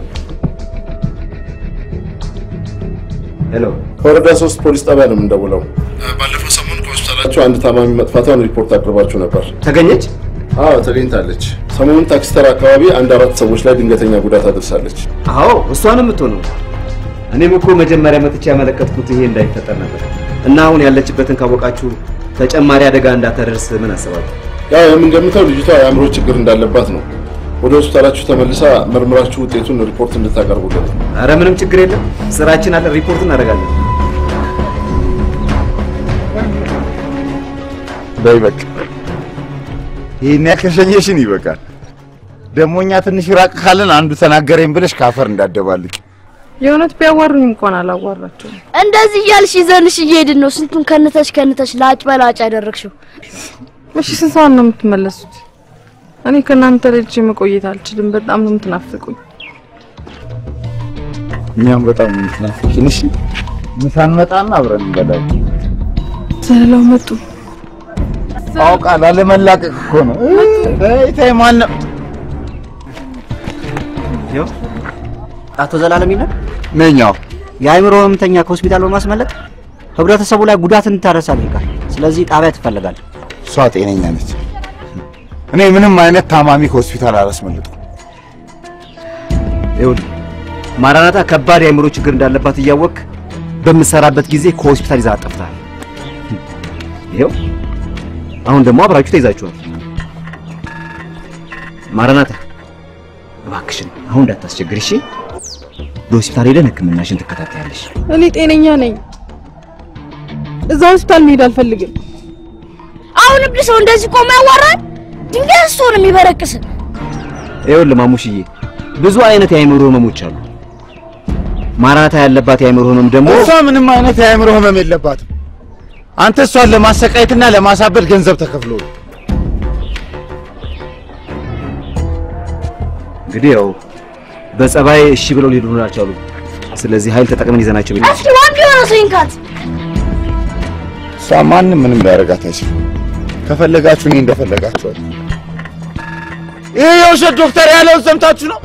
ሄሎ፣ ከወረዳ ሶስት ፖሊስ ጣቢያ ነው የምንደውለው። ባለፈው ሰሞን ከሆስፒታላቸው አንድ ታማሚ መጥፋቷን ሪፖርት አቅርባችሁ ነበር። ተገኘች? አዎ ተገኝታለች። ሰሞኑን ታክሲ ተራ አካባቢ አንድ አራት ሰዎች ላይ ድንገተኛ ጉዳት አድርሳለች። አዎ እሷንም የምትሆነው እኔም እኮ መጀመሪያ መጥቼ ያመለከትኩት ይሄ እንዳይፈጠር ነበር እና አሁን ያለችበትን ካወቃችሁ ተጨማሪ አደጋ እንዳታደርስ ምን አስባችሁ? ያው የምንገምተው ልጅቷ የአእምሮ ችግር እንዳለባት ነው። ወደ ሆስፒታላችሁ ተመልሳ መርምራችሁ ውጤቱን ሪፖርት እንድታቀርቡልን ነው። አረ ምንም ችግር የለም፣ ስራችን አለ፣ ሪፖርት እናደርጋለን። በይ በቃ ይሄን ያከሸኘሽን ይበቃል። ደግሞ እኛ ትንሽ ራቅ ካለን አንዱ ተናገረኝ ብለሽ ካፈር እንዳደባልቅ የእውነት ቢያዋሩኝ እንኳን አላዋራቸውም። እንደዚህ እያልሽ ይዘንሽ እየሄድን ነው። ስንቱን ከንተሽ ከንተሽ ላጭ በላጭ ያደረግሽው። እሺ ስንት ሰዓት ነው የምትመለሱት? እኔ ከእናንተ ልጅ መቆየት አልችልም። በጣም ነው የምትናፍቁኝ። እኛም በጣም ነው የምትናፍቂን። እሺ ምሳ እንመጣና አብረን እንበላለን። ዘለላው መጡ። አውቃለሁ፣ አለመላቀቅ እኮ ነው። ተይ ተይ፣ ማነው ይኸው አቶ ዘላለም ይላል ነኛው የአእምሮ ህመምተኛ ከሆስፒታል በማስመለጥ ህብረተሰቡ ላይ ጉዳት እንድታደርስ አድርጋል። ስለዚህ ጣቢያ ትፈለጋለህ። እሷ ጤነኛ ነች። እኔ ምንም አይነት ታማሚ ከሆስፒታል አላስመልጥም። ይኸውልህ ማራናታ ከባድ የአእምሮ ችግር እንዳለባት እያወቅህ በምትሰራበት ጊዜ ከሆስፒታል ይዛ አጠፍተሃል። ይኸው አሁን ደግሞ አብራችሁ ተይዛችኋል። ማራናታ እባክሽን አሁን እንዳታስቸግር እሺ። በሆስፒታል ሄደን ህክምናሽን ትከታተያለሽ። እኔ ጤነኛ ነኝ። እዛ ሆስፒታል መሄድ አልፈልግም። አሁን እብድ ሰው እንደዚህ ቆሞ ያዋራል። ድንጋይ አንስቶ ነው የሚበረቅስ። ይኸውልህ ማሙሽዬ ብዙ አይነት የአእምሮ ህመሞች አሉ። ማራናታ ያለባት የአእምሮ ህመም ደግሞ እሷ ምንም አይነት የአእምሮ ህመም የለባትም። አንተ እሷን ለማሰቃየትና ለማሳበድ ገንዘብ ተከፍሎ ነው። እንግዲህ ያው በጸባይ እሺ ብለው ሊሄዱ አልቻሉ። ስለዚህ ኃይል ተጠቅመን ይዘናቸው ብቻ እስኪ ዋንድ የሆነ ሰው ይንካት። እሷ ማንም ምንም ሊያደርጋት አይችልም። ከፈለጋችሁ እኔ እንደፈለጋችኋል። ይህ የውሸት ዶክተር ያለውን ሰምታችሁ ነው?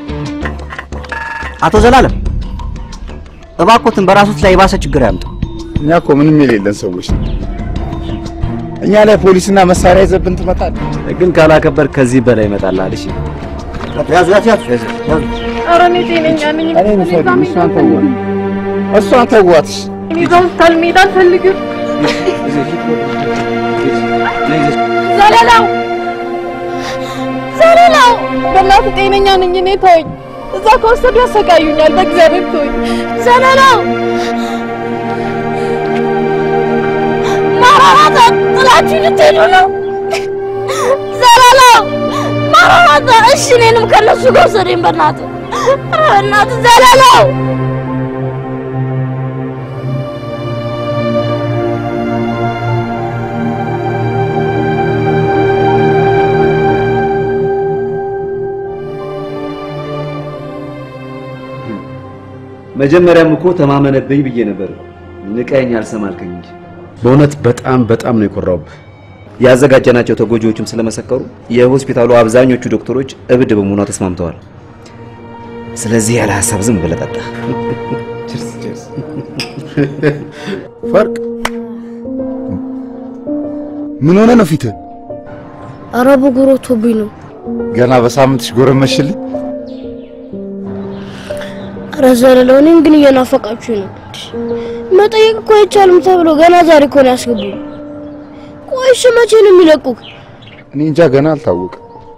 አቶ ዘላለም እባኮትን በራሱት ላይ የባሰ ችግር ያምጡ። እኛ እኮ ምንም የሌለን ሰዎች ነን። እኛ ላይ ፖሊስና መሳሪያ ይዘብን ትመጣለህ። ግን ካላከበር ከዚህ በላይ ይመጣልሃል። እሺ ያዙ ያዙ ያዙ ያዙ። ኧረ እኔ ጤነኛ ነኝ። እኔን ውሰዱ፣ እሷን ተዋት፣ እሷን ተዋት። እኔ እዛ ሆስፒታል መሄድ አልፈልግም። ዘለላው ዘለላው፣ በእናትህ ጤነኛ ነኝ እኔ ተወኝ። እዛ ከወሰዱ ያሰቃዩኛል። በእግዚአብሔር ተወኝ። ዘለላው ማራናታ ጥላችሁ ልትሄዱ ነው? ዘለላው ማራናታ፣ እሺ እኔንም ከነሱ ጋር ውሰደኝ በእናትህ ኧረ በእናትህ ዘለላው መጀመሪያም እኮ ተማመነብኝ ብዬ ነበር። ንቀኝ አልሰማልከኝ እንጂ በእውነት በጣም በጣም ነው የኮራውብህ። ያዘጋጀናቸው ተጎጂዎችም ስለመሰከሩ የሆስፒታሉ አብዛኞቹ ዶክተሮች እብድ በመሆኗ ተስማምተዋል። ስለዚህ ያለ ሀሳብ ዝም ብለህ ጠጣ። ፈርቅ ምን ሆነ ነው ፊትህ? ኧረ ብጉር ወጥቶብኝ ነው። ገና በሳምንትሽ ጎረመሽልኝ። ኧረ ዘለላው እኔን ግን እየናፈቃችሁ ነው። መጠየቅ እኮ አይቻልም ተብሎ ገና ዛሬ እኮ ነው ያስገቡኝ። ቆይ እሺ መቼ ነው የሚለቁክ? እኔ እንጃ ገና አልታወቀም።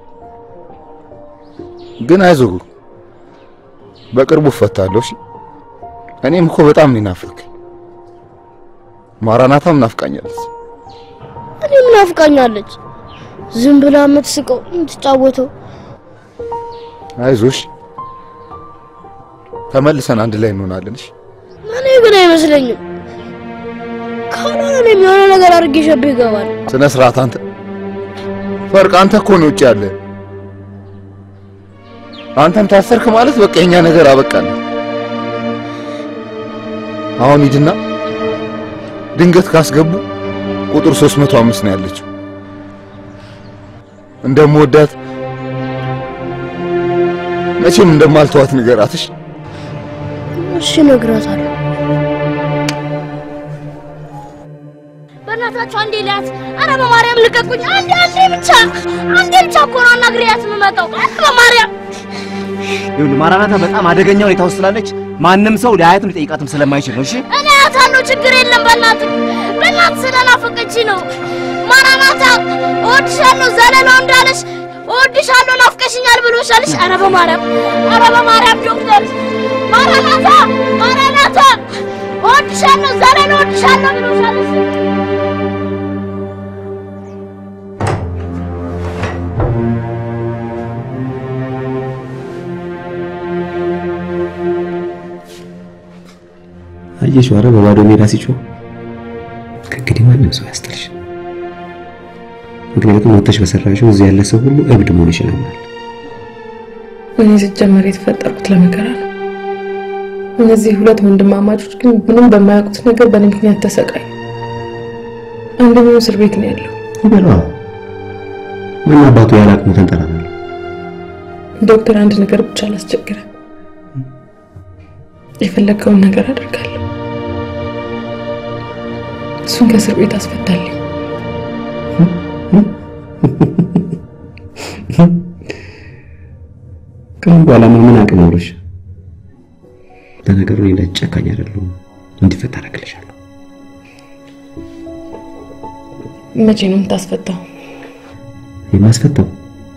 ግን አይዞህ በቅርቡ እፈታለሁ። እሺ እኔም እኮ በጣም ነው ናፈቀኝ። ማራናታም ናፍቃኛለች። እኔም ናፍቃኛለች። ዝም ብላ የምትስቀው የምትጫወተው አይዞሽ ተመልሰን አንድ ላይ እንሆናለን። እሺ እኔ ግን አይመስለኝም። ካልሆነ እኔም የሆነ ነገር አድርጌ ሸቤ ይገባል። ስነ ስርዓት አንተ ፈርቅ፣ አንተ እኮ ነው ውጭ ያለ። አንተም ታሰርክ ማለት በቃ የኛ ነገር አበቃን። አሁን ሂድና ድንገት ካስገቡ ቁጥር 305 ነው ያለችው። እንደምወዳት መቼም እንደማልተዋት ንገራት። እሺ እሺ እነግራታለሁ። በእናታችሁ አንዴ ሊያት፣ ኧረ በማርያም ልቀቁኝ! አንዴ አንዴ ብቻ አንዴ ብቻ እኮ ነው አናግሬያት የምመጣው። ኧረ በማርያም ይኸውልህ ማራናታ በጣም አደገኛ ሁኔታ ውስጥ ስላለች ማንም ሰው ሊያያትም ሊጠይቃትም ስለማይችል ነው። እሺ እኔ አያታለሁ፣ ችግር የለም። በእናትህ በእናትህ ስለናፈቀች ነው። ማራናታ እወድሻለሁ፣ ዘለላው እንዳለሽ እወድሻለሁ፣ ናፍቀሽኛል ብሎሻልሽ። ኧረ በማርያም ኧረ በማርያም ዶክተር ማራናታ ማራናታ እወድሻለሁ፣ ዘለላው እወድሻለሁ ብሎሻልሽ። አየሽ፣ ኧረ በባዶ ሜዳ ሲጮህ ከእንግዲህ ማንም ሰው ያስጥልሽ። ምክንያቱም ወጥተሽ በሰራሽው እዚህ ያለ ሰው ሁሉ እብድ መሆንሽ ያምናል። እኔ ሲጀመር የተፈጠርኩት ለመከራ ነው። እነዚህ ሁለት ወንድማማቾች ግን ምንም በማያውቁት ነገር በእኔ ምክንያት ተሰቃዩ። አንደኛው እስር ቤት ነው ያለው። ይበሏ። ምን አባቱ ያለ አቅሙ ተንጠራራል። ዶክተር አንድ ነገር ብቻ አላስቸግረ የፈለግከውን ነገር አደርጋለሁ። እሱን ከእስር ቤት አስፈታልኝ። ከአሁን በኋላ ምን ምን አቅም አውሮሽ? ለነገሩ እኔ ላይ ጨካኝ አይደለሁም። እንዲፈታ አደርግልሻለሁ። መቼ ነው የምታስፈታው? የማስፈታው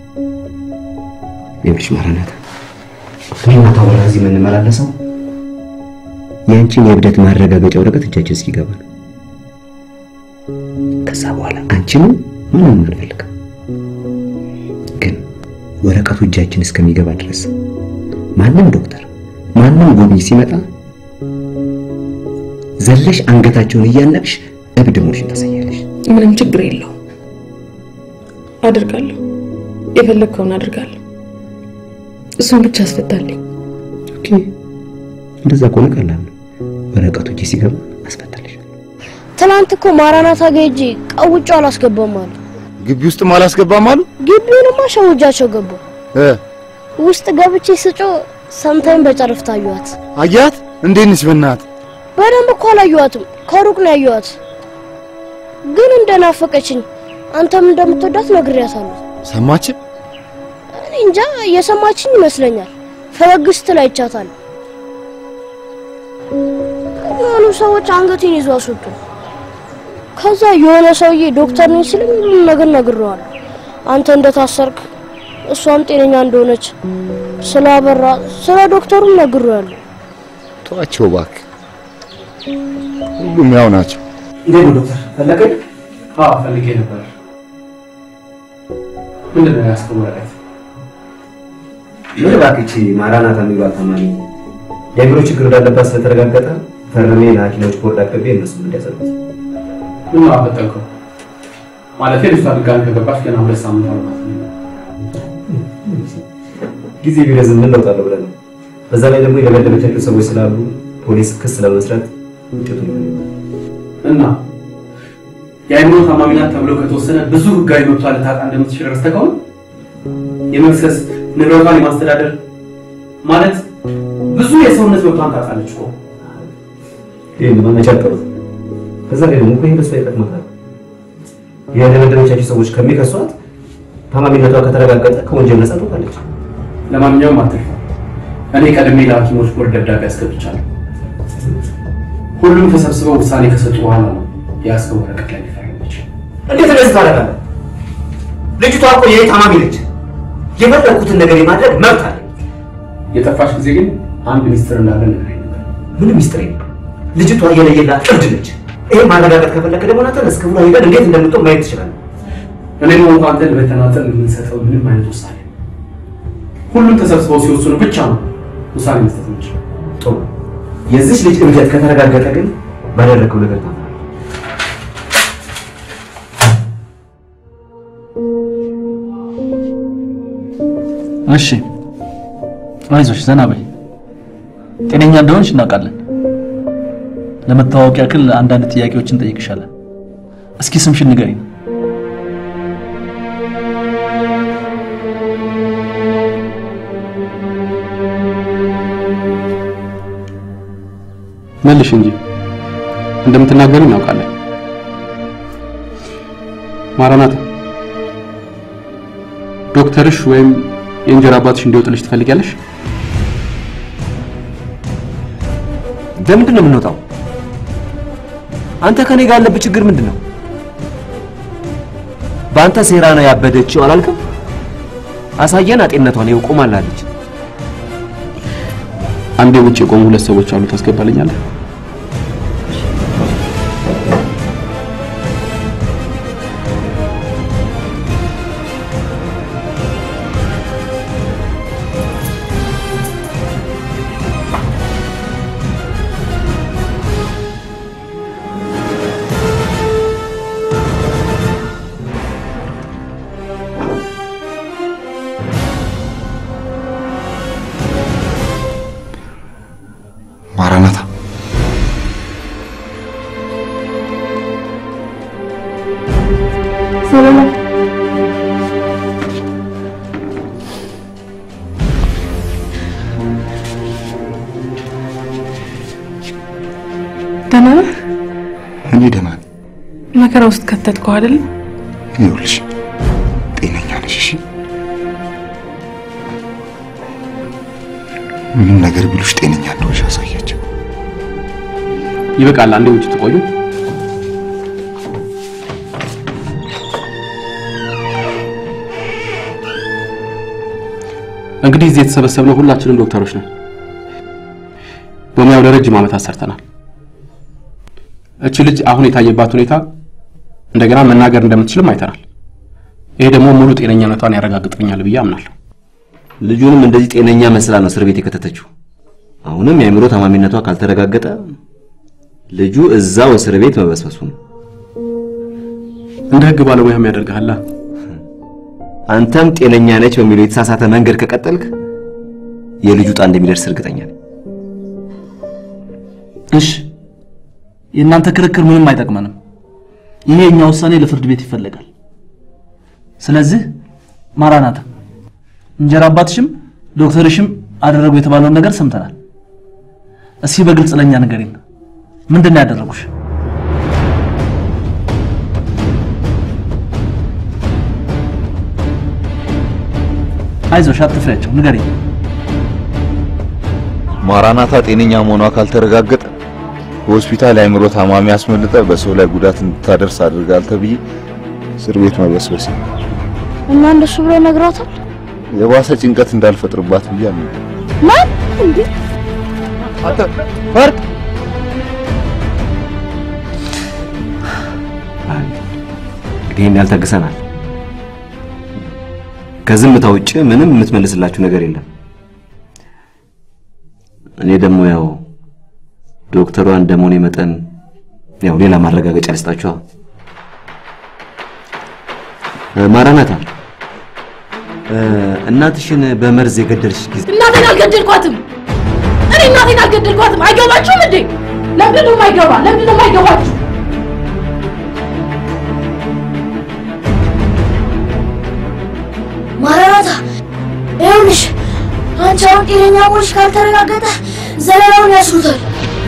ይኸውልሽ ማራናታ፣ እኔና ታወራ እዚህ የምንመላለሰው የአንቺን የእብደት ማረጋገጫ ወረቀት እጃችን እስኪገባ ነው። ከዛ በኋላ አንቺንም ማንንም አልፈልግም። ግን ወረቀቱ እጃችን እስከሚገባ ድረስ ማንም ዶክተር፣ ማንም ጎብኝ ሲመጣ ዘለሽ አንገታቸውን እያነቅሽ እብድ መሆንሽን ታሳያለሽ። ምንም ችግር የለው አድርጋለሁ። የፈለግከውን አድርጋለሁ። እሱን ብቻ አስፈታልኝ። ኦኬ፣ እንደዛ ከሆነ ቀላል ነው። ወረቀቱ እጄ ሲገባ አስፈታልሽ። ትናንት እኮ ማራናታ ጋ ሄጄ ቀውጬው አላስገባም አሉ። ግቢ ውስጥም አላስገባም አሉ ግቢውንማ ሸውጃቸው ገቡ። እ ውስጥ ገብቼ ስጮ ሰምታኝ በጨረፍታ አየኋት። አያት እንዴት ነች? በእናትህ በደንብ እኮ አላየኋትም፣ ከሩቅ ነው ያየኋት። ግን እንደናፈቀችኝ አንተም እንደምትወዳት ነግሬያታለሁ። ሰማችን? እኔ እንጃ እየሰማችኝ ይመስለኛል። ፈገግ ስትል አይቻታለሁ። የሆኑ ሰዎች አንገቴን ይዞ አስወጡ። ከዛ የሆነ ሰውዬ ዶክተር ነኝ ሲለኝ ሁሉም ነገር ነግሬዋለሁ። አንተ እንደታሰርክ፣ እሷም ጤነኛ እንደሆነች ስላበራ ስለ ዶክተሩም ነግሬዋለሁ። ተዋቸው እባክህ፣ ሁሉም ያው ናቸው። እንዴት ነው ዶክተር ፈለገኝ? አዎ ፈልጌ ነበር። ምንድን ነው ያስከው ወረቀት? ምን እባክህ ማራናታ የሚሏት ታማሚ የአእምሮ ችግር እንዳለባት ስለተረጋገጠ ፈርሜ ለሐኪሞች ቦርድ አቅርቤ እነሱም እንዲያጸድቁት። ምን ነው አፈጠንከው? ማለት ልጅቷ ድጋሚ ከገባች ገና ሁለት ሳምንት አልባት ጊዜ ቢረዝም ምን ለውጥ አለው ብለህ ነው። በዛ ላይ ደግሞ የደበደበቻቸው ሰዎች ስላሉ ፖሊስ ክስ ለመስረት ውጤቱ እና የአእምሮ ታማሚ ናት ተብሎ ከተወሰነ ብዙ ህጋዊ መብቷ ልታጣ እንደምትችል ረስተህ ከሆነ የመክሰስ ንብረቷን የማስተዳደር ማለት ብዙ የሰውነት መብቷን ታጣለች እኮ። ይህን ማመቻቀሩት በዛ ላይ ደግሞ እኮ ይህ በስፋ ይጠቅማታል። የደበደበቻቸው ሰዎች ከሚከሷት ታማሚነቷ ከተረጋገጠ ከወንጀል ነጻ ትወጣለች። ለማንኛውም አትልፋ። እኔ ቀድሜ ለሐኪሞች ቦርድ ደብዳቤ አስገብቻለሁ። ሁሉም ተሰብስበው ውሳኔ ከሰጡ በኋላ ነው የያዝከው ወረቀት ላይ ሊፈረመች። እንዴት እንደዚህ ታደርጋለህ? ልጅቷ እኮ የኔ ታማሚ ነች። የፈለግኩትን ነገር የማድረግ መብት አለ። የጠፋች ጊዜ ግን አንድ ሚስጥር እንዳለ ነግረኝ ነበር። ምንም ሚስጥር የለም። ልጅቷ የለየላት እብድ ነች። ይሄ ማረጋገጥ ከፈለክ ደግሞ ናተን እስከ ብላ ሄደን እንዴት እንደምትሆን ማየት ትችላለህ። እኔም ሆንኩ አንተን በተናጠል የምንሰጠው ምንም አይነት ውሳኔ ሁሉም ተሰብስበው ሲወስኑ ብቻ ነው ውሳኔ መስጠት የምንችለው። ጥሩ። የዚች ልጅ እብደት ከተረጋገጠ ግን ባደረግከው ነገር ታፍራለህ። እሺ አይዞሽ፣ ዘና በይ። ጤነኛ እንደሆንሽ እናውቃለን። ለመታወቅ ያክል አንዳንድ ጥያቄዎችን እንጠይቅሻለን። እስኪ ስምሽን ንገሪኝ። መልሽ እንጂ እንደምትናገሪ እናውቃለን። ማራናታ ዶክተርሽ ወይም የእንጀራ አባትሽ እንዲወጥልሽ ትፈልጊያለሽ? ለምንድን ነው የምንወጣው? አንተ ከኔ ጋር ያለብህ ችግር ምንድን ነው? በአንተ ሴራ ነው ያበደችው አላልክም? አሳየን አጤነቷን ይኸው ቆማላለች። አንዴ ውጭ የቆሙ ሁለት ሰዎች አሉ። ታስገባልኛለህ? ማራናታ ደህና ነህ? እኔ ደህና ነኝ። መከራ ውስጥ ከተትከው አይደል? ይኸውልሽ ጤነኛ ነሽ። እሺ ምንም ነገር ቢሉሽ ጤነኛ እንደሆንሽ አሳያቸው። ይበቃል። አንዴ ውጭ ትቆዩ። እንግዲህ እዚህ የተሰበሰብነው ሁላችንም ዶክተሮች ነን። በሙያው ለረጅም ዓመታት ሰርተናል። እቺ ልጅ አሁን የታየባት ሁኔታ እንደገና መናገር እንደምትችልም አይተናል። ይሄ ደግሞ ሙሉ ጤነኛነቷን ያረጋግጥልኛል ብዬ አምናለሁ። ልጁንም እንደዚህ ጤነኛ መስላ ነው እስር ቤት የከተተችው። አሁንም የአእምሮ ታማሚነቷ ካልተረጋገጠ ልጁ እዛው እስር ቤት መበስበሱ ነው። እንደ ህግ ባለሙያም ያደርግሃላ። አንተም ጤነኛ ነች በሚለው የተሳሳተ መንገድ ከቀጠልክ የልጁ ዕጣ እንደሚደርስ እርግጠኛ ነኝ። እሺ፣ የእናንተ ክርክር ምንም አይጠቅመንም። ይሄ የኛ ውሳኔ ለፍርድ ቤት ይፈለጋል። ስለዚህ ማራናታ እንጀራ አባትሽም ዶክተርሽም አደረጉ የተባለውን ነገር ሰምተናል። እስኪ በግልጽ ለኛ ንገሪን፣ ምንድን ነው ያደረጉሽ? አይዞሽ፣ አትፍሪያቸው፣ ንገሪኝ። ማራናታ ጤነኛ መሆኗ ካልተረጋገጠ በሆስፒታል የአእምሮ ታማሚ አስመልጠ በሰው ላይ ጉዳት እንድታደርስ አድርጋል ተብዬ እስር ቤት መበስበስ እና እንደሱ ብሎ ነግሯታል። የባሰ ጭንቀት እንዳልፈጥርባት ብዬ አምኜ ማን እንዴ? አንተ ፈርቅ እንግዲህ ይህን ያህል ታግሰናል። ከዝምታ ውጭ ምንም የምትመልስላችሁ ነገር የለም። እኔ ደግሞ ያው ዶክተሯ እንደመሆኔ መጠን ያው ሌላ ማረጋገጫ ልስጣችኋ። ማራናታ እናትሽን በመርዝ የገደልሽ ጊዜ እናቴን አልገደልኳትም። እኔ እናቴን አልገደልኳትም። አይገባችሁም እንዴ? ለምንድን ነው የማይገባ? ለምንድን ነው የማይገባችሁ? ማራናታ ይኸውልሽ፣ አንቺ አሁን ጤነኛ መሆንሽ ካልተረጋገጠ ዘለላውን ያስሩታል።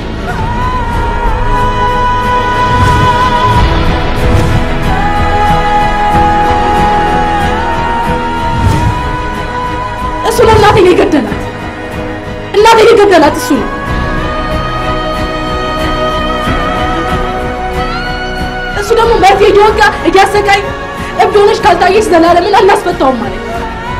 እሱ ነው እናቴን የገደላት። እናቴን የገደላት እሱ ነው። እሱ ደግሞ መርፌ እየወጋ እያሰቃይ እብድ ሆነሽ ካልታየሽ ዘላለምን አናስፈታውም ማለት ነው።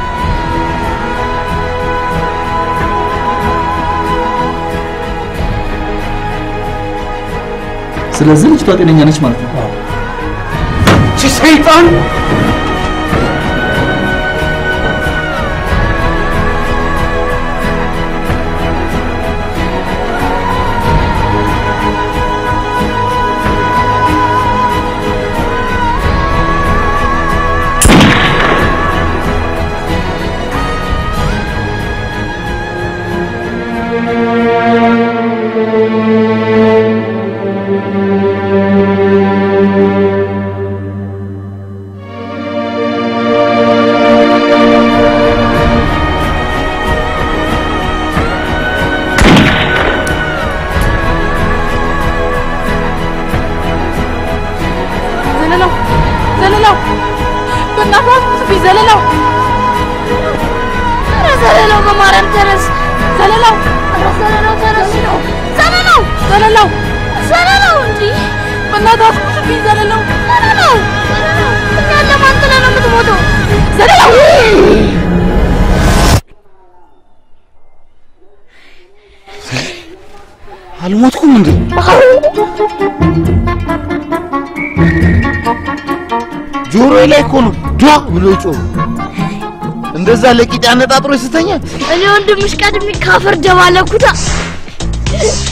ስለዚህ ልጅቷ ጤነኛ ነች ማለት ነው። እቺ ሰይጣን ዘለላው ዘለላው፣ በእናትህ አትጥፊ ዘለላው። ኧረ ዘለላው በማርያም ተነስ። ዘለላው ኧረ ዘለላው ተነስ ነው። ዘለላው ዘለላው ዘለላው እንጂ በእናትህ አትጥፊ ዘለላው ዘለላው ዘለላው እኛን ለማን ጥለህ ነው የምትሞተው? ዘለላው አልሞትኩም እንዴ? ጆሮዬ ላይ እኮ ነው ዷ ብሎ ጮህ። እንደዛ ለቂጥ አነጣጥሮ ይስተኛል። እኔ ወንድምሽ ቀድሜ ካፈር ደባለኩታ።